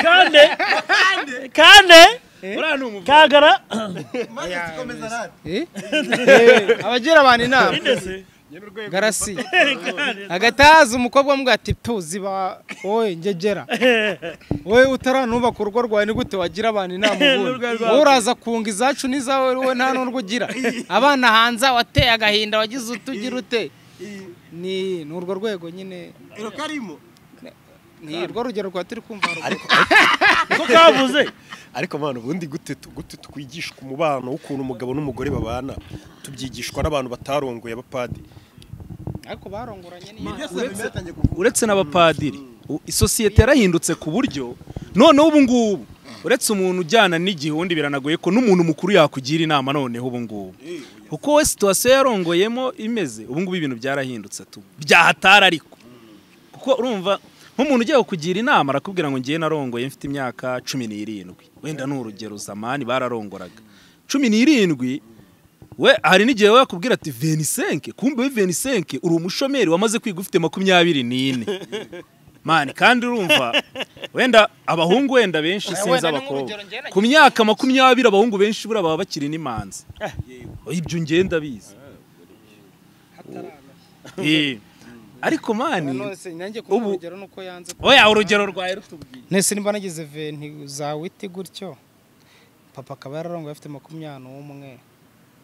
Speaker 2: kande kande
Speaker 1: uriya ni umuvuzi.
Speaker 2: kagara
Speaker 7: Eh? abagira abantu inama garasi hagati haza umukobwa wamubwira ati tuzi ba wowe ngegera wowe utaranubaka urugo rwawe ni gute wagira abantu inama ubundi wowe uraza kunga izacu n'izawe wowe nta n'urwo ugira abana hanze wateye agahinda wagize utugira ute ni ni urwo rwego nyine
Speaker 4: karimo
Speaker 7: ni urwo rugero rwa turi kumva haruguru.
Speaker 2: ko kavuze
Speaker 5: ariko mwana ubundi gute tu- gute twigishwa umubano w'ukuntu umugabo n'umugore babana tubyigishwa n'abantu batarongoye abapadiri
Speaker 7: ariko barongoranye n'iyo
Speaker 1: uretse n'abapadiri isosiyete yarahindutse ku buryo noneho ubu ngubu uretse umuntu ujyana n'igihe undi biranagoye ko n'umuntu mukuru yakugira inama noneho ubu ngubu kuko we situwasiyo yarongoyemo imeze ubu ngubu ibintu byarahindutse tu byahatara ariko kuko urumva nk'umuntu ugiye kukugira inama arakubwira ngo ngiye narongoye mfite imyaka cumi n'irindwi wenda ni urugero zamani bararongoraga cumi n'irindwi we hari n'igihe we yakubwira ati venisenke kumbe we venisenke uri umushomeri wamaze kwiga ufite makumyabiri n'ine mani kandi urumva wenda abahungu wenda benshi sinzi abakobwa ku myaka makumyabiri abahungu benshi buriya baba bakiri n'imanzi ibyo ngenda bizi ariko mani ubu oya urugero rwawe rutubwiye
Speaker 7: nese nimba nagize venti za witi gutyo papa akaba yararongoye afite makumyabiri n'umwe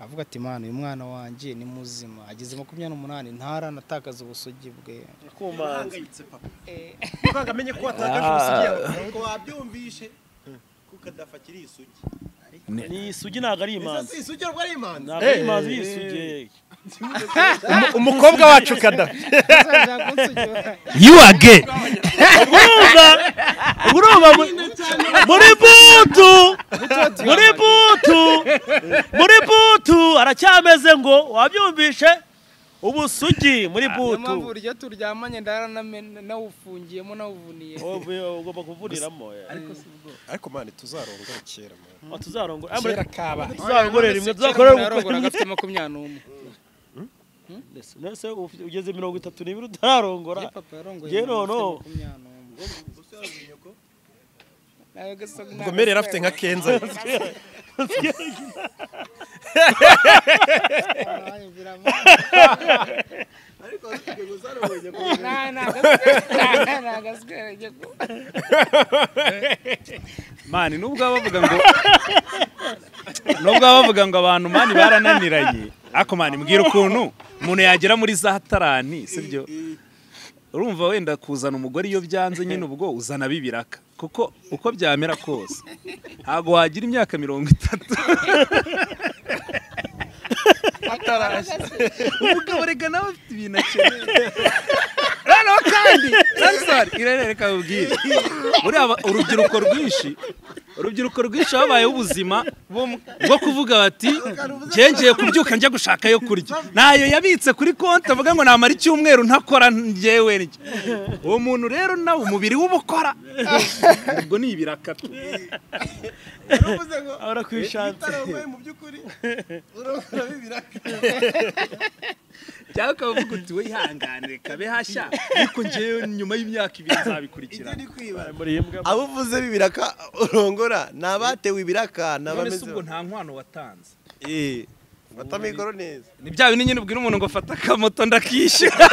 Speaker 7: avuga ati mwana uyu mwana wanjye ni muzima ageze makumyabiri n'umunani ntaranatakaza ubusugi bwe
Speaker 8: uhangayitse papa muganga amenye ko watakaje ubusugi yawe ntabwo wabyumvishe kuko adafakira isugi
Speaker 2: ni isugi ntabwo ari imanzi
Speaker 8: isugi ntabwo ari imanzi
Speaker 2: ntabwo ari imanzi ni isugi
Speaker 8: umukobwa wacu kadafi
Speaker 2: you are gay urumva urumva mu- muri butu muri butu muri butu aracyameze ngo wabyumvishe ubusugi muri butu
Speaker 7: mpamvu uryo turyamanye ndaranamena nawufungiyemo nawuvuniye
Speaker 2: ugomba kuvuriramo
Speaker 5: ariko mani tuzarongora kera mani
Speaker 2: tuzarongora
Speaker 5: kera kabaye
Speaker 2: tuzarongorera rimwe tuzakorera
Speaker 7: yarongoraga
Speaker 2: ubukunyi
Speaker 7: afite makumyabiri n'umwe
Speaker 2: nese ufite- ugeze mirongo itatu n'ibiri utararongora
Speaker 7: Iyo papa yarongoye
Speaker 2: Njye
Speaker 7: mama afite
Speaker 2: noneho.
Speaker 7: makumyabiri n'umwe. Nawe gasa-
Speaker 5: ubugomere yari afite nka kenza
Speaker 7: Ay, biramara. Nta- nta- nta- nta gasikere ko-
Speaker 1: mani nubwo baba bavuga ngo nubwo baba bavuga ngo abantu mani barananiranye ariko mani mbwira ukuntu umuntu yagera muri za tarani sibyo urumva wenda kuzana umugore iyo byanze nyine ubwo uzana bibiraka kuko uko byamera kose ntabwo wagira imyaka mirongo itatu umugabo rega nawe afite ibintu akeneye noneho kandi sansari irene reka mubwire buriya aba- urubyiruko rwinshi urubyiruko rwinshi babayeho ubuzima bwo kuvuga bati ngengeye kubyuka njya gushaka yo kurya ntayo yabitse kuri konti avuga ngo namara icyumweru ntakora njyewe ndya uwo muntu rero nawe umubiri we uba ukora ubwo ni ibirakatu
Speaker 2: ahora ku ishansi
Speaker 8: mu by'ukuri urabona bibiraka
Speaker 1: cyangwa ukaba uvuga uti we ihangane kabe hashya ariko njyewe nyuma y'imyaka ibiri nzabikurikirana
Speaker 8: kwibara
Speaker 2: muri imbwa
Speaker 4: abo uvuze b'ibiraka urongora ni abatewe ibiraka ni
Speaker 1: none se
Speaker 4: abameze
Speaker 1: ubwo nta nkwano watanze
Speaker 4: Eh, fata mikoro neza
Speaker 1: ni bya bindi nyine ubwira umuntu ngo fata akamoto ndakishyura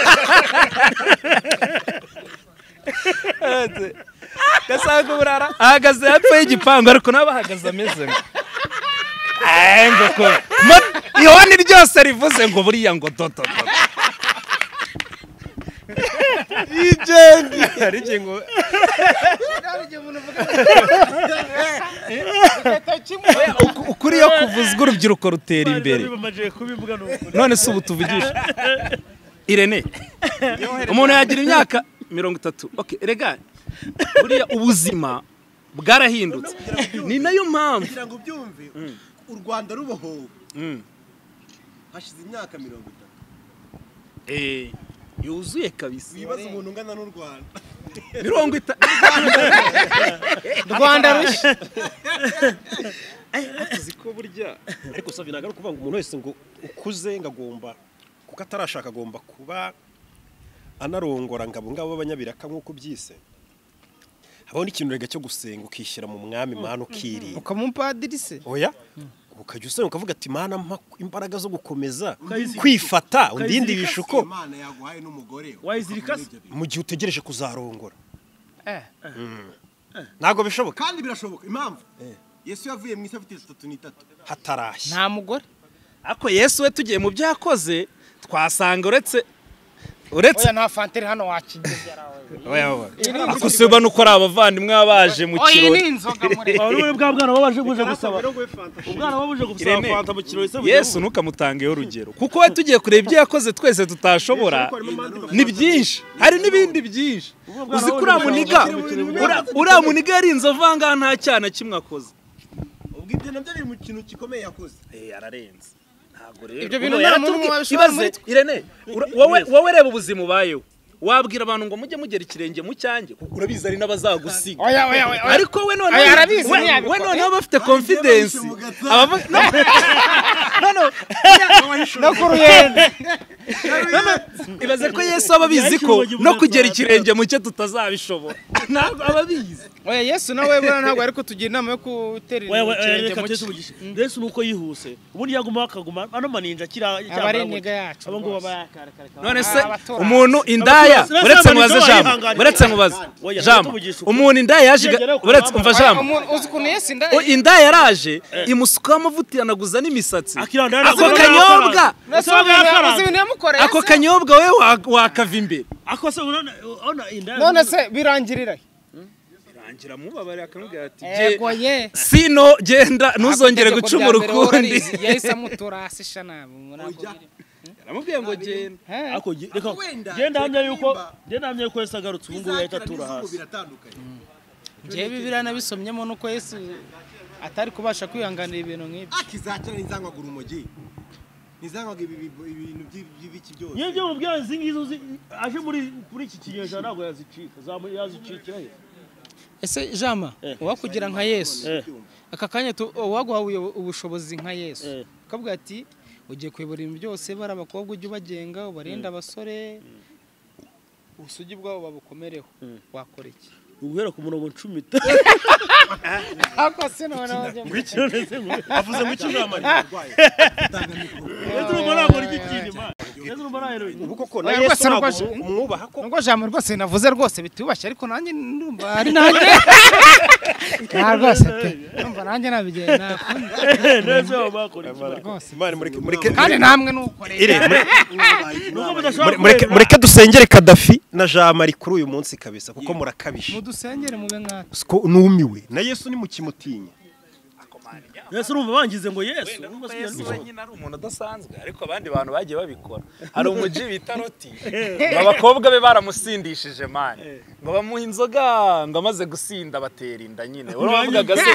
Speaker 1: gasanga uburara ahagaze hepfo y'igipangu ariko nawe bahagaze ameze ngo Eee, ngo ko mo- ihoni ryose rivuze ngo buriya ngo dodo dodo
Speaker 4: ijendi
Speaker 1: hari igihe ngo
Speaker 7: Nawe igihe umuntu avuga ngo- Agatoki mu-
Speaker 1: uku- ukuri iyo kuvuzwa urubyiruko rutera imbere
Speaker 2: bamajije kubivuga ni ukuri
Speaker 1: none se ubu tuvugisha irene umuntu yagira imyaka mirongo itatu okay rega buriya ubuzima bwarahindutse ni nayo mpamvu
Speaker 8: kugira ngo ubyumve u rwanda rubohowe hashize imyaka mirongo itatu
Speaker 1: Eh, yuzuye kabisa
Speaker 8: wibaza umuntu ungana n'u rwanda
Speaker 1: mirongo itatu
Speaker 7: rwanda rushya
Speaker 5: ariko savye ntabwo ari ukuvuga ngo umuntu wese ngo ukuze ngo agomba kuko atarashaka agomba kuba anarongora ngo abo ngabo b'abanyabiraka nk'uko byise habaho n'ikintu rega cyo gusenga ukishyira mu mwami mana ukirinda
Speaker 7: ukamupadiri se
Speaker 5: oya ukajya usenga ukavuga ati mana mpa imbaraga zo gukomeza kwifata undindi bishuko
Speaker 8: imana yaguhaye n'umugore
Speaker 2: wayizirikase
Speaker 5: mu gihe utegereje kuzarongora
Speaker 7: Eh.
Speaker 5: Mm. ntabwo bishoboka
Speaker 8: kandi birashoboka impamvu yesu yavuye mu isi afite itatu n'itatu
Speaker 5: hatarashya
Speaker 7: nta mugore
Speaker 1: ariko yesu we tugiye mu byakoze twasanga uretse uretse
Speaker 7: oya nta fanta iri hano wakigegera
Speaker 1: ako se ubona uko ari abavandimwe baba baje mu
Speaker 7: oya iyi ni
Speaker 1: kirori
Speaker 7: inzoga muri
Speaker 2: wowe bwa bwana baba baje buje gusaba umwana baba buje gusaba
Speaker 1: Irene.
Speaker 2: kwanta mu kirori se bujya
Speaker 1: yesu ntukamutangeho urugero kuko we tugiye kureba ibyo yakoze twese tutashobora ni byinshi hari n'ibindi byinshi uzi ko uriya muniga uriya- uriya muniga yari inzovu aha ngaha nta cyaha na kimwe akoze
Speaker 8: ubwo ibyo nabyo biri mu kintu gikomeye yakoze
Speaker 1: yararenze ntabwo
Speaker 7: Ibyo bintu nta muntu wabishobora muri twe.
Speaker 1: irene ura- wowe wowe reba ubuzima ubayeho wabwira abantu ngo mujye mugera ikirenge mu cyanjye kuko urabizi hari n'abazagusiga
Speaker 7: oya oya oya oya
Speaker 1: ariko we noneho
Speaker 7: Aya, arabizi,
Speaker 1: we-
Speaker 7: ntiyabikora.
Speaker 1: we noneho bafite confidence abavuga no no no
Speaker 7: no ku ruhende
Speaker 1: ibaze ko yesu aba abizi ko no kugera ikirenge mu cye tutazabishobora ntabwo aba abizi
Speaker 7: oya yesu nawe buriya ntabwo ari kutugira inama yo gutera
Speaker 2: wewe
Speaker 7: ikirenge
Speaker 2: reka
Speaker 7: mu
Speaker 2: tese
Speaker 7: cyi
Speaker 2: umugisha yesu nuko yihuse ubundi yagumaho akaguma ano maninja akira
Speaker 7: aba ari intege yacu
Speaker 2: abo ngo baba
Speaker 7: rwose.
Speaker 2: yakareka
Speaker 1: none se
Speaker 7: Ah, abaturanyi.
Speaker 1: umuntu indaya
Speaker 2: Abaturanyi.
Speaker 1: uretse mubaze jambo
Speaker 2: Abaturanyi.
Speaker 1: uretse mubaze
Speaker 2: Oya,
Speaker 1: jambo
Speaker 2: tuvugisha ukuri.
Speaker 1: umuntu indaya yaje iga-
Speaker 2: Yegera ku
Speaker 1: uretse
Speaker 2: mama.
Speaker 1: umva
Speaker 7: Oya,
Speaker 1: jambo
Speaker 7: umuntu uzi ukuntu yesu inda
Speaker 1: O, inda yaraje imusukaho amavuta iranaguza n'imisatsi
Speaker 2: akirandana
Speaker 1: ako kanyobwa
Speaker 7: Nasi ubu ibintu- uzi ibintu yamukoreye
Speaker 1: ako
Speaker 7: se?
Speaker 1: kanyobwa we wa- wakava imbere
Speaker 2: ako se urabona ona inda
Speaker 7: none se birangirira he?
Speaker 1: rangira mubabare akamubwira ati
Speaker 7: yego ye
Speaker 1: sino genda ntuzongere
Speaker 7: Ako
Speaker 1: gucuma
Speaker 7: itegeko rya mbere wowe
Speaker 1: urukundi
Speaker 7: urarizi, yahise amuturasi sha nabi
Speaker 1: aramubwiye ngo genda
Speaker 2: ako ge- reka
Speaker 8: wenda
Speaker 2: genda hamya
Speaker 8: ibyo
Speaker 2: yuko
Speaker 8: birimba
Speaker 2: genda hamya yuko yesu agarutse ubu ngubu yahita
Speaker 8: bizakira
Speaker 2: atura
Speaker 8: n'izuba
Speaker 2: hasi
Speaker 8: biratandukanye
Speaker 7: ngewe bibiriya nabisomyemo nuko yesu atari kubasha kwihanganira ibintu nk'ibyo
Speaker 8: akizakira ntizangwagura urumogi ntizangwaga ibi bi- ibintu by'i- by'ibiki byose
Speaker 2: yewe byo mubwira izi ngizi uzi aje muri kuri iki kinyejana ntabwo yazicika zamu yazicikira he
Speaker 7: ese jama
Speaker 2: Eh.
Speaker 7: uwakugira nka yesu
Speaker 2: Eh.
Speaker 7: aka kanya tu- uwaguha uyo- ubushobozi nka yesu
Speaker 2: Eh.
Speaker 7: ukavuga ati ugiye kuyobora ibintu byose bari abakobwa ujye ubagenga ubarinde abasore ubusugi bwabo babukomereho wakora iki
Speaker 2: uguhera ku murongo ncumi
Speaker 7: ako se noneho njye mu-
Speaker 8: avuze mu cyijambo
Speaker 2: yesu urumva ntabwo rya ikintu imana yesu urumva ntabwo rya
Speaker 5: ubu koko na
Speaker 7: Oya,
Speaker 5: yesu
Speaker 7: rwose
Speaker 5: ntabwo
Speaker 7: rwose.
Speaker 5: umwubaha ko
Speaker 7: nubwo jambo rwose navuze rwose bitubashye ariko nanjye ndumva ari nanjye nta rwose pe ndumva nanjye nabigenda
Speaker 2: neza bakora iki bari-
Speaker 7: rwose
Speaker 5: imana mureke mureke
Speaker 7: kandi namwe nukorera
Speaker 2: nuko
Speaker 5: mure-
Speaker 2: mudashobora
Speaker 5: mureke
Speaker 2: gukorera.
Speaker 5: mureke dusengere kadafi na jamari kuri uyu munsi kabisa kuko murakabije
Speaker 7: mudusengere mube nkatwe
Speaker 5: siko numiwe na yesu nimukimutinya
Speaker 2: yesu urumva bangize ngo yesu urumva si
Speaker 1: yesu
Speaker 2: yesu
Speaker 1: wenyine ari umuntu udasanzwe ariko abandi bantu bagiye babikora hari umuji bita roti ngo abakobwa be baramusindishije mani ngo bamuha inzoga ngo amaze gusinda batera inda nyine urumva bavugaga se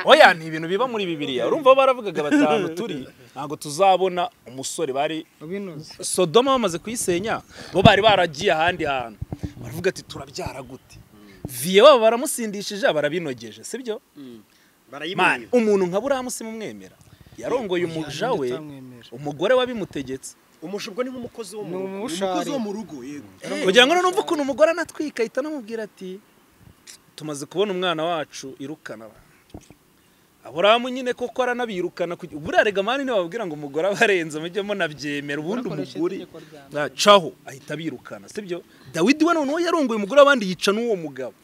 Speaker 1: oya ni ibintu biba muri bibiliya urumva bo baravugaga batanu turi ntabwo tuzabona umusore bari
Speaker 7: ubinoze
Speaker 1: sodoma bamaze kuyisenya bo bari baragiye ahandi hantu baravuga ati turabyara gute viye babo baramusindishije barabinogeje sibyo mani umuntu nka buriya musima umwemera yarongoye umuja we
Speaker 7: utamwemera.
Speaker 1: umugore w'abimutegetse
Speaker 5: umushubwo ni nk'umukozi wo
Speaker 7: ni
Speaker 5: mu
Speaker 8: umukozi
Speaker 7: umushari
Speaker 8: wo mu rugo yego
Speaker 1: kugira ngo numve ukuntu umugore anatwika ahita anamubwira ati tumaze kubona umwana wacu irukana abantu." aburahamu nyine koko aranabirukana kugira- buriya rega mani ntibababwira ngo umugore aba arenze mujye munabyemera ubundi
Speaker 7: Bakoresha
Speaker 1: umugore
Speaker 7: itegeko rya mbere.
Speaker 1: caho ahita abirukana sibyo dawidi we noneho yarongoye umugore w'abandi yica n'uwo mugabo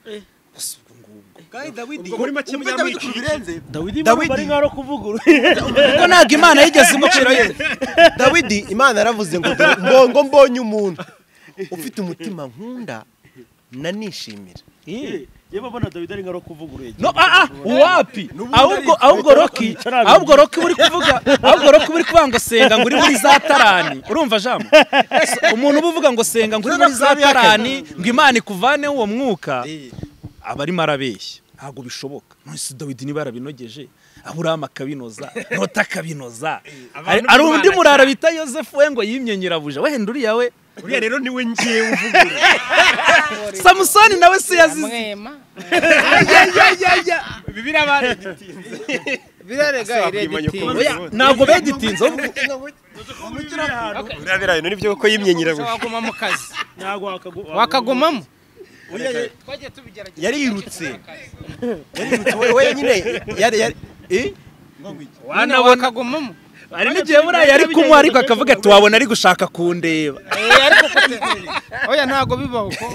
Speaker 1: gusa ubwo ngubwo
Speaker 8: kandi dawidi
Speaker 5: Ubwo muri make
Speaker 8: umva dawidi ku birenze
Speaker 2: dawidi bari nk'aho kuvugurura
Speaker 1: kuko ntabwo imana yigeze imucira yose
Speaker 4: dawidi imana yaravuze ngo dore- ngo ngo mbonye umuntu ufite umutima nkunda nanishimira
Speaker 2: yewe abona dawidi ari nk'aho kuvugurura
Speaker 1: no ah ah uwapi ahubwo ahubwo roki ahubwo roki buri kuvuga ahubwo roki buri kuvuga ngo senga ngo uri muri za tarani urumva jambo umuntu uba uvuga ngo senga ngo uri muri za tarani ngo imana ikuvaneho uwo mwuka aba arimo arabeshya ntabwo bishoboka nonese dawidi niba yarabinogeje aburahamu akabinoza nota akabinoza hari hari undi murara bita yosefu we ngo yimye nyirabuja wenda uriya we
Speaker 5: uriya rero niwe ngewe
Speaker 1: samusoni nawe si yazize
Speaker 7: amwema
Speaker 1: bibiriya bari
Speaker 7: birarega iregitinga
Speaker 1: Oya, ntabwo begitinze ahubwo
Speaker 5: uriya birayi nibyo kuko yimye nyirabuja
Speaker 7: waguma mu kazi
Speaker 2: ntabwo wakaguma
Speaker 7: wakagumamo twagiye tubigerageza
Speaker 4: yarirutse yarirutse we- we nyine yari yari eh?
Speaker 7: wana wakagumamo
Speaker 1: hari n'igihe buriya yari kunywa ariko akavuga ati wabona ari gushaka kundeba
Speaker 7: Eh, ariko kute- oya ntabwo bibaho ko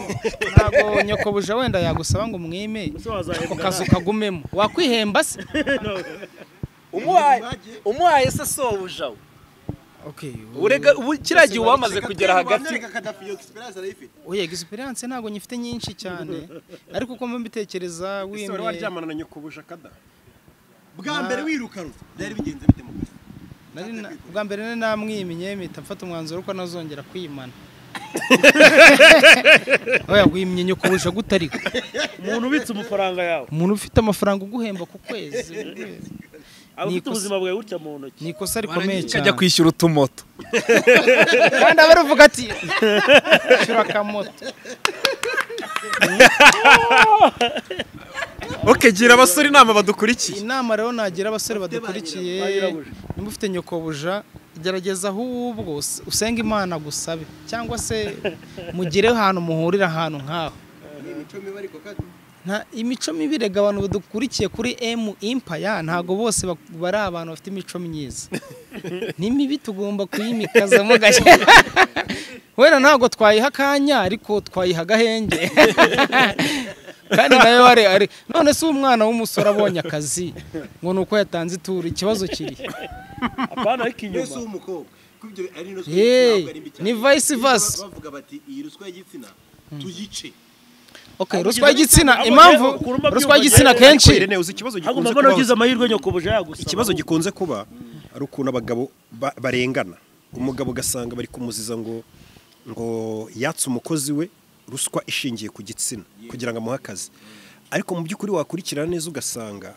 Speaker 7: ntabwo nyoko buja wenda yagusaba ngo mwime
Speaker 2: ese wazahembwa
Speaker 7: ako kazi ukagumemo wakwihemba se
Speaker 1: umuhaye umuhaye se sobuja we urega ubu kiriya gihe wamaze kugera hagati
Speaker 7: oya egisperiyanse ntabwo nyifite nyinshi cyane ariko uko mbitekereza
Speaker 4: wari
Speaker 7: wimye
Speaker 4: waryamana na nyakubusha kada bwa mbere wirukanwe byari bigenze bite mu kazi
Speaker 7: nari na- bwa mbere nari namwimye mpita mfata umwanzuro ko ntazongera kwimana oya wimye nyokobusha gutari ko
Speaker 2: umuntu ubitse amafaranga yawe
Speaker 7: umuntu ufite amafaranga uguhemba ku kwezi
Speaker 2: aba ufite
Speaker 7: Nikosa-
Speaker 2: ubuzima bwawe gutya mu ntoki
Speaker 7: ni ikosa rikomeye cyane
Speaker 1: ukajya kwishyura utumoto
Speaker 7: kandi aba aravuga ati ishyura akamoto
Speaker 4: oke gira abasore inama badukurikiye
Speaker 7: inama rero nagira abasore badukurikiye niba ufite nyokobuja gerageza ahubwo us- usenge imana gusabe cyangwa se mugire ahantu muhurira ahantu nk'aho nta imico mibi rega abantu badukurikiye kuri emu impaya ntabwo bose bak- bari abantu bafite imico myiza ni mibi tugomba kuyimikazamo gake wenda ntabwo twayiha akanya ariko twayiha agahenge kandi nayo wari ari none se umwana w'umusore abonye akazi ngo ni uko yatanze ituru ikibazo kiri
Speaker 2: apana ariko
Speaker 4: mbese
Speaker 2: inyuma
Speaker 4: w'umukobwa kuko ibyo ari ruswa
Speaker 7: Hey,
Speaker 4: y'igitsina, ntabwo ari mbi cyane.
Speaker 7: ni vice
Speaker 4: Iyo
Speaker 7: versa.
Speaker 4: bavuga bati iyi ruswa y'igitsina tuyice
Speaker 7: okay,
Speaker 2: Ahubwo
Speaker 7: ruswa
Speaker 2: ugeze
Speaker 7: y'igitsina
Speaker 2: ahubwo rero
Speaker 7: impamvu
Speaker 2: ukura umabyumva
Speaker 7: ruswa y'igitsina
Speaker 2: rero,
Speaker 7: kenshi
Speaker 5: Irene, uzi ikibazo
Speaker 2: hagomba
Speaker 5: gikunze
Speaker 2: mbona
Speaker 5: kubaho
Speaker 2: ugize amahirwe nyokobuje yagusaba
Speaker 5: ikibazo gikunze kuba ari ukuntu abagabo ba- barengana umugabo ugasanga bari kumuziza ngo ngo yatse umukozi we ruswa ishingiye ku gitsina kugira ngo amuhe akazi ariko mu by'ukuri wakurikirana neza ugasanga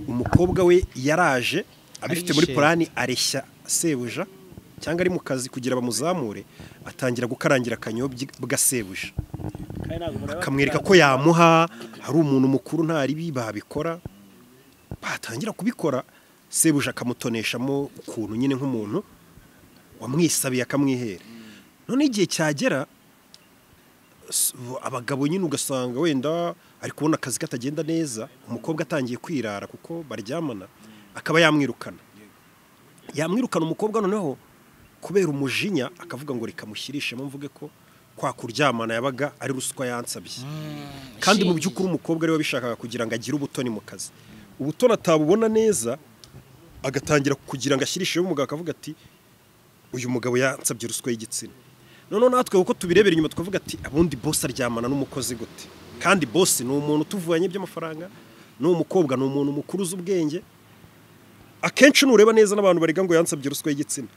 Speaker 5: umukobwa we yaraje abifite muri
Speaker 7: Arishe.
Speaker 5: purani areshya sebuja cyangwa ari mu kazi kugira bamuzamure atangira gukarangira akanyobyi bwa sebuja
Speaker 2: Kandi ntabwo mureba-
Speaker 5: akamwereka ko yamuha hari umuntu mukuru nta ribi babikora batangira kubikora sebuja akamutoneshamo ukuntu nyine nk'umuntu wamwisabiye akamwihera noneho igihe cyagera s- abagabo nyine ugasanga wenda ari kubona akazi katagenda neza umukobwa atangiye kwirara kuko baryamana akaba yamwirukana yamwirukana umukobwa noneho kubera umujinya akavuga ngo reka mushyirishemo mvuge ko kwa kuryamana yabaga ari ruswa yansabye kandi mu by'ukuri umukobwa ariwe wabishakaga kugira ngo agire ubutoni mu kazi ubutoni atabubona neza agatangira kugira ngo ashyirisheho umugabo akavuga ati uyu mugabo yansabye ruswa y'igitsina noneho natwe kuko tubirebera inyuma tukavuga ati abundi bosi aryamana n'umukozi gute kandi bosi ni umuntu utuvanye by'amafaranga ni umukobwa ni umuntu mukuru uzi ubwenge akenshi nureba neza n'abantu bariga ngo yansabye ruswa y'igitsina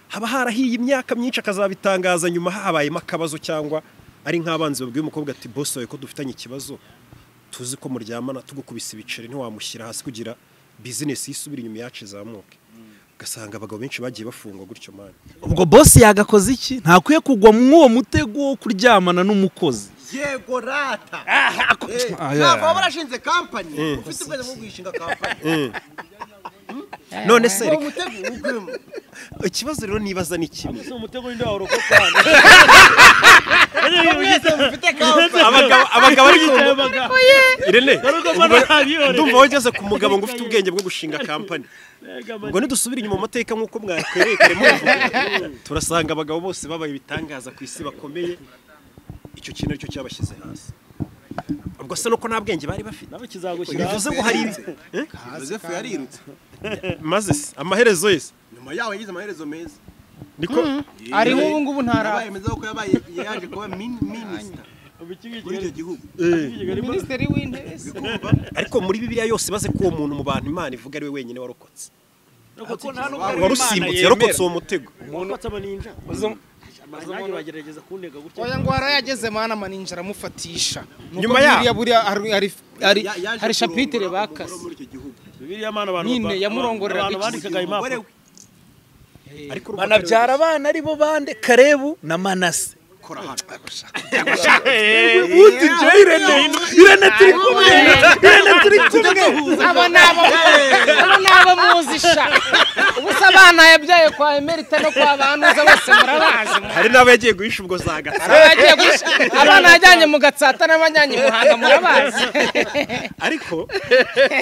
Speaker 5: haba harahiye imyaka myinshi akazabitangaza nyuma habayemo akabazo cyangwa ari nk'abanzi babwiye umukobwa ati bosi wawe ko dufitanye ikibazo tuzi ko muryamana tugukubise ibiceri ntiwamushyira hasi kugira bizinesi yisubire inyuma yacu izamuke ugasanga abagabo benshi bagiye bafungwa gutyo mani
Speaker 1: ubwo bosi yagakoze iki ntakwiye kugwa mw'uwo mutego wo kuryamana n'umukozi
Speaker 4: yego rata
Speaker 1: Ah, yeah.
Speaker 4: ntabwo waba warashinze kampani ufite ubwenge bwo kuyishinga kampani
Speaker 5: none se
Speaker 4: uwo
Speaker 5: reka
Speaker 4: mutego ugwemo
Speaker 5: ikibazo rero nibaza ni kimwe
Speaker 2: si umutego w'inda wawe urokoka
Speaker 4: mwese mufite kampani
Speaker 5: abagabo abagabo ari irene
Speaker 2: Garuka mbona ntabyiboneye.
Speaker 5: ndumva wowe ugeze ku mugabo ngo ufite ubwenge bwo gushinga kampani ubwo ntidusubire inyuma mu mateka nk'uko mwakwerekare mubivuga turasanga abagabo bose babaye ibitangaza ku isi bakomeye icyo kintu aricyo cyabashyize hasi ubwo se nuko nta bwenge bari bafite
Speaker 2: nawe kizagushyira
Speaker 5: bivuze ngo hari ibi Eh?
Speaker 4: yozefu yarirutse
Speaker 5: maze se amaherezo yese
Speaker 4: nyuma yaho yagize amaherezo meza
Speaker 5: niko
Speaker 7: ari nk'ubu ngubu
Speaker 4: yabaye
Speaker 7: ntara
Speaker 4: meza kuko yabaye yaje kuba mini- minisita muri icyo gihugu
Speaker 7: minisitiri w'intebe se
Speaker 5: ariko muri bibiliya yose baze ko uwo muntu mu bantu imana ivuga ari we wenyine warokotse warusimbutse yarokotse uwo mutego
Speaker 2: bagerageza kuntega gutya
Speaker 7: oya ngo harayageze mana maninja aramufatisha Nuko
Speaker 5: Nyuma yaho.
Speaker 7: buriya- buriya hari- hari- hari
Speaker 4: Ya- yaje
Speaker 7: hari shapitire
Speaker 4: kurongora umugore wo
Speaker 7: bakase
Speaker 4: muri icyo gihugu
Speaker 2: bibiliya mana abantu
Speaker 7: Nyine
Speaker 2: ba-
Speaker 7: yamurongorera
Speaker 2: abantu
Speaker 7: biki?
Speaker 2: bandikaga
Speaker 4: umugore
Speaker 2: impapuro
Speaker 4: we
Speaker 5: ariko
Speaker 1: banabyara abana ari bo bande karebu na manase
Speaker 4: kora hano
Speaker 1: uti je irene irene turi kumwe irene turi kumwe
Speaker 7: aba ni abo abo ni abo muzisha ubu se abana yabyaye kwa emerita no kwa banuza bose murabazi
Speaker 5: hari n'aba yagiye guhisha ubwo zagatsa
Speaker 7: Aba yagiye guhisha abana yajyanye mu gatsata n'abajyanye i muhanga murabazi
Speaker 5: ariko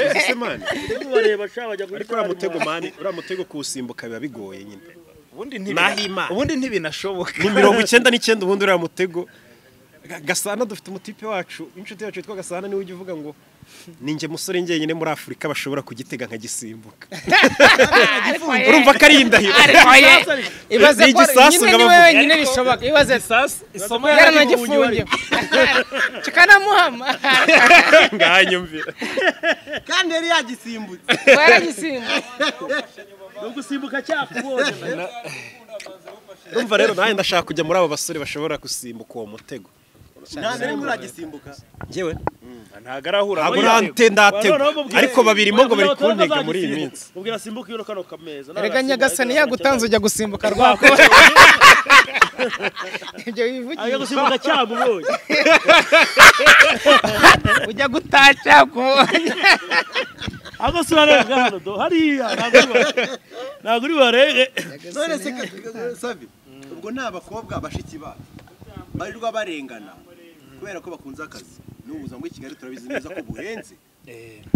Speaker 5: uzi mani
Speaker 2: bareba sha bajya guhita
Speaker 5: ariko uriya mutego mani uriya mutego kuwusimbuka biba bigoye nyine
Speaker 1: ubundi
Speaker 5: Nahimana.
Speaker 1: ubundi ntibinashoboka
Speaker 5: ni mirongo icyenda n'icyenda ubundi uriya mutego Ga- gasana dufite umutipe wacu inshuti yacu yitwa gasana niwe ujya uvuga ngo
Speaker 4: ninjye musore njyenyine muri afurika bashobora kugitega nkagisimbuka
Speaker 7: urumva
Speaker 4: ko ari indahiro
Speaker 7: ibaze
Speaker 4: Ni
Speaker 7: ko
Speaker 4: igisasu
Speaker 7: nyine ni
Speaker 4: ngabavuga.
Speaker 7: wowe wenyine bishoboka ibaze
Speaker 1: isomo
Speaker 7: yaranagifungiwe kikanamuhama
Speaker 4: ngahanyumvira
Speaker 12: kandi yari yagisimbutse
Speaker 7: twaragisimbuka
Speaker 2: ni ugusimbuka cyakubonye
Speaker 4: urumva rero nanjye ndashaka kujya muri abo basore bashobora gusimbuka uwo mutego
Speaker 12: ntabwo arimo uragisimbuka
Speaker 4: njyewe
Speaker 1: ntabwo arahura
Speaker 4: ntabwo nante ndatego ariko babirimo ngo bari kuntega muri iyi minsi
Speaker 2: ubwira simbuka iyo kano kameza
Speaker 7: erega nyagasani yagutanze ujya gusimbuka rwako
Speaker 2: ajya
Speaker 7: ibyo bivugisha
Speaker 2: gusimbuka cyamubonye
Speaker 7: ujya gutaca kubonye
Speaker 2: aho sinarenga hano do hariya ntabwo uri bu- ntabwo uri barebe
Speaker 12: none se ka- savi ubwo ni abakobwa bashiki bacu barirwa barengana kubera ko bakunze akazi n'ubu ubuzima bw'i kigali turabizi neza ko buhenze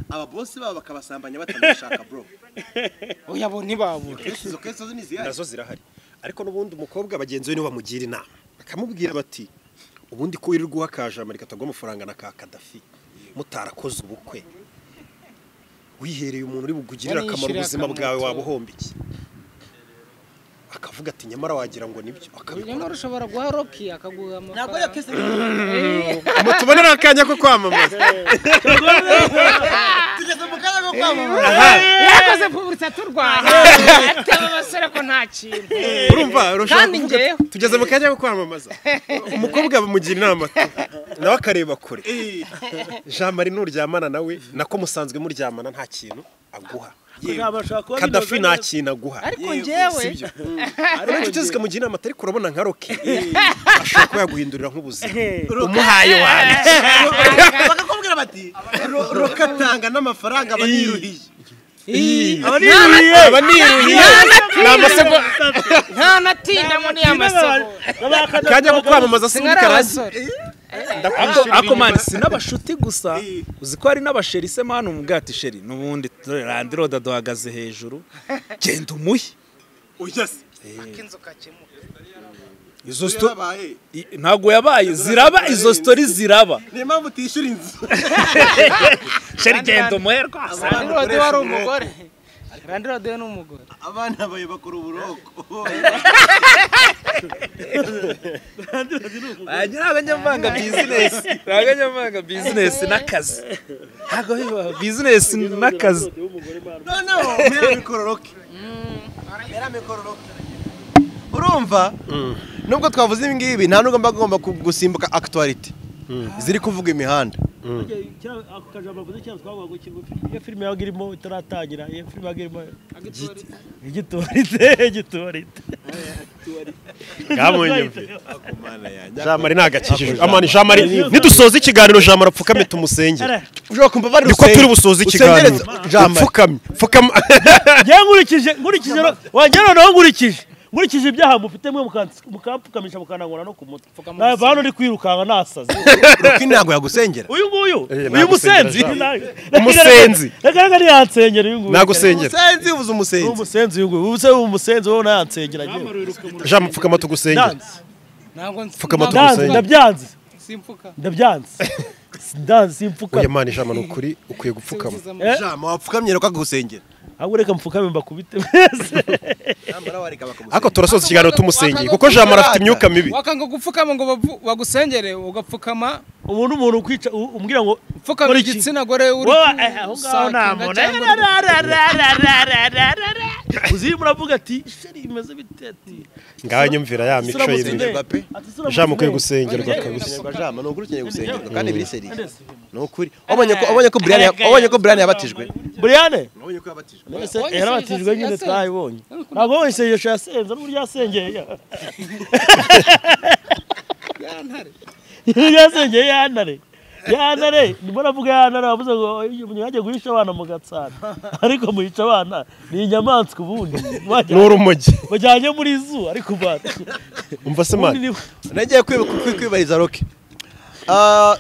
Speaker 12: ababosi babo bakabasambanya batanashaka bro
Speaker 7: oya bo ntibabura
Speaker 12: Kenshi izo kesi zo ni izihari
Speaker 4: nazo zirahari ariko n'ubundi umukobwa bagenzi be nibo bamugira inama bakamubwira bati ubundi ko wirirwa uha ka jamari katagwa amafaranga na ka kadafi mutarakoze ubukwe wihereye umuntu uri bugugirire akamaro
Speaker 7: Baniyishyurira
Speaker 4: ubuzima
Speaker 7: akamaro
Speaker 4: bwawe
Speaker 7: tu.
Speaker 4: waba uhomba iki akavuga ati nyamara wagira ngo nibyo akabikora
Speaker 7: nyamara ushobora guha roki akaguha
Speaker 12: ntabwo ariyo
Speaker 7: amafaranga
Speaker 12: kesi
Speaker 4: tubonera akanya ko kwamamaza
Speaker 12: tugeze mu kanya ko kwamamaza
Speaker 7: yakoze publicite turwanya ataba abasore ko nta kintu
Speaker 4: urumva urashobora
Speaker 7: Kandi
Speaker 4: kuvuga
Speaker 7: njyewe.
Speaker 4: ati, tugeze mu kanya ko kwamamaza umukobwa bamugira inama ati, nawe akareba kure jean marie nuryamana nawe nako musanzwe muryamana nta kintu aguha kadafi nta kintu aguha
Speaker 7: ariko
Speaker 12: Yego,
Speaker 7: njyewe
Speaker 4: si byo rero inshuti zikamugira inama ariko urabona nka roke ashobora kuba yaguhindurira nk'ubuzima umuhaye wawe
Speaker 12: bakakubwira bati "Ro- rokatanga n'amafaranga aba niruhiye
Speaker 4: aba niruhiye ni amasogo
Speaker 7: nta natinda muri ya masoko
Speaker 4: kajya ko kwamamaza si muri
Speaker 7: singari
Speaker 4: karasi
Speaker 7: abasore
Speaker 1: ako mani si n'abashuti gusa uzi ko hari n'abasheri se mani umugati sheri n'ubundi dore randiroda duhagaze hejuru genda umuhe
Speaker 12: oya se
Speaker 7: inzoka kemuka
Speaker 1: izo
Speaker 12: iyo
Speaker 1: sto
Speaker 12: yabaye
Speaker 1: i- ntabwo yabaye ziraba izo story ziraba
Speaker 12: niyo mpamvu utishyura inzu
Speaker 1: sheri genda umuhe rwose
Speaker 7: randirode wari umugore randirode ni umugore
Speaker 12: abana bawe bakora uburoko
Speaker 1: Aya ntabwo njya mvanga bizinesi ntabwo njya mvanga bizinesi n'akazi ntabwo bibaho bizinesi n'akazi
Speaker 12: noneho mera mikororoke mera mikororoke urumva
Speaker 5: nubwo twavuze ibi ngibi nta nubwo mba agomba ku- gusimbuka akitwariti ziri kuvuga imihanda
Speaker 2: ako kajambo mvuze cyane twavuga ngo kigufi iyo filime yabaga irimo itaratangira iyo filime yabaga irimo igitorite igitorite
Speaker 4: bwamunyumviye jean marie ntagakijijwe amani jean marie nidusoza ikiganiro jean marie apfukame tumusengere
Speaker 5: ushobora kumva bari
Speaker 4: niko turi busoze ikiganiro upfukamye pfukama
Speaker 2: njye nkurikije nkurikije ro- wanjye noneho nkurikije nkurikije ibyaha mufite mwe mukansi- mukampfukamisha mukanangura no ku mutwe nawe hano uri kwirukanka nasaze
Speaker 5: ruki ntabwo yagusengera
Speaker 2: uyu nguyu
Speaker 4: Eh,
Speaker 2: uyu musenzi
Speaker 4: nagusengera
Speaker 2: umusenzi
Speaker 4: Umusenzi.
Speaker 2: reka ntiyansengera uyu nguyu
Speaker 4: nagusengera
Speaker 5: umusenzi uvuze
Speaker 2: Ni
Speaker 5: umusenzi
Speaker 2: umusenzi uyu nguyu ubuse ubu umusenzi wowe nayansengera njyewe
Speaker 4: jean mupfukama tugusengere
Speaker 2: Ndanze.
Speaker 7: ntabwo
Speaker 4: Pfukama
Speaker 2: ndanze
Speaker 4: Umusenzi.
Speaker 2: ndabyanze
Speaker 7: nsimfuka
Speaker 2: ndabyanze ndanze simpfuka
Speaker 4: oya mani jean marie ni ukuri ukwiye gupfukama
Speaker 5: jama wapfukamye rero kakagusengera
Speaker 2: ahubwo reka mfukame mbakubite mwese
Speaker 12: nyamara wareka bakamuseka
Speaker 4: ariko turasoza ikiganiro tumusengeye kuko jean marie afite imyuka mibi
Speaker 7: wakanga gupfukama ngo bavu- bagusengere ugapfukama
Speaker 2: ubu ni umuntu ukwica u- umbwira ngo
Speaker 7: upfukama
Speaker 2: Kora iki?
Speaker 7: igitsina gore uri
Speaker 2: wowe eh, aho ngaho nta
Speaker 7: gusakinga
Speaker 2: muntu
Speaker 7: cyangwa uri-
Speaker 2: Rararararararararara. uzi muravuga ati sheri imeze bite ati
Speaker 4: ngaho nyumvira ya mico y'ibibi
Speaker 5: gusengerwa pe
Speaker 2: ati sura
Speaker 4: jean mukwiye
Speaker 2: musenzi."
Speaker 4: gusengerwa kabisa
Speaker 5: gusengerwa jama ni ukuri ukeneye gusengerwa kandi biri seriye
Speaker 2: Nde se?
Speaker 5: ni ukuri wabonye ko wabonye ko Brian wabonye ko Brian yabatijwe
Speaker 2: Briane
Speaker 12: nabonye ko yabatijwe
Speaker 2: Ese
Speaker 7: Wabonye
Speaker 2: yarabatijwe
Speaker 7: isengesho
Speaker 2: nyine
Speaker 7: yasenze?
Speaker 2: twayibonye ntabwo wabonye isengesho yasenze n'uburyo yasengeye yasengeye yantare yantare ndimo navuga yantare wavuze ngo mwajya guhisha abana mu gatsata ariko muhica abana ni inyamaswa ubundi Mwajya-
Speaker 4: ni urumogi
Speaker 2: bajyanye muri zoo ariko bati
Speaker 4: umva se
Speaker 2: ubundi
Speaker 4: mani
Speaker 2: ni-
Speaker 5: nagiye kwiba- kwi- kwibariza roke Ah,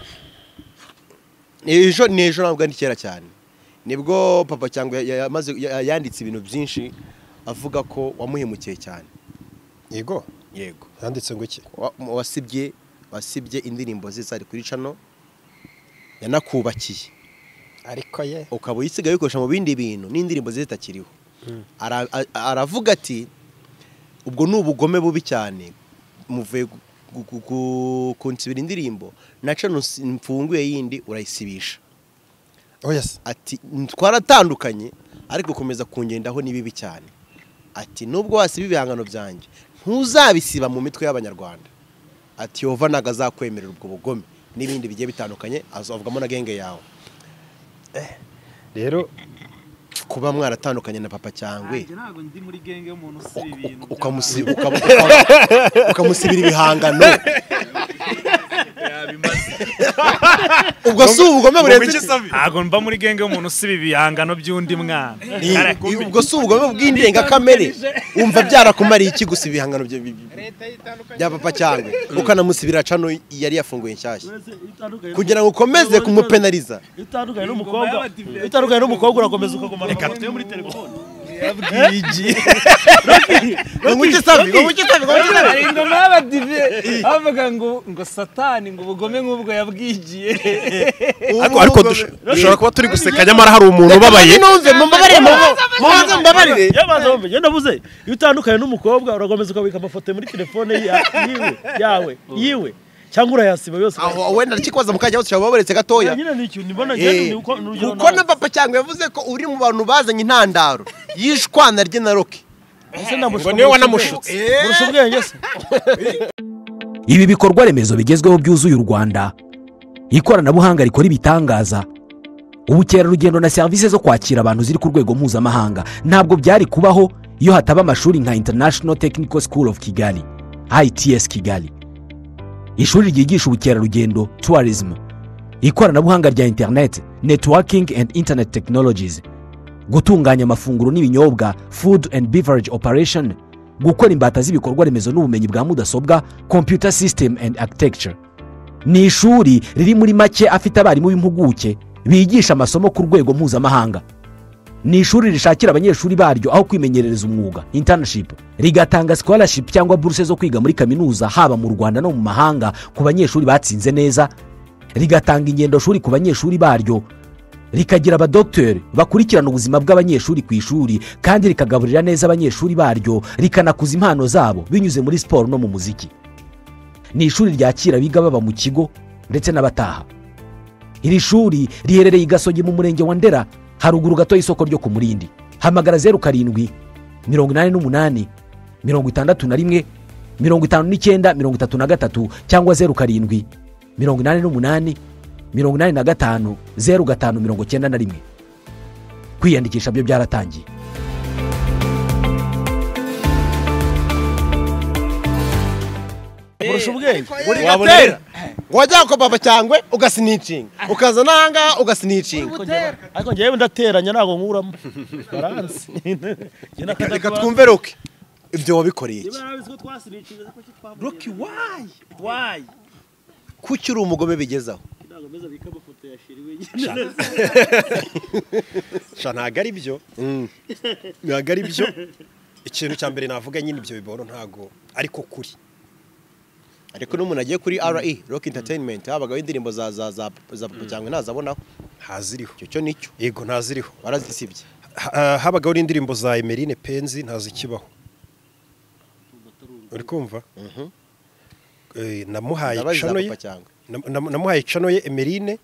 Speaker 5: ni ejo ni ejo ntabwo ari kera cyane nibwo papa cyangwa ya- ya- yamaze ya- yanditse ibintu byinshi avuga ko wamuhemukiye cyane
Speaker 4: yego
Speaker 5: yego
Speaker 4: yanditse ngo iki
Speaker 5: wa- wasibye wasibye indirimbo ze zari kuri cano yanakubakiye
Speaker 3: ariko ye
Speaker 4: ukaba uyisigaye uyikoresha mu bindi bintu n'indirimbo ze zitakiriho Ara- a- aravuga ati ubwo ni ubugome bubi cyane muvuye gu- gu- gu- kunsibira indirimbo naca nus- mfunguye yindi urayisibisha
Speaker 5: oh yes
Speaker 4: ati twaratandukanye ariko gukomeza kungendaho ni bibi cyane ati nubwo wasiba ibihangano byanjye ntuzabisiba mu mitwe y'abanyarwanda ati yova ntabwo azakwemerera ubwo bugome n'ibindi bigiye bitandukanye azo- avugamo na genge yawe
Speaker 5: rero
Speaker 4: kuba mwaratandukanye na papa cyangwe
Speaker 1: ntabwo ndi muri genge y'umuntu usiba ibintu
Speaker 4: ukamusi- ukaba- ukaba- ukamusibira ibihangano ubwo si ubugome burenze
Speaker 1: ntabwo mba muri genge y'umuntu usiba ibihangano by'undi mwana
Speaker 4: Ni- ubwo si ubugome bw'indengakamere wumva byarakumariye iki gusa ibihangano bya- bi- bi- bya papa cyangwe ukanamusibira cano yari yafunguye nshyashya kugira ngo ukomeze kumupenariza
Speaker 2: utandukanye n'umukobwa utandukanye n'umukobwa urakomeza ukaguma mu mafoto yo muri telefone
Speaker 4: ngo nguke savi ngo nguke savi ngo nguke savi
Speaker 1: hari ingoma y'abadive bavuga ngo ngo satani ngo ubugome nk'ubwo yabwigiye
Speaker 5: ariko ariko dush- dushobora kuba turi guseka nyamara hari umuntu ubabaye
Speaker 4: numve mumbabarire mubanze mumbabarire
Speaker 2: yabanza bumva ngenda mvuze iyo utandukanye n'umukobwa urakomeza ukabika amafoto muri telefone ya- yiwe yawe yiwe cyangwa urayasiba yose
Speaker 4: aho wenda kikwaza mu kanya hose ushobora kuba waburetse gatoya
Speaker 2: nyine ni ikintu mbona
Speaker 4: Eh,
Speaker 2: ni uko ni urugero
Speaker 4: kuko na papa cyangwa yavuze ko uri mu bantu bazanye intandaro y'ishwana rye na roke
Speaker 5: ngo niwe wanamushutse
Speaker 2: kurusha ubwenge se
Speaker 6: ibi bikorwa remezo bigezweho byuzuye u rwanda ikoranabuhanga rikora ibitangaza ubukerarugendo na serivisi zo kwakira abantu ziri ku rwego mpuzamahanga ntabwo byari kubaho iyo hataba amashuri nka international technical school of kigali its kigali ishuri ryigisha ubukerarugendo tourism ikoranabuhanga rya internet networking and internet technologies gutunganya amafunguro n'ibinyobwa food and beverage operation gukora imbata z'ibikorwa remezo n'ubumenyi bwa mudasobwa computer system and architecture ni ishuri riri muri make afite abarimu b'impuguke bigisha amasomo ku rwego mpuzamahanga ni ishuri rishakira abanyeshuri baryo aho kwimenyerereza umwuga internship rigatanga scholarship cyangwa buruse zo kwiga muri kaminuza haba mu rwanda no mu mahanga ku banyeshuri batsinze neza rigatanga ingendoshuri ku banyeshuri baryo rikagira abadogiteri bakurikirana ubuzima bw'abanyeshuri ku ishuri kandi rikagaburira neza abanyeshuri baryo rikanakuza impano zabo binyuze muri siporo no mu muziki ni ishuri ryakira abiga baba mu kigo ndetse n'abataha iri shuri riherereye i gasogi mu murenge wa ndera haruguru gato y'isoko ryo ku murindi hamagara zeru karindwi mirongo inani n'umunani mirongo itandatu na rimwe mirongo itanu n'icyenda mirongo itatu na gatatu cyangwa zeru karindwi mirongo inani n'umunani mirongo inani na gatanu zeru gatanu mirongo cyenda na rimwe kwiyandikisha byo byaratangiye
Speaker 2: kurusha ubwenge
Speaker 4: uri gatera wajya kwa papa cyangwe ugasinicinga ukaza n'ahangaha ugasinicinga
Speaker 2: ariko ngewe ndateranya ntabwo nkuramo baransi njye
Speaker 4: reka twumve roke ibyo wabikoreye iki
Speaker 2: roki wayi wayi
Speaker 4: kuki uri umugome bigezaho
Speaker 2: ntabwo meza bika amafoto ya shiri wenyine
Speaker 5: sha ntabwo ari byo ntabwo ari byo ikintu cya mbere navuga nyine ibyo biboro ntabwo ariko kuri
Speaker 4: ariko n'umuntu agiye kuri re roke entertainment habagaho indirimbo za za za za papa cyangwe ntazabonaho
Speaker 5: ntaziriho
Speaker 4: icyo cyo nicyo
Speaker 5: yego ntaziriho
Speaker 4: barazisibye
Speaker 5: Ha- habagaho n'indirimbo za emerine penzi ntazikibaho uri kumva Eh, namuhaye
Speaker 4: ndabazi za
Speaker 5: cano ye
Speaker 4: papa cyangwe
Speaker 5: nam- nam- namuhaye cano ye emerine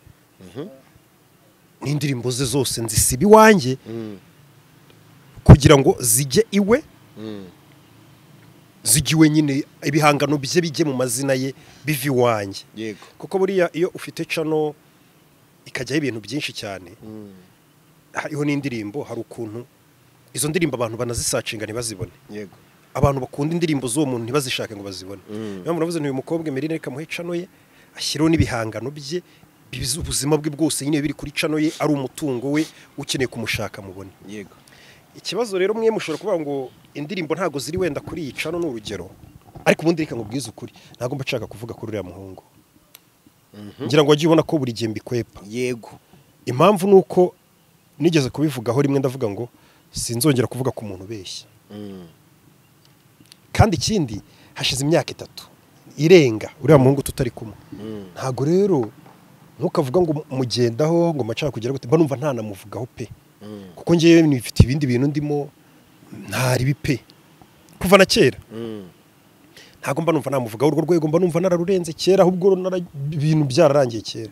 Speaker 5: n'indirimbo ze zose nzisiba iwanjye kugira ngo zijye iwe zijye iwe nyine ibihangano bye bijye mu mazina ye bive iwanjye
Speaker 4: yego
Speaker 5: kuko buriya iyo ufite cano ikajyaho ibintu byinshi cyane hariho n'indirimbo hari ukuntu izo ndirimbo abantu banazisacinga ntibazibone
Speaker 4: yego
Speaker 5: abantu bakunda indirimbo z'uwo muntu ntibazishake ngo bazibone niyo mpamvu navuze nti uyu mukobwa emerine reka muhe cano ye ashyireho n'ibihangano bye bizi ubuzima bwe bwose nyine biri kuri cano ye ari umutungo we ukeneye kumushaka mubone
Speaker 4: yego
Speaker 5: ikibazo rero mwe mushobora kuvuga ngo indirimbo ntabwo ziri wenda kuri iyi cano ni urugero ariko ubundi reka ngo ubwize ukuri ntabwo mba nshaka kuvuga kuri uriya muhungu ngira ngo wajye ubona ko buri gihe mbikwepa
Speaker 4: yego
Speaker 5: impamvu ni uko nigeze kubivugaho rimwe ndavuga ngo sinzongera kuvuga ku muntu ubeshya kandi ikindi hashize imyaka itatu irenga uriya muhungu tutari kumwe ntabwo rero ntukavuga ngo mugendaho ngo macana kugera gute mba numva ntanamuvugaho pe kuko ngewe nifite ibindi bintu ndimo ntaribi pe kuva na kera ntabwo mba numva namuvugaho urwo rwego mba numva nararurenze kera ahubwo nara- ibintu byararangiye kera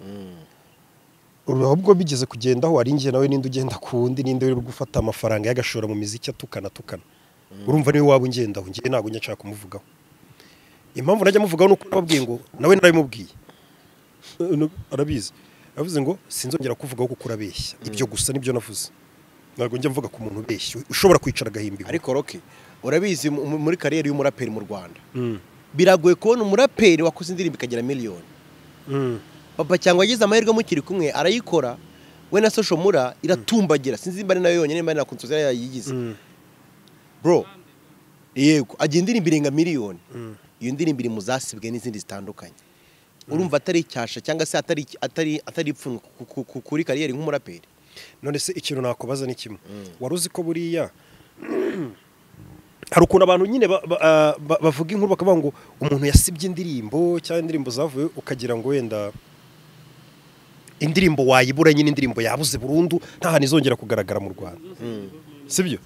Speaker 5: ahubwo bigeze kugendaho ari njye nawe ninde ugenda ku wundi ninde uri gufata amafaranga yagashora mu miziki atukana atukana urumva niwe waba ungendaho ngewe ntabwo njya nshaka kumuvugaho impamvu najya muvugaho ni uko nababwiye ngo nawe narabimubwiye No- arabizi yavuze ngo sinzongera kuvugaho kuko urabeshya ibyo gusa nibyo navuze ntabwo njya mvuga ku muntu ubeshya ushobora kwicara agahimba
Speaker 4: ariko roke urabizi mu- mu- muri kariyeri y'umuraperi mu rwanda biragoye kubona umuraperi wakoze indirimbo ikagira miliyoni papa cyangwa yagize amahirwe mukiri kumwe arayikora we na social mura iratumbagira sinzi nimba ari nayo yonyine nimba ari na konsoza yayigize bro yego agira indirimbo irenga miliyoni iyo ndirimbo iri mu zasibwe n'izindi zitandukanye urumva atari icyasha cyangwa se atari atari atari ipfunwe ku- ku- ku- kuri kariyeri nk'umuraperi
Speaker 5: none se ikintu nakubaza ni kimwe wari uzi ko buriya hari ukuntu abantu nyine ba- ba- ah, ba- bavuga inkuru bakavuga ngo umuntu yasibye indirimbo cyangwa indirimbo zavuye ukagira ngo wenda indirimbo wayibura nyine indirimbo yabuze burundu nta hantu izongera kugaragara mu rwanda sibyo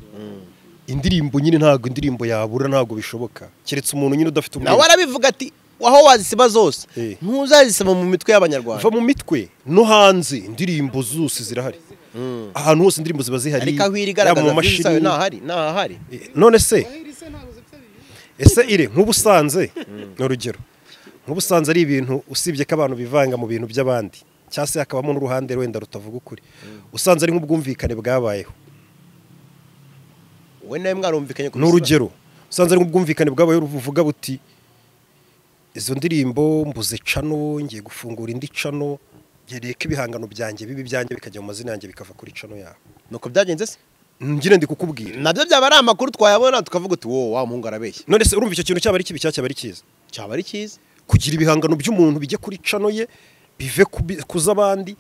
Speaker 5: indirimbo nyine ntabwo indirimbo yabura ntabwo bishoboka keretse umuntu nyine udafite
Speaker 4: nawe
Speaker 5: ubwenge
Speaker 4: arabivuga ati waho wazisiba zose
Speaker 5: Eh.
Speaker 4: ntuzazisiba mu mitwe y'abanyarwanda
Speaker 5: va mu mitwe no hanze indirimbo zose zirahari ahantu hose indirimbo ziba zihari
Speaker 4: ariko aho iri
Speaker 5: yaba
Speaker 4: igaragaza
Speaker 5: mu
Speaker 4: byinshi zayo
Speaker 5: mashini
Speaker 4: ntahari ntahari
Speaker 5: none se ese ire nk'ubusanze ni urugero nk'ubusanze ari ibintu usibye ko abantu bivanga mu bintu by'abandi cyangwa se hakabamo n'uruhande wenda rutavuga ukuri usanze ari nk'ubwumvikane bwabayeho
Speaker 4: wowe nawe mwarumvikanye ku
Speaker 5: ni urugero usanze ari nk'ubwumvikane bwabayeho buvuga buti izo ndirimbo mbuze cano ngiye gufungura indi cano ngereye ko ibihangano byanjye bibi byanjye bikajya mu mazina yanjye bikava kuri cano yawe
Speaker 4: nuko byagenze se
Speaker 5: ngire ndi kukubwira
Speaker 4: nabyo byaba ari amakuru twayabona tukavuga uti wowe wa muhungu arabeshya
Speaker 5: none se urumva icyo kintu cyaba ari kibi cyangwa cyaba ari cyiza
Speaker 4: cyaba ari cyiza
Speaker 5: kugira ibihangano by'umuntu bijye kuri cano ye bive kubi- ku z'abandi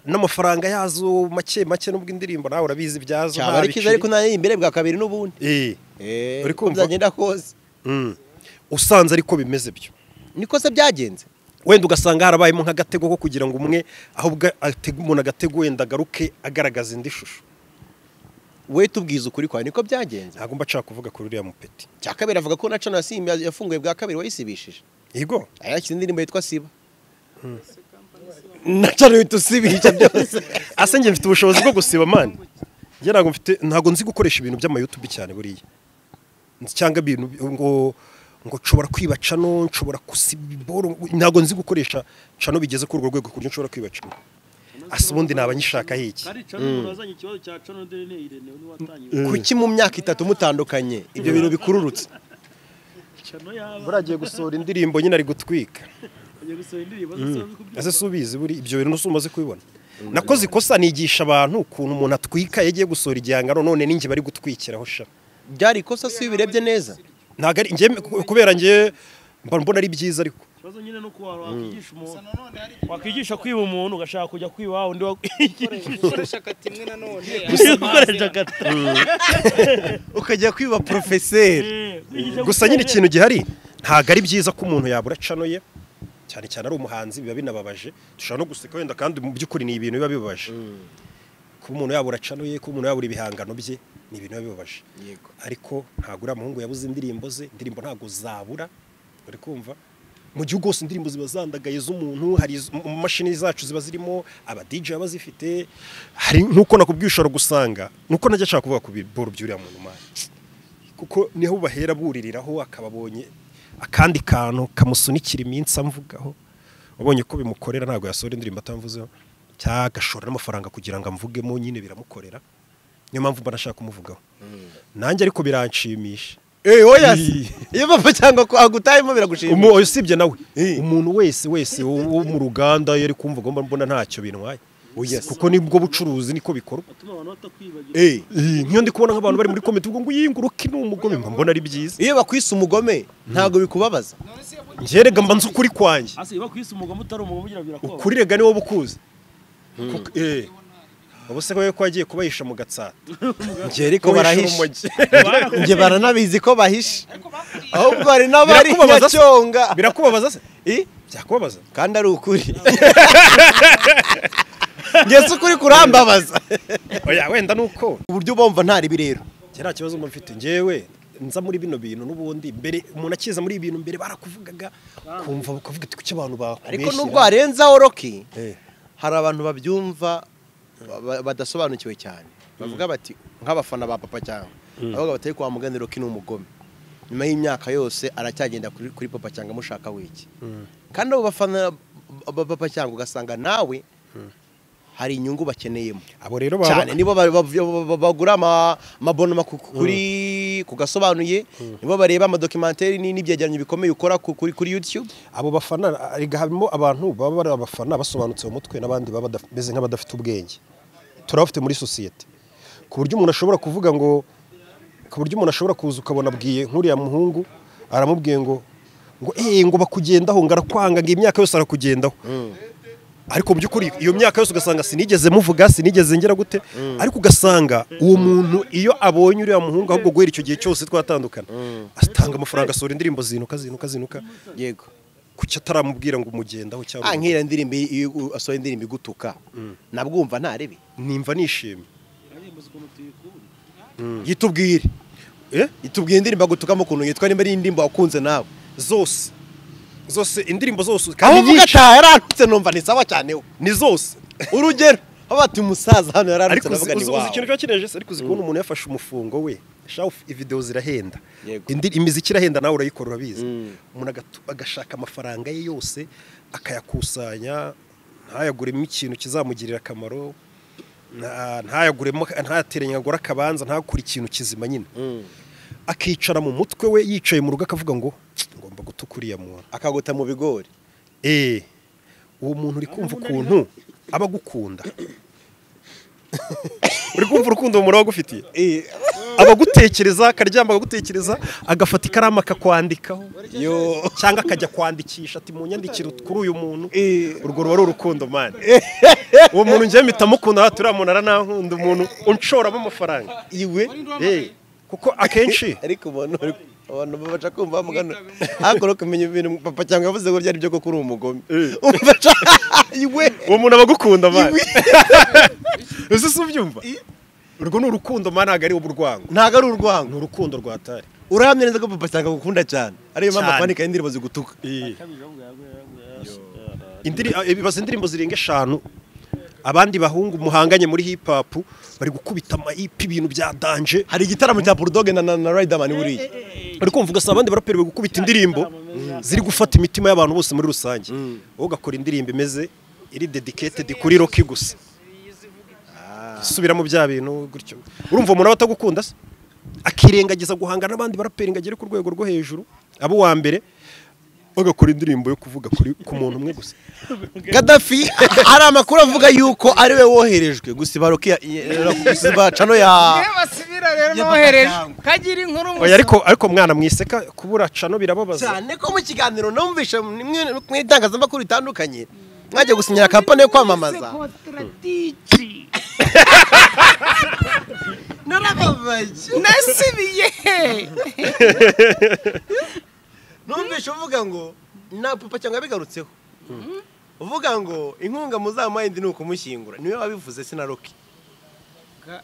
Speaker 5: n'amafaranga yazo make make nubwo indirimbo nawe urabizi byazo
Speaker 4: cyaba
Speaker 5: nta
Speaker 4: ari cyiza
Speaker 5: biciri.
Speaker 4: ariko nayo imbere bwa kabiri n'ubundi
Speaker 5: Eh,
Speaker 4: Eh,
Speaker 5: Uri
Speaker 4: uko
Speaker 5: kumva?
Speaker 4: byagenda kose
Speaker 5: mm. usanze ariko bimeze byo
Speaker 4: niko se byagenze
Speaker 5: wenda ugasanga harabayemo nk'agatego ko kugira ngo umwe ahubwo atega umuntu agatego wenda agaruke agaragaza indi shusho
Speaker 4: we tubwize ukuri kwawe niko byagenze
Speaker 5: ntabwo mba nshaka kuvuga kuri uriya mupeti
Speaker 4: cya kabiri avuga ko na cano yasimbi yafunguye bwa kabiri wayisibishije
Speaker 5: yego
Speaker 4: yashyize indirimbo yitwa siba na cano yitwa usibisha byose
Speaker 5: ase njye mfite ubushobozi bwo gusiba mani njye ntabwo mfite ntabwo nzi gukoresha ibintu by'amayutubi cyane buriya Nzi- cyangwa ibintu bi- ngo ngo nshobora kwiba cano nshobora gusiba iboro ntabwo nzi gukoresha cano bigeze kuri urwo rwego ku buryo nshobora kwiba cano ase ubundi naba nyishakaho iki
Speaker 2: Ari cano umuntu wazanye ikibazo cya cano ndere ni Irene ni watangiye.
Speaker 4: kuki mu myaka itatu mutandukanye ibyo bintu bikururutse
Speaker 2: Cano yaba
Speaker 5: buragiye gusohora indirimbo nyine ari gutwika
Speaker 2: agiye gusohora indirimbo zose kubyo.
Speaker 5: ese si ubizi buri ibyo bintu ntusi umaze kubibona nakoze ikosa nigisha abantu ukuntu umuntu atwika yagiye gusohora igihangano none ninjye bari gutwikiraho sha
Speaker 4: byari ikosa si iyo ubirebye neza
Speaker 5: ntabwo ari njye kubera njye mba mbona ari byiza ariko
Speaker 2: Ikibazo nyine no kuwa wakwigisha umuntu. Wakwigisha kwiba umuntu ugashaka kujya kwiba undi wa
Speaker 7: gukoresha kati imwe nanone
Speaker 2: gukoresha agata.
Speaker 4: ukajya kwiba porofeseri
Speaker 2: Eh, kwigisha
Speaker 5: gusa nyine ikintu gihari ntabwo ari byiza ko umuntu yabura cano ye cyane cyane ari umuhanzi biba binababaje dushobora no guseka wenda kandi mu by'ukuri ni ibintu biba bibabaje kuba umuntu yabura cano ye kuba umuntu yabura ibihangano bye ni ibintu biba bibabaje
Speaker 4: Yego.
Speaker 5: ariko ntabwo uriya muhungu yabuze indirimbo ze indirimbo ntabwo zabura uri kumva mu gihugu hose indirimbo ziba zandagaye z'umuntu hari iz- mu mu mashini zacu ziba zirimo aba DJ baba zifite hari nk'uko nakubwiye ushobora gusanga nuko najya ashaka kuvuga ku biboro by'uriya muntu mani kuko niho bahera buririraho akababonye akandi kantu kamusunikira iminsi amvugaho wabonye ko bimukorera ntabwo yasohora indirimbo atamvuzeho cyangwa agashora n'amafaranga kugira ngo amvugemo nyine biramukorera niyo mpamvu mba nashaka kumuvugaho nanjye ariko biranshimisha
Speaker 4: eee oya si iyo papa cyangwa ko agutayemo biragushimisha
Speaker 5: Umu- usibye nawe umuntu wese wese wo wo mu ruganda yari kumva agomba mbona ntacyo bintwaye kuko nibwo bucuruzi niko bikorwa
Speaker 2: Atuma abantu batakwibagira.
Speaker 4: eee
Speaker 5: Eh, nk'iyo ndi kubona nk'abantu bari muri komite ubwo ngo uyinguruke ni umugome mba mbona ari byiza
Speaker 4: iyo bakwise umugome ntabwo bikubabaza
Speaker 5: ngerega mba nzi ukuri kwanjye
Speaker 2: Asi bakwise umugabo utari umugabo ugira birakuba.
Speaker 5: ukuri rega niwo bukuzi Kuko- eh, ubu se ko yagiye kubahisha mu gatsata
Speaker 4: njye ariko barahishe
Speaker 2: Barakuba.
Speaker 4: njye baranabizi ko bahishe ahubwo hari n'abari
Speaker 5: Birakubabaza se?
Speaker 4: nyacyonga
Speaker 5: birakubabaza se
Speaker 4: I?
Speaker 5: byakubabaza
Speaker 4: kandi ari ukuri ngeze ukuri kurambabaza
Speaker 5: oya wenda ni uko
Speaker 4: uburyo bumva nta ribi rero
Speaker 5: njye nta kibazo mba mfite njyewe nza muri bino bintu n'ubundi mbere umuntu akiza muri ibi bintu mbere barakuvugaga kumva bakavuga ati kuki abantu
Speaker 4: ariko
Speaker 5: bakubeshyira
Speaker 4: nubwo warenzaho roki
Speaker 5: Eh,
Speaker 4: hari abantu babyumva ba- badasobanukiwe cyane bavuga bati nk'abafana ba papa cyangwa avuga batari kwa mugani roki ni umugome nyuma y'imyaka yose aracyagenda kuri kuri papa cyangwa amushaka wiki kandi abo bafana ba papa cyangwa ugasanga nawe hari inyungu bakeneyemo
Speaker 5: abo rero baba
Speaker 4: cyane nibo ba- ba- ba- ba- bagura ama- amabonoma ku- kuri ku gasobanuye nibo bareba amadokimentari ni- n'ibyegeranyo bikomeye ukora ku- kuri kuri YouTube
Speaker 5: abo bafana erega harimo abantu baba bari abafana basobanutse mu mutwe n'abandi baba badaf- bameze nk'abadafite ubwenge turabafite muri sosiyete ku buryo umuntu ashobora kuvuga ngo ku buryo umuntu ashobora kuza ukabona abwiye nk'uriya muhungu aramubwiye ngo ngo eee ngo bakugendaho ngo arakwanga ngo imyaka yose arakugendaho ariko mu by'ukuri iyo myaka yose ugasanga sinigeze muvuga sinigeze ngera gute ariko ugasanga uwo muntu iyo abonye uriya muhungu ahubwo guhera icyo gihe cyose twatandukana atanga amafaranga asohora indirimbo zinuka zinuka zinuka
Speaker 4: yego
Speaker 5: kuki ataramubwira ngo umugendaho cyangwa
Speaker 4: ah nk'iriya ndirimbo iyo u- asohoye indirimbo igutuka nabwo wumva ntarebe
Speaker 5: nimva nishimye
Speaker 4: yitubwire
Speaker 5: Eh?
Speaker 4: yitubwire indirimbo agutukamo ukuntu yitwa nimba ari indirimbo wakunze nawe
Speaker 5: zose zose indirimbo zose
Speaker 4: aho
Speaker 5: kandi
Speaker 4: uvuga
Speaker 5: nyinshi
Speaker 4: ataha yaratutse numva ni sawa cyane we.
Speaker 5: ni zose
Speaker 4: urugero aho bati umusaza hano yaratutse
Speaker 5: ariko uzi
Speaker 4: navuga ni
Speaker 5: uzi- uzi
Speaker 4: wawe
Speaker 5: ikintu kiba kinejeje ariko uzi kubona umuntu yafashe umufungo we shafu ividewo zirahenda
Speaker 4: Yego.
Speaker 5: Indi- imiziki irahenda nawe urayikora urabizi umuntu agatu- agashaka amafaranga ye yose akayakusanya ntayaguremo ikintu kizamugirira akamaro nta- ntayaguremo ntateranye ngo agure akabanza ntakure ikintu kizima nyine akicara mu mutwe we yicaye mu rugo akavuga ngo "Tsk, ngomba gutuka uriya muntu
Speaker 4: akaguta mu bigori
Speaker 5: Eh, uwo muntu uri kumva ukuntu aba agukunda uri kumva urukundo umuntu aba agufitiye aba agutekereza akaryama akagutekereza agafata ikaramu akakwandikaho cyangwa akajya kwandikisha ati mu nyandikiro kuri uyu muntu urwo ruba ari urukundo mani uwo muntu njyewe mpita mukunda hati uriya muntu aranankunda umuntu unshoramo amafaranga
Speaker 4: iwe
Speaker 5: Eh, kuko akenshi
Speaker 4: ariko ubona uri- abantu babaca kumva bamugana ariko uri kumenya ibintu papa cyangwa yavuze ngo ryari byo kuko uri umugome umvaca iwe
Speaker 5: uwo muntu aba agukunda mani ese si ubyumva urwo ni urukundo mani ntabwo ari uburwango
Speaker 4: ntago ari urwango
Speaker 5: ni urukundo rwatari
Speaker 4: urahamya neza ko papa cyangwa agukunda cyane ariyo mpamvu
Speaker 5: Cyane.
Speaker 4: akwandikaho indirimbo zigutuka
Speaker 5: Indiri- eh, bibaza indirimbo zirenga eshanu abandi bahungu muhanganye muri hip hop bari gukubita amayipi ibintu bya danje
Speaker 4: hari igitaramo cya burudoge na na- na riderman buriya
Speaker 5: bari kumva ugasanga abandi baraperi bari gukubita indirimbo ziri gufata imitima y'abantu bose muri rusange wowe ugakora indirimbo imeze iri dedicated kuri roki gusa subiramo bya bintu gutyo urumva umuntu aba atagukunda se akirengagiza guhangana n'abandi baraperi ngo agere ku rwego rwo hejuru abo uwa mbere bagakora indirimbo yo kuvuga kuri ku muntu umwe gusa
Speaker 4: gadafi hari amakuru avuga yuko ari we woherejwe gusiba roki ya- ya- gusiba cano ya
Speaker 7: Iyo basubira rero nohereje kagira inkuru
Speaker 5: oya ariko ariko mwana mwiseka kubura cano birababaza
Speaker 4: cyane ko mu kiganiro numvise mwe- mu itangazamakuru ritandukanye mwajya gusinyira kampani yo kwamamaza narababaye
Speaker 7: nasubiye
Speaker 4: numvise uvuga ngo na papa cyangwa yabigarutseho uvuga ngo inkunga muzamuha indi ni ukumushyingura niwe wabivuze sinaroke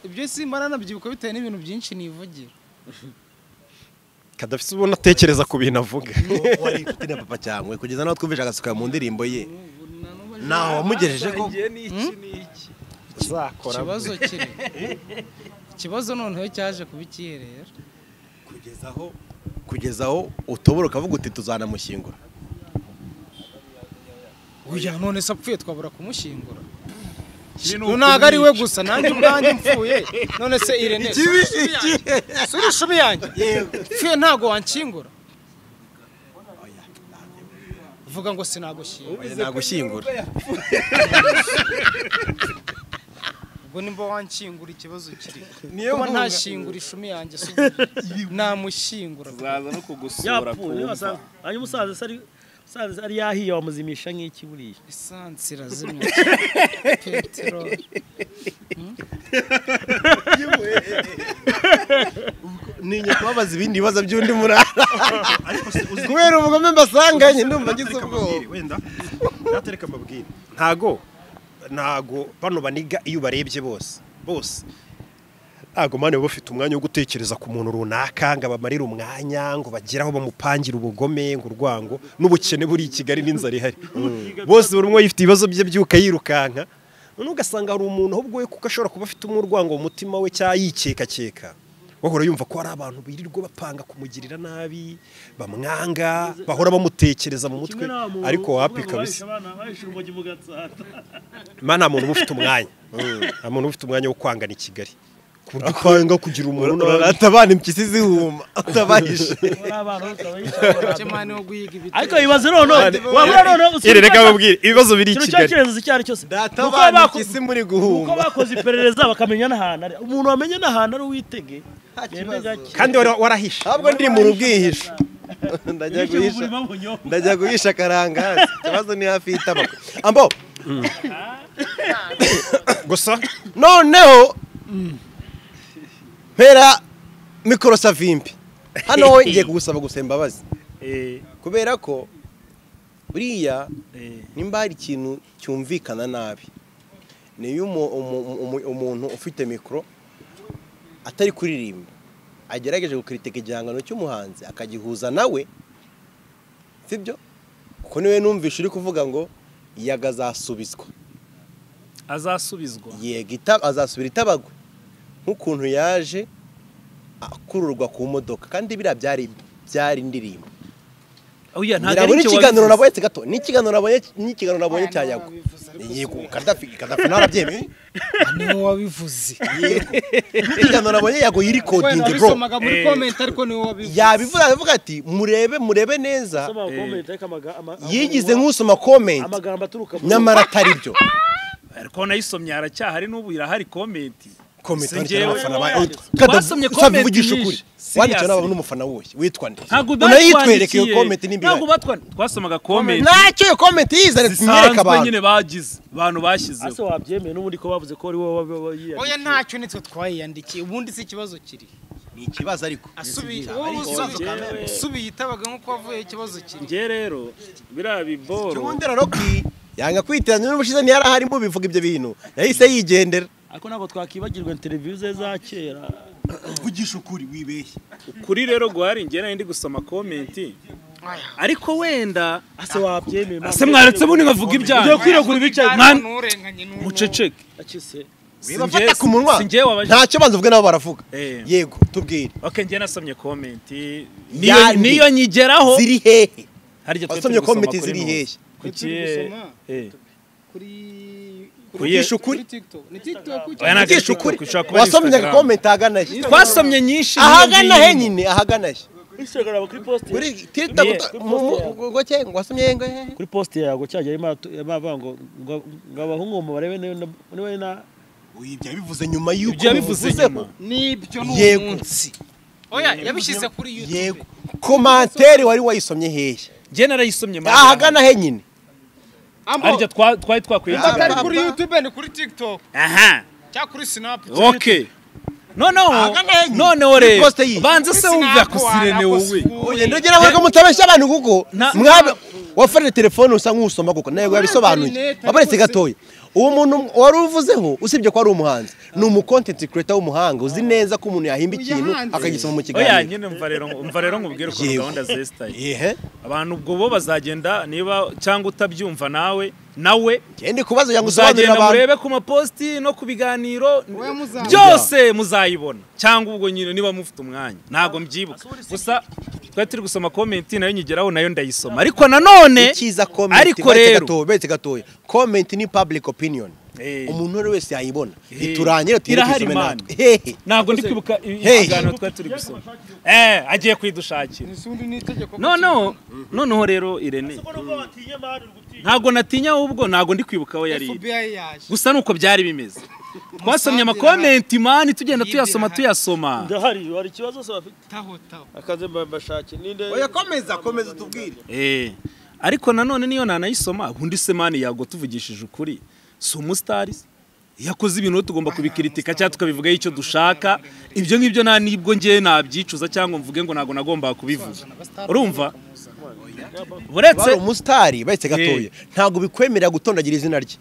Speaker 3: ibyo simbara nabyibuka bitewe n'ibintu byinshi nivugira
Speaker 5: kadafite ubona atekereza ku bintu avuga
Speaker 4: wari inshuti na papa cyangwa kugeza naho twumvise agasuka mu ndirimbo ye ntaho wamugejeje ko
Speaker 3: ikibazo kiri ikibazo noneho cyaje kuba ikihe rero
Speaker 4: kugeza aho kugeza aho utobora ukavuga uti tuzanamushyingura
Speaker 3: oya none se apfuye twabura kumushyingura ntabwo ari we gusa nanjye ubwanjye mpfuye none se irene suri ishumi yanjye mpfuye ntabwo wanshyingura vuga ngo sinagushyingura
Speaker 4: nagushyingura
Speaker 3: ubwo nimba wanshyingura ikibazo kiri kuba ntashyingura ishumi yanjye si namushyingura
Speaker 1: zaza no kugusura
Speaker 2: yapfuye wasanga
Speaker 1: kumva
Speaker 2: hanyuma umusaza se ari umusaza se ari yahiye wamuzimisha nk'iki buriya
Speaker 3: esansi irazimya peteroli
Speaker 4: ntinya kubabaza ibindi bibazo by'undi murara
Speaker 5: ariko si uzi
Speaker 4: kubera ubugome mbasanganye ndumva ngize
Speaker 5: natereka
Speaker 4: ubwoba
Speaker 5: amabwire, wenda natereka amabwire ntago ntago bano baniga iyo ubarebye bose bose ntago mani baba bafite umwanya wo gutekereza ku muntu runaka ngo abamarire umwanya ngo bagere aho bamupangire ubugome ngo urwango n'ubukene buri i kigali n'inzara ihari bose buri umwe yifite ibibazo bye byuka yirukanka noneho ugasanga hari umuntu ahubwo we kuko ashobora kuba afite umurwango mu mutima we cyangwa yikekakeka bahora yumva ko hari abantu birirwa bapanga kumugirira nabi bamwanga bahora bamutekereza mu mutwe ariko wapi kabisa ma nta muntu uba ufite umwanya nta muntu uba ufite umwanya wo kwangana i kigali ku buryo upanga kugira umuntu nabi
Speaker 4: atabana impyisi zihuma atabahishe
Speaker 3: Kimani wo guhiga ibiti.
Speaker 2: ariko bibaze noneho wabura noneho
Speaker 5: iri reka mubwire ibibazo biri i
Speaker 2: ikintu
Speaker 5: kigali
Speaker 2: cy'ikirenzo icyo ari cyo cyose Uko
Speaker 4: atabana
Speaker 2: baku-
Speaker 4: impyisi muri
Speaker 2: uko
Speaker 4: guhuma
Speaker 2: bakoze iperereza bakamenya n'ahantu ari umuntu wamenya n'ahantu ari uwitege yemwe gake
Speaker 5: kandi wara- warahishe
Speaker 4: ntabwo ndi mu rubwihisho ndajya
Speaker 2: bityo
Speaker 4: guhisha
Speaker 2: ubuzima bunyobwa
Speaker 4: ndajya guhisha akarangazi ikibazo ni hafi y'itama ambo
Speaker 5: gusa
Speaker 4: noneho mpera mikoro savimbi hano wowe ngiye kugusaba gusa imbabazi kubera ko buriya nimba hari ikintu cyumvikana nabi ni iyo umu- umu- umu- umuntu ufite mikoro atari kuririmba agerageje gukritika igihangano cy'umuhanzi akagihuza nawe sibyo kuko niwe numvishe uri kuvuga ngo yaga azasubizwa
Speaker 1: azasubizwa
Speaker 4: yego ita- azasubira itabagwe nk'ukuntu yaje akururwa ku modoka kandi biriya byari byari indirimbo
Speaker 1: oya
Speaker 4: ngira ngo n'ikiganiro nabonye gato n'ikiganiro nabonye n'ikiganiro nabonye cya yago yego kadafi kadafi narabyemeye
Speaker 3: niwe wabivuze
Speaker 4: n'ikiganiro nabonye yago yiri
Speaker 3: wenda
Speaker 4: kodingi bro
Speaker 3: wabisomaga muri komenti ariko niwe wabivuze
Speaker 4: yabivuga avuga ati murebe murebe neza
Speaker 2: Soma comment, ariko amaga- ama-
Speaker 4: yigize nk'usoma komenti
Speaker 2: amagambo aturuka mu-
Speaker 4: nyamara atari byo
Speaker 1: ariko nayisomye haracyahari n'ubu irahari komenti
Speaker 4: komenti
Speaker 1: Si
Speaker 4: wandikiwe
Speaker 1: njyewe.
Speaker 4: n'abafana ba
Speaker 1: Basomye
Speaker 4: usabye
Speaker 1: comment
Speaker 4: uvugisha ukuri
Speaker 1: nyinshi. Serious.
Speaker 4: wandikiwe n'ababa n'umufana wuhe witwa nde
Speaker 1: ntabwo
Speaker 4: unayitwereke iyo
Speaker 1: batwandikiye.
Speaker 4: komenti n'imbere
Speaker 1: ntabwo batwa- twasomaga komenti
Speaker 4: ntacyo iyo komenti yizane tumwereke
Speaker 1: zisanzwe
Speaker 4: abantu
Speaker 1: nyine bagize abantu
Speaker 2: ase
Speaker 1: bashyizeho
Speaker 2: wabyemeye n'ubundi ko bavuze ko ari wowe waba- waba yiyanditse.
Speaker 3: oya ntacyo nitwe twayiyandikiye ubundi si ikibazo kiri
Speaker 4: ni ikibazo ariko
Speaker 3: Asubi- wowe usubiye usubiye itabaga nk'uko wavuye ikibazo kiri
Speaker 1: njye rero biriya biboro
Speaker 4: cyubundera roki yanga kwiteranya n'ubushize ntiyari ahari mu bivuga ibyo bintu yahise yigendera
Speaker 2: ariko ntabwo twakibagirwa televiziyo ze za kera
Speaker 8: uvugisha ukuri wibeshye
Speaker 1: kuri rero guhari njye nari ndi gusoma komenti ariko wenda
Speaker 2: ase wabyemeye
Speaker 1: ase mwaretse bundi nkavuga ibyaha
Speaker 2: ugiye kwiragura ibicaye
Speaker 1: Mwana-
Speaker 3: n'urenganye n'uwo
Speaker 1: muceceke
Speaker 2: akise
Speaker 4: bibafata ku munwa
Speaker 1: si njyewe wabajije
Speaker 4: ntacyo banza uvuge nabo baravuga
Speaker 1: Eh.
Speaker 4: yego tubwire
Speaker 1: ok njye nasomye komenti
Speaker 4: Yandi.
Speaker 1: niyo nyigeraho
Speaker 4: ziri hehe
Speaker 1: harya twari
Speaker 4: wasomye
Speaker 1: turi gusoma
Speaker 4: komenti
Speaker 1: kuri
Speaker 4: ziri
Speaker 1: Nubu.
Speaker 4: hehe
Speaker 1: kuki
Speaker 3: Turi gusoma.
Speaker 1: eh,
Speaker 3: kuri
Speaker 4: uvugisha ukuri
Speaker 3: kuri tiktok ni tiktok
Speaker 1: oya ntabwo ari
Speaker 4: uvugisha
Speaker 1: TikTok,
Speaker 4: ukuri
Speaker 1: ushobora kuba ari
Speaker 4: wasomye
Speaker 1: Instagram.
Speaker 4: komenti ahagana he
Speaker 1: twasomye nyinshi
Speaker 4: ahagana he
Speaker 1: n'iyo ngiyo.
Speaker 4: nyine ahagana he
Speaker 2: instagram kuri post
Speaker 4: kuri tiktok
Speaker 1: Yeah.
Speaker 4: mu- mu- ngo cye ngo wasomye ngo he
Speaker 2: kuri post yago cyajya yamavuga ngo ngo- ngo abahungu mu barebe niwe na- niwe na
Speaker 8: ibyo yabivuze nyuma y'uko
Speaker 1: ibyo yabivuze nyuma
Speaker 3: nibyo
Speaker 4: Yego.
Speaker 3: n'umunsi oya yabishyize kuri youtube
Speaker 4: yego komantere wari wayisomye hehe
Speaker 1: njye narayisomye mara
Speaker 4: ahagana he nyine
Speaker 3: ambo
Speaker 1: harya twa- twari twakwiye
Speaker 3: atari kuri youtube ni kuri tiktok
Speaker 1: aha
Speaker 3: cyangwa kuri snap
Speaker 1: ok noneho
Speaker 4: Ahagana he nyine.
Speaker 1: noneho rero
Speaker 4: Iposita yiyi.
Speaker 1: banza se wumve akusirene wowe
Speaker 4: ugenda ugera aho mutabeshya abantu kuko
Speaker 1: Na-
Speaker 4: mwabe wafashe telefone usa nk'usoma kuko nawe yabisobanuye wabaretse gatoya uwo muntu wari uvuzeho usibye ko ari umuhanzi ni umu content creator w'umuhanga uzi neza ko umuntu yahimba ikintu
Speaker 3: Yahanze.
Speaker 4: akagisoma mu
Speaker 1: oya
Speaker 4: kiganiro
Speaker 1: nyine mva rero mva rero nkubwire ukuntu
Speaker 4: Yewe.
Speaker 1: gahunda zesitaye
Speaker 4: yehe
Speaker 1: abantu ubwo bo bazagenda niba cyangwa utabyumva nawe nawe
Speaker 4: genda ikubazo yangu usobanurira
Speaker 1: muzagenda
Speaker 4: abantu
Speaker 1: murebe ku mapositi no ku biganiro
Speaker 3: muzabona.
Speaker 1: byose muzayibona cyangwa ubwo nyine niba mufite umwanya ntabwo mbyibuka gusa twari turi gusoma komenti nayo nyigeraho nayo ndayisoma ariko nanone
Speaker 4: ikiza comment
Speaker 1: ariko
Speaker 4: baretse
Speaker 1: rero
Speaker 4: gatoya baretse gatoya comment ni public opinion
Speaker 1: Eh.
Speaker 4: umuntu uwo ari wese yayibona
Speaker 1: Eh.
Speaker 4: iturangire tuyire
Speaker 1: Irahari
Speaker 4: tuyisome
Speaker 1: Imana.
Speaker 4: natwe hehe
Speaker 1: ntabwo ndi kwibuka i-
Speaker 4: Hey.
Speaker 1: ibiganiro twari turi gusoma eh agiye kwidushakira
Speaker 3: n'isundi n'itegeko
Speaker 1: noneho noneho rero irene ntabwo natinya ahubwo ntabgo ndi kwibuka aho yari iri.
Speaker 3: FBI yaje
Speaker 1: gusa nuko byari bimeze twasomye amakomenti mani tugenda tuyasoma tuyasoma
Speaker 2: ndahari hari ikibazo se bafite
Speaker 3: taho taho
Speaker 2: akaze mbashake ninde
Speaker 8: oya komeza komeza utubwire
Speaker 1: Eh, ariko nanone niyo nanayisoma ubundi se mani yago tuvugishije ukuri si umusitari iyo akoze ibintu rero tugomba kubikiritika cyangwa tukabivugaho icyo dushaka ibyo ngibyo nta nibwo ngewe nabyicuza cyangwa mvuge ngo ntabwo nagombaga kubivuga urumva uretse
Speaker 4: bari umusitari bahise gatoya ntabwo bikwemerera gutondagira izina rye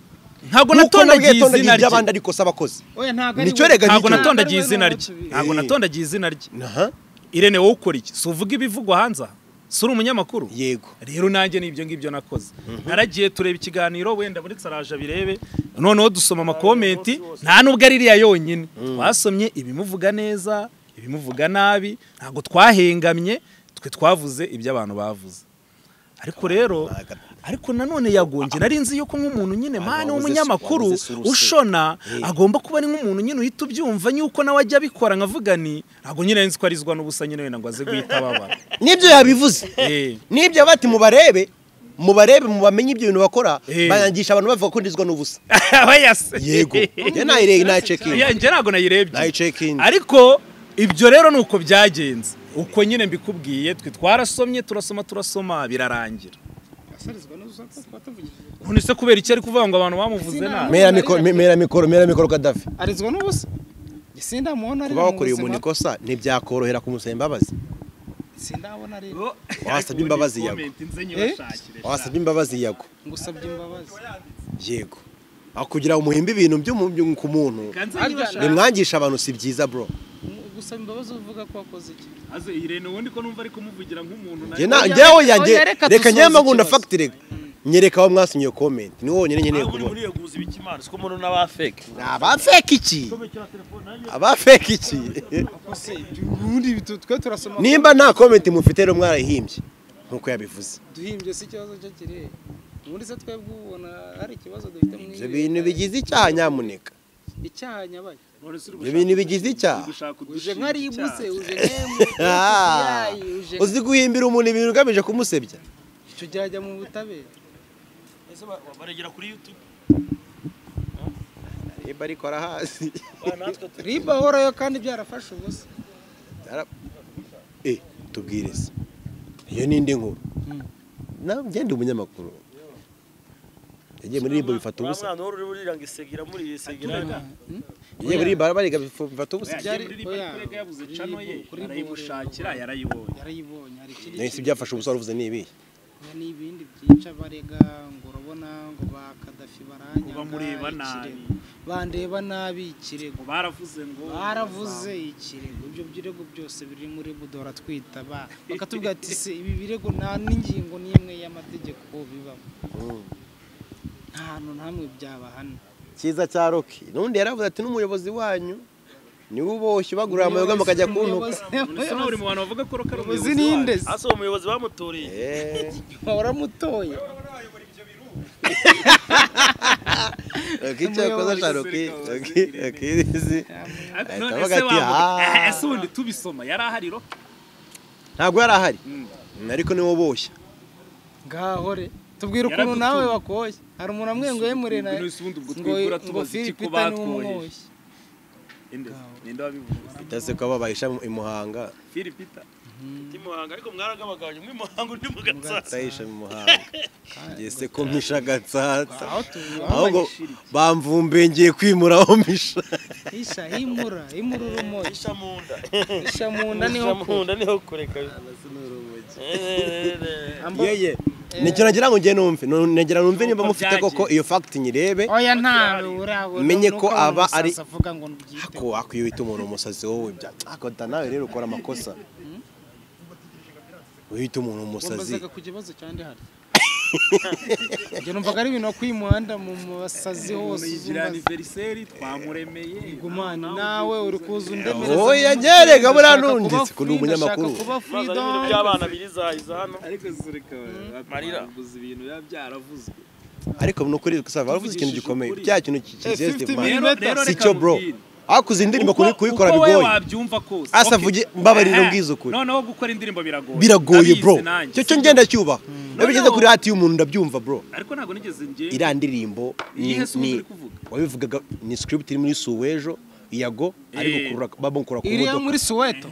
Speaker 1: ntabwo
Speaker 4: Nuko
Speaker 1: natondagiye
Speaker 4: nabwiye
Speaker 1: izina
Speaker 4: tondagira
Speaker 1: rye
Speaker 4: iby'abandi ariko saba akoze nicyo
Speaker 7: nicyo
Speaker 4: rega
Speaker 1: ntabwo
Speaker 4: nicyo
Speaker 1: natondagiye izina rye ntabwo natondagiye izina rye
Speaker 4: Aha,
Speaker 1: irene wowe ukora iki si uvuga ibivugwa hanze aha? si uri umunyamakuru
Speaker 4: yego
Speaker 1: rero nanjye ni ibyo ngibyo nakoze naragiye tureba ikiganiro wenda muri araje abirebe noneho dusoma amakomenti nta nubwo ari iriya yonyine twasomye ibimuvuga neza ibimuvuga nabi ntabwo twahengamye twe twavuze ibyo abantu bavuze ariko rero ariko nanone yagonge nari nzi yuko nk'umuntu nyine mani
Speaker 4: wabuze-
Speaker 1: w'umunyamakuru
Speaker 4: wabuze suruse.
Speaker 1: ushona agomba kuba ari nk'umuntu nyine uhita ubyumva yuko nawe ajya abikora nkavuga ni ntabwo nyine nzi ko arizwa n'ubusa nyine wenda ngo aze guhita ababara
Speaker 4: nibyo yabivuze
Speaker 1: Eh.
Speaker 4: nibyo bati mubarebe mubarebe mubamenye ibyo bintu bakora
Speaker 1: Eh.
Speaker 4: banyangisha abantu bavuga ko ndizwa n'ubusa
Speaker 1: aba yase
Speaker 4: yego njye nayireye nayicekinga
Speaker 1: Ya, njye ntabwo nayirebye
Speaker 4: nayicekinga
Speaker 1: ariko ibyo rero ni uko byagenze uko nyine mbikubwiye twe twarasomye turasoma turasoma birarangira none se kubera iki ari kuvuga ngo abantu bamuvuze nabi
Speaker 4: mera mikoro me- mera mikoro mera mikoro kadafi
Speaker 3: arizwa n'ubusa sindamubona
Speaker 4: kuba wakoreye umuntu ikosa ntibyakorohera kumusaba imbabazi
Speaker 3: sindabona rero
Speaker 4: wasabye imbabazi yago wasabye imbabazi yago
Speaker 3: ngusabye imbabazi
Speaker 4: yego aho kugira ngo umuhimbe ibintu byo mu- byo ku muntu bimwangisha abantu si byiza bro
Speaker 3: gusaba imbabazi uvuga ko wakoze iki
Speaker 4: Njye na- njyewe yanjye
Speaker 3: oya, reka
Speaker 4: reka
Speaker 3: dusoze
Speaker 4: nyamara ngunda
Speaker 3: ikibazo.
Speaker 4: fagitire nyereka aho mwasinye iyo komenti niwo wonyine nkeneye
Speaker 2: aho uri
Speaker 4: kubona
Speaker 2: muri iyo guhuza ibikimana siko umuntu n'abafeke
Speaker 4: abafeka iki abafeka iki
Speaker 3: ubundi bitu- twe turasoma
Speaker 4: nimba nta komenti mufite rero mwarayihimbye nk'uko yabivuze
Speaker 3: duhimbye si ikibazo cyo kiri ubundi se twebwe ubona hari ikibazo dufite mu
Speaker 4: ibyo bintu bigize icyaha nyamuneka
Speaker 3: icyaha nyabaye
Speaker 4: ibyo bintu bigize icyaha
Speaker 3: uje nka ribuse uje nk'emu
Speaker 4: Ah.
Speaker 3: yayi uje nka-
Speaker 4: uzi guhimbira umuntu ibintu ugamije kumusebya
Speaker 3: icyo byajya mu butabera
Speaker 2: baregera kuri yutube
Speaker 4: niba ariko arahazi
Speaker 3: riba ahorayo kandi byarafashe ubusa
Speaker 4: Eh, tubwire se iyo ni indi nkuru nawe ngende umunyamakuru yagiye muri ribo bifata ubusa
Speaker 2: mwana wari uri burira ngo isegira muri iyi isegira
Speaker 4: yagiye muri ribo bariga bifata ubusa
Speaker 3: byari oya, yarayibonye hari ikindi
Speaker 4: nahise byafashe ubusa waruvuze ni ibihe
Speaker 3: kintu n'ibindi byinshi abarega ngo urabona ngo ba kadafi baranyaga
Speaker 1: bamureba nabi.
Speaker 3: ikirego. bandeba nabi ikirego baravuze ikirego ibyo birego byose biri muri budora twita ba bakatubwira ati se ibi birego nta n'ingingo n'imwe y'amategeko bibamo nta hantu ntamwe byabahana
Speaker 4: cyiza cya roki n'undi yaravuze ati n'umuyobozi wanyu niwe uboshye ubagurira amayoga mukajya kuntuka
Speaker 3: uzi ninde se?
Speaker 2: hasi uwo muyobozi bamutoreye
Speaker 4: Eh,
Speaker 3: waramutoye
Speaker 4: Roki icyo yakoze cya roki roki roki izi ahita avuga ati "Ah."
Speaker 1: ese ubundi tubisoma yari ahari roho
Speaker 4: ntabwo yari ahari ariko niwe uboshya
Speaker 3: ngahore tubwira ukuntu nawe wakoye hari umuntu amwenguye murena
Speaker 1: None se ubundi ubwo
Speaker 3: ngo
Speaker 1: twigura
Speaker 3: ngo
Speaker 1: tubaza iki
Speaker 3: philip
Speaker 1: ko
Speaker 3: pita niwe
Speaker 1: batwoheje
Speaker 3: umwoshye
Speaker 1: Inde? Ninde wabivuze
Speaker 4: ndetse ko babahisha i Muhanga
Speaker 1: filipita
Speaker 2: ndi muhanga ariko mwaragabagabanya umwe muhanga undi mu gatsatsi
Speaker 4: bahisha mu Muhanga ngese ko mpisha agatsatsa
Speaker 3: aho tuvuye
Speaker 4: ahubwo bamvumbuye ngiye kwimura aho mpisha
Speaker 3: isha himura himura urumogi
Speaker 2: isha mu nda
Speaker 3: isha mu nda niho
Speaker 2: mu nda niho kureka
Speaker 4: yeye nigera ngira ngo njye numve nigera numve nimba mufite koko iyo fagiti nyirebe
Speaker 3: oya ntawe urabona
Speaker 4: Menye ko
Speaker 3: nuko
Speaker 4: aba
Speaker 3: umusazi
Speaker 4: ari-
Speaker 3: avuga ngo ntubyite
Speaker 4: ko akwiye uhita umuntu umusazi wowe byatakota nawe rero ukora amakosa uhita umuntu umusazi
Speaker 3: wambazaga ku kibazo cyane hari njye numvaga ari ibintu wakuye umuhanda mu basazi hose
Speaker 1: yigira aniveriseri twamuremeye
Speaker 3: gumana nawe uri kuza undemereza mu
Speaker 4: wowe
Speaker 3: mazi,
Speaker 4: yagerega buriya
Speaker 3: ndashaka
Speaker 4: nundi
Speaker 3: kuba
Speaker 4: kuko ni
Speaker 3: free,
Speaker 4: umunyamakuru
Speaker 3: ndashaka kuba free,
Speaker 2: ibintu
Speaker 3: dog.
Speaker 2: by'abana birizahiza hano
Speaker 1: ariko zureka
Speaker 2: Marira.
Speaker 1: bavuze ibintu biba byaravuzwe
Speaker 4: ariko ni ukuri sava baravuze ikintu gikomeye
Speaker 1: ukuri.
Speaker 4: cya kintu kizeze
Speaker 1: Rero- rero
Speaker 4: si
Speaker 1: reka
Speaker 4: cyo bro
Speaker 1: nkubwire.
Speaker 4: hakuze indirimbo kuri- kuyikora
Speaker 1: uko
Speaker 4: bigoye
Speaker 1: wowe wabyumva kose
Speaker 4: Asa
Speaker 1: Okay.
Speaker 4: vuge- mbabarira
Speaker 1: Ehe.
Speaker 4: umbwize ukuri.
Speaker 1: noneho gukora indirimbo biragoye
Speaker 4: biragoye
Speaker 1: Ndabizi
Speaker 4: bro
Speaker 1: nanjye.
Speaker 4: cyo cyo ngenda cyubaha iyo bigeze
Speaker 1: Noneho-
Speaker 4: kuri radiyo y'umuntu ndabyumva bro
Speaker 1: ariko ntabwo nigeze ngenda
Speaker 4: iriya ndirimbo ni-
Speaker 1: Iyihe se ubundi
Speaker 4: ni-
Speaker 1: uri kuvuga?
Speaker 4: wabivugaga ni script iri muri suwejo iyago ariko
Speaker 1: Eh.
Speaker 4: kurura bamukura ku
Speaker 3: iriya
Speaker 4: modoka
Speaker 3: muri suweto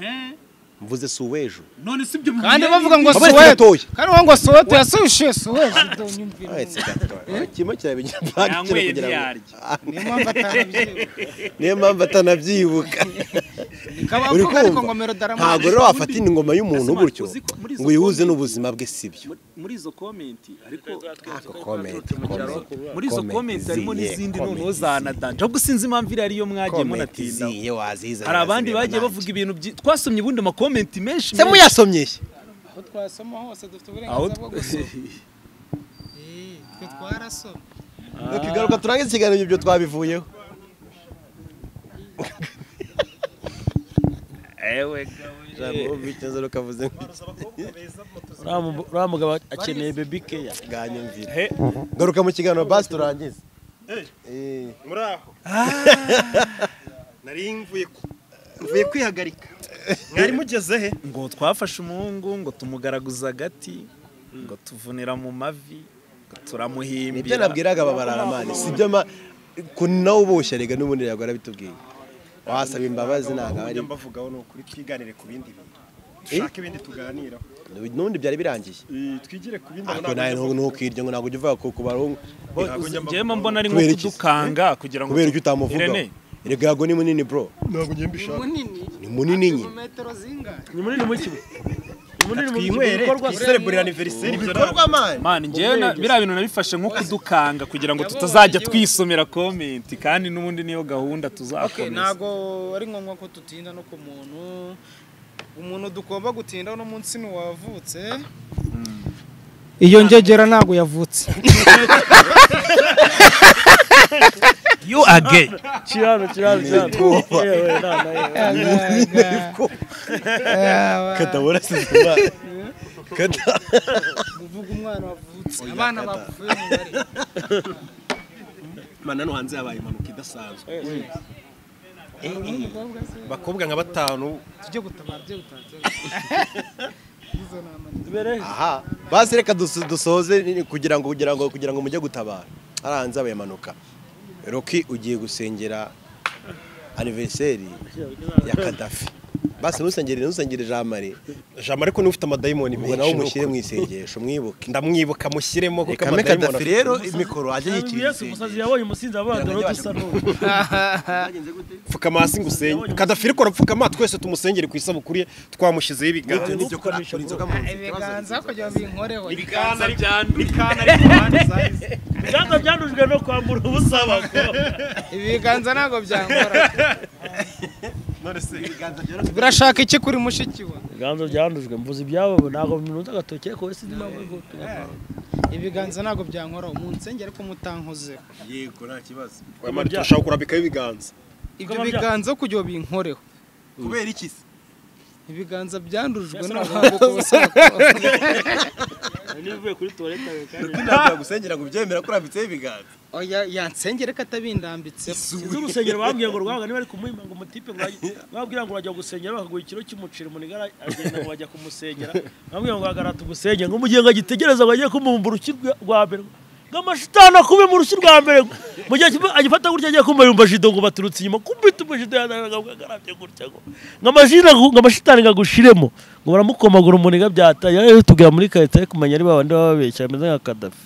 Speaker 4: mvuze si uw'ejo
Speaker 13: none si ibyo
Speaker 3: kandi bavuga ngo
Speaker 4: Aba
Speaker 3: suweto
Speaker 4: yatoye.
Speaker 3: kandi bavuga ngo suweto yasuje suweto unyumvira
Speaker 4: Ah, it's a- kimwe kirabigira banki kiri
Speaker 1: Yanyweye
Speaker 4: kugira ngo
Speaker 1: ntiyarye.
Speaker 3: niyo mpamvu atarabyibuka
Speaker 4: niyo mpamvu atanabyibuka Uri
Speaker 3: nikabavuga ariko
Speaker 4: kumva?
Speaker 3: ngo melodarama
Speaker 4: ntabwo rero wafatira ingoma y'umuntu gutyo
Speaker 1: uzi ko muri izo
Speaker 4: ngo uyihuze
Speaker 1: komenti-
Speaker 4: n'ubuzima bwe sibyo
Speaker 1: muri izo komenti ariko
Speaker 4: Ako comment, comment,
Speaker 1: muri izo
Speaker 4: comment
Speaker 1: komenti harimo
Speaker 4: ziye,
Speaker 1: n'izindi
Speaker 4: comment
Speaker 1: noneho
Speaker 4: ziye,
Speaker 1: za nadanja ahubwo sinzi impamvu iriya ariyo mwagiye
Speaker 4: comment
Speaker 1: munatinda
Speaker 4: ziye waziza
Speaker 1: hari abandi
Speaker 4: nazireba
Speaker 1: bagiye
Speaker 4: nanjye.
Speaker 1: bavuga ibintu byi- twasomye ubundi amakomenti menshi
Speaker 4: se muyasomye he?
Speaker 3: aho twasoma hose dufite
Speaker 1: aho
Speaker 3: uburenganzira bwo gusoma Eh, twe twarasoma
Speaker 4: Reka igaruka turangize ikiganiro ibyo twabivuyeho
Speaker 1: ewe
Speaker 4: ijambo bitinze rukavuze nk'iki
Speaker 2: uriya mu- uriya mugabo akeneye bebi keya
Speaker 4: bwanyumvira garuka mu kiganiro basi turangize Eh,
Speaker 5: muri aho nari mvuye ku-
Speaker 8: mvuye kwihagarika
Speaker 5: mwari mugeze he
Speaker 1: ngo twafashe umuhungu ngo tumugaraguza agati ngo tuvunira mu mavi ngo
Speaker 4: nibyo
Speaker 1: turamuhimbira
Speaker 4: nabwiraga aba bararamani sibyo ma kunawe uboshya rega n'ubundi yagora bitubwiye wasaba imbabazi ntabwo aba ari
Speaker 13: Ujya mbavugaho ni ukuri twiganire ku bindi bintu dushake ibindi tuganiraho
Speaker 4: n'ubundi byari birangiye
Speaker 13: Eh, twigire ku bindi
Speaker 4: ariko nawe
Speaker 13: ntabwo
Speaker 4: ntukirya ngo ntabwo ujya uvuga ko ku barungu
Speaker 1: njyemo mbona ari nko
Speaker 4: Kubera iki?
Speaker 1: kudukanga kugira ngo
Speaker 4: kubera icyo
Speaker 1: Irene,
Speaker 4: utamuvugaho erega yago ni munini bro
Speaker 13: ntabwo ngenda ishaka
Speaker 3: munini
Speaker 4: ni munini nye
Speaker 3: metero zingahe
Speaker 2: ni munini mu kigo ni munini mu
Speaker 13: twinywere
Speaker 2: bikorwa
Speaker 13: twiserebure aniveriseri ibyo ntabwo
Speaker 1: man njyewe na- biriya bintu nabifashe nko kudukanga kugira ngo tutazajya twisomera komenti kandi n'ubundi niyo gahunda tuzakomeza
Speaker 3: ntabwo ari ngombwa ko dutinda no ku muntu umuntu dugomba gutindaho no munsi ni uwavutse iyo ngegera ntabwo yavutse
Speaker 1: you are gay
Speaker 2: kirano kirano kirano yewe nana yewe
Speaker 4: katabona sizima
Speaker 3: uvuga umwana wavutse abana bavuye mu bari
Speaker 8: mana no hanze yabaye impanuka idasanzwe
Speaker 3: n'umukobwa se
Speaker 13: abakobwa nka batanu
Speaker 3: tujye gutabara tujye gutabara izo ni amanita
Speaker 4: aha basi reka duso- dusoze ni- kugira ngo kugira ngo kugira ngo mujye gutabara hariya hanze habaye impanuka roki ugiye gusengera aniveriseri ya kadafi basi ntusengere ntusengere jean marie
Speaker 5: jambo ariko niwe ufite amadayimoni
Speaker 4: ngo nawe
Speaker 5: menshi
Speaker 4: umushyire
Speaker 5: nuko-
Speaker 4: mu isengesho mwibuke
Speaker 5: ndamwibuka mushyiremo kuko
Speaker 4: kame
Speaker 5: amadayimoni
Speaker 4: kadafi
Speaker 5: afite-
Speaker 4: rero imikoro ajya
Speaker 2: Umusazi-
Speaker 4: yikira
Speaker 2: Yesu umusazi
Speaker 4: isengesho
Speaker 2: yabonye umusinzi abandora dusa n'ubu
Speaker 5: pfukama hasi ngo usenge kadafi ariko arapfukama twese tumusengere ku isabukuru ye twamushyizeho ibiganza
Speaker 8: nibyo kora akora inzoga mu nzu
Speaker 3: ibiganza kugira ngo binkoreho
Speaker 1: ibiganza byanduye
Speaker 2: ibiganza byandujwe no kwambura ubusa abagabo
Speaker 3: ibiganza ntabwo byankora
Speaker 13: none se
Speaker 8: ibiganza byoroshye
Speaker 3: birashaka iki kuri mushiki wa
Speaker 2: ibiganza byandujwe mvuze ibyabo ntabwo bimuza agatoki ariko wese ndimo
Speaker 3: ibiganza ntabwo byankora umunsenge ariko mutankozeho
Speaker 8: yego nta kibazo
Speaker 5: Wamara turashaka kurambikaho ibiganza
Speaker 3: ibyo biganza kugira ngo binkoreho
Speaker 8: kubera iki se
Speaker 3: ibiganza byandujwe n'abahanga uko basaba
Speaker 2: nivuye kuri toilette kandi
Speaker 8: ntabwo yagusengera ngo ubyemera ko urambitseho ibiganza
Speaker 3: oya yansengere ko atabindambitse
Speaker 2: sinzi urusengero bambwiye ngo rwanga niba ari kumuhimba ngo umutipe ngo urajye- bambwira ngo urajya gusengera bakaguha ikiro cy'umuceri munigara agenda ngo bajya kumusengera bambwira ngo hagara tugusengere ngo mu gihe ngo agitegereza ngo agiye kumumba urushyi rwa- rwa mbere ngo amashitani akube mu rushyi rwa mbere ngo mu gihe kimwe agifata gutya agiye kumva yumva jido ngo baturutse inyuma kumbita umujido yanaraga ngo agarabye gutya ngo ngo amashitani ngo amashitani ngo agushiremo ngo baramukomagura umuniga byata yari tubwira muri karita yo kumenya ari babandi baba babeshya bameze nka kadafi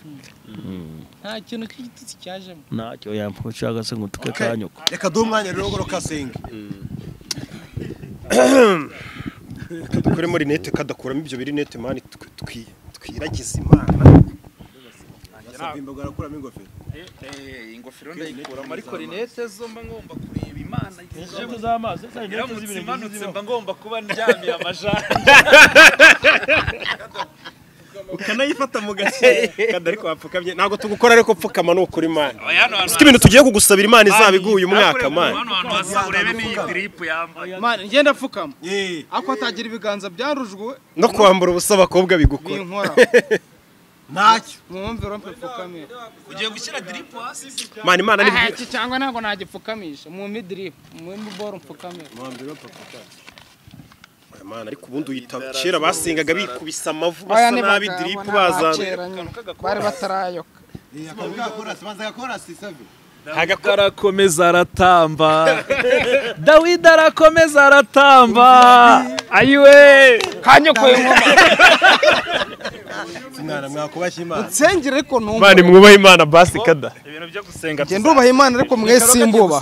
Speaker 3: nta kintu cy'igitutsi cyajemo
Speaker 2: ntacyo yamuca se ngo tuke kanyuka
Speaker 8: reka duhe umwanya rero ngo rukasenge
Speaker 5: dukoremo rinete kadakuramo ibyo birinete mani tw- twi- twiragize imana
Speaker 8: basabwe imbago arakuramo ingofero
Speaker 1: ingofero ndayikuramo ariko rinete zo mba ngomba kureba imana
Speaker 2: Inzego z'amaso, zari inzego
Speaker 1: iramutse
Speaker 2: z'ibintu
Speaker 1: imanutse
Speaker 2: bizibaho.
Speaker 1: mba ngomba kuba ndyamiye amajanja
Speaker 13: ukanayifata mu gake kandi ariko wapfukamye ntabwo tugukora ariko pfukama ni ukuri mani
Speaker 1: Oya, hano hantu
Speaker 5: ufite ibintu tugiye kugusabira imana izabiguye umwaka
Speaker 1: hakorerwa
Speaker 5: mani
Speaker 1: hano hantu hasa urebe n'iyi diripu yambaye
Speaker 3: mani ngenda apfukama
Speaker 8: yeee
Speaker 3: ako atagira ibiganza byarujwe
Speaker 5: no kwambura ubusa abakobwa bigukora
Speaker 3: binkora
Speaker 8: ntacyo
Speaker 3: mwumviro mpe pfukamira
Speaker 1: ugiye gushyira diripu hasi
Speaker 5: mani imana ni
Speaker 3: aha iki cyangwa ntabwo nagipfukamisha mu midiripu mu miboro mpfukamira
Speaker 5: imana ariko ubundi uyitaba kera basengaga bikubise amavu
Speaker 3: Oya,
Speaker 5: basa
Speaker 3: ni
Speaker 5: nabi
Speaker 3: bagabo,
Speaker 5: diripu
Speaker 3: ni
Speaker 5: bazana
Speaker 3: abakera nyine. bari batarayoka
Speaker 8: akantu k'agakorasi banza agakorasi savi
Speaker 1: Dawidi arakomeza aratamba Dawidi arakomeza aratamba ayiwe
Speaker 3: kanyokoye nkoma
Speaker 4: mwana mwakubashya imana
Speaker 3: nsengere ariko
Speaker 14: mani
Speaker 3: ntumve
Speaker 14: mwubaha imana basi kada
Speaker 1: ibintu byo gusenga
Speaker 3: njye ndubaha imana ariko mwe simbuba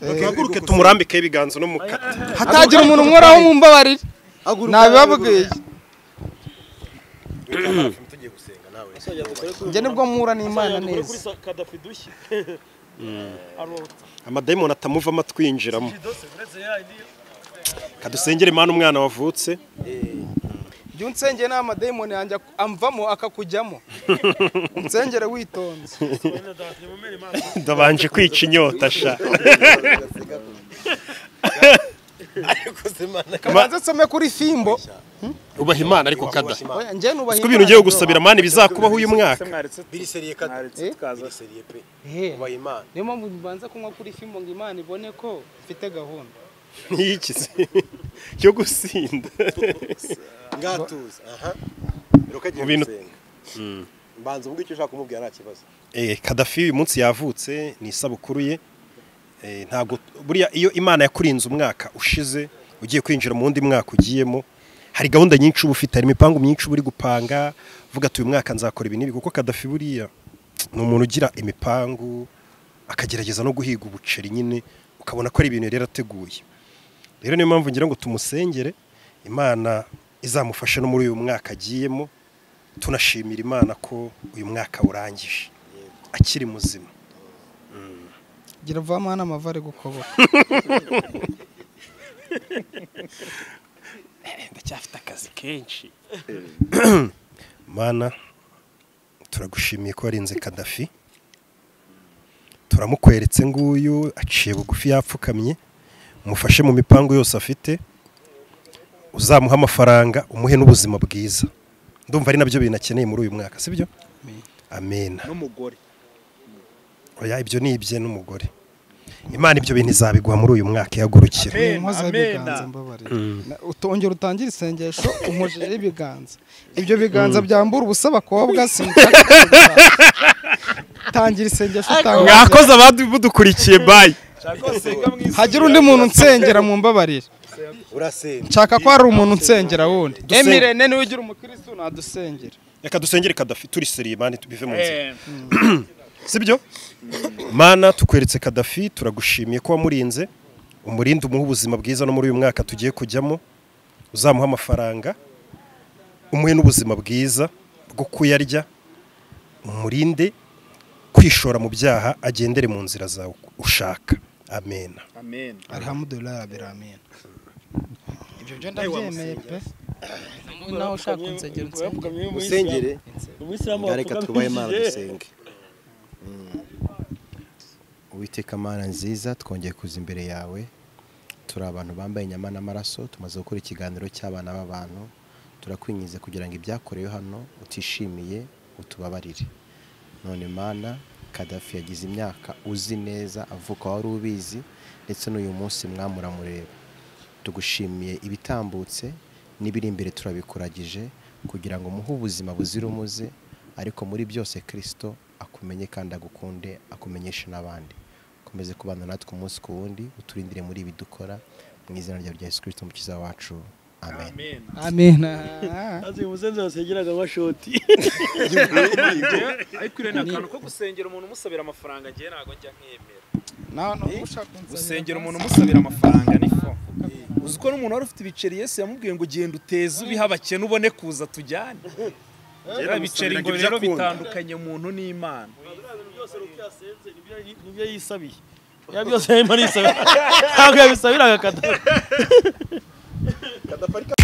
Speaker 5: duhaguruke tumurambikeho ibiganza no mukata
Speaker 3: hatagira umuntu umworaho mumbabarire nabibabwiye njye nibwo mpura n'imana neza
Speaker 2: kadafi dushye
Speaker 5: amadayimoni atamuvamo atwinjiramo kadusengere imana umwana wavutse
Speaker 3: jya unsengeye nta madayimoni yanjye amvamo akakujyamo unsengere witonze
Speaker 5: ndabanje kwica inyota sha
Speaker 3: kabanza nsome kuri fimbo
Speaker 5: ubaha imana ariko kada
Speaker 3: oya njye nubaha
Speaker 5: siko ibintu ugiye gusabira mani bizakubaho uyu mwaka
Speaker 4: biriseriye kada biriseriye pe
Speaker 3: He,
Speaker 4: ubaha imana
Speaker 3: niyo mpamvu mbanza kunywa kuri fimbo ngo imana ibone ko mfite gahunda
Speaker 5: ntiyikize yo gusinda
Speaker 4: ngatuza aha rero kagiye
Speaker 5: Mu bintu-
Speaker 4: gusenga mbanza ubwo icyo ushaka kumubwira nta kibazo
Speaker 5: Eh, kadafi uyu munsi yavutse ni isabukuru ye Eh, ntabwo buriya iyo imana yakurinze umwaka ushize ugiye kwinjira mu wundi mwaka ugiyemo hari gahunda nyinshi uba ufite hari imipango myinshi uba uri gupanga uvuga ati uyu mwaka nzakora ibi n'ibi kuko kadafi buriya ni umuntu ugira imipangu akagerageza no guhiga ubuceri nyine ukabona ko ari ibintu yari yarateguye rero niyo mpamvu ngira ngo tumusengere imana izamufashe no muri uyu mwaka agiyemo tunashimira imana ko uyu mwaka urangije akiri muzima
Speaker 3: gira vama hano amava ari gukoboka
Speaker 5: ndacyafite akazi kenshi mana turagushimiye ko warinze kadafi turamukweretse nguyu aciye bugufi yapfukamye mufashe mu mipango yose afite uzamuha amafaranga umuhe n'ubuzima bwiza ndumva ari nabyo bintu akeneye muri uyu mwaka sibyo amena
Speaker 1: n'umugore
Speaker 5: oya ibyo ni ibye n'umugore imana ibyo bintu izabigwa muri uyu mwaka ihagurukira
Speaker 3: nkoza ibiganza mbabarira Na- utongera utangire isengesho umujije ibiganza ibyo biganza byambura ubusa abakobwa sinshaka kubishaka. tangira isengesho utanga
Speaker 14: mwakoze abadukurikiye bayi
Speaker 3: hagira undi muntu unsengera mu mbabarire
Speaker 4: urasenga
Speaker 3: nshaka ko hari umuntu unsengera wundi emirene niwe ugira umukirisitu nadusengera
Speaker 5: reka dusengere kadafi turiseriye mani bive mu nzira sibyo mana tukweretse kadafi turagushimiye ko wamurinze umurinde umuha ubuzima bwiza no muri uyu mwaka tugiye kujyamo uzamuha amafaranga umuhe n'ubuzima bwiza bwo kuyarya umurinde kwishora mu byaha agendere mu nzira zawe ushaka amena
Speaker 1: amen
Speaker 3: alhamdulillah biramina ibyo byo ndabyemeye pe nawe ushaka kunsengera unsengera
Speaker 4: usengere
Speaker 2: umuyisilamu
Speaker 4: reka twubahe imana dusenge uwiteka mana nziza twongeye kuza imbere yawe turi abantu bambaye inyama n'amaraso tumaze gukora ikiganiro cy'abana b'abantu turakwinginze kugira ngo ibyakorewe hano utishimiye utubabarire none mana kadafi yagize imyaka uzi neza avuka wari ubizi ndetse n'uyu munsi mwamuramureba tugushimiye ibitambutse n'ibiri imbere turabikuragije kugira ngo muhe ubuzima buzira umuze ariko muri byose kirisito akumenye kandi agukunde akumenyeshe n'abandi komeze kubana natwe umunsi ku wundi uturindire muri ibi dukora mu izina rya rya yesu kirisito umukiza wacu amen
Speaker 3: amina
Speaker 2: azi umusenzi wasengeraga nka shoti
Speaker 1: ariko uriya ni akantu ko gusengera umuntu umusabira amafaranga njyewe ntabwo njya nkemera
Speaker 3: nawe ushaka
Speaker 1: gusengera umuntu umusabira amafaranga ni fo uzi ko n'umuntu wari ufite ibiceri yesu yamubwiye ngo genda uteze ubiha abakene ubone kuza tujyane rero ibiceri ngo rero bitandukanye umuntu n'imana
Speaker 2: nibyo yisabiye ya byose yarimo arisabira ntabwo yabisabiraga kadafi
Speaker 4: kadafari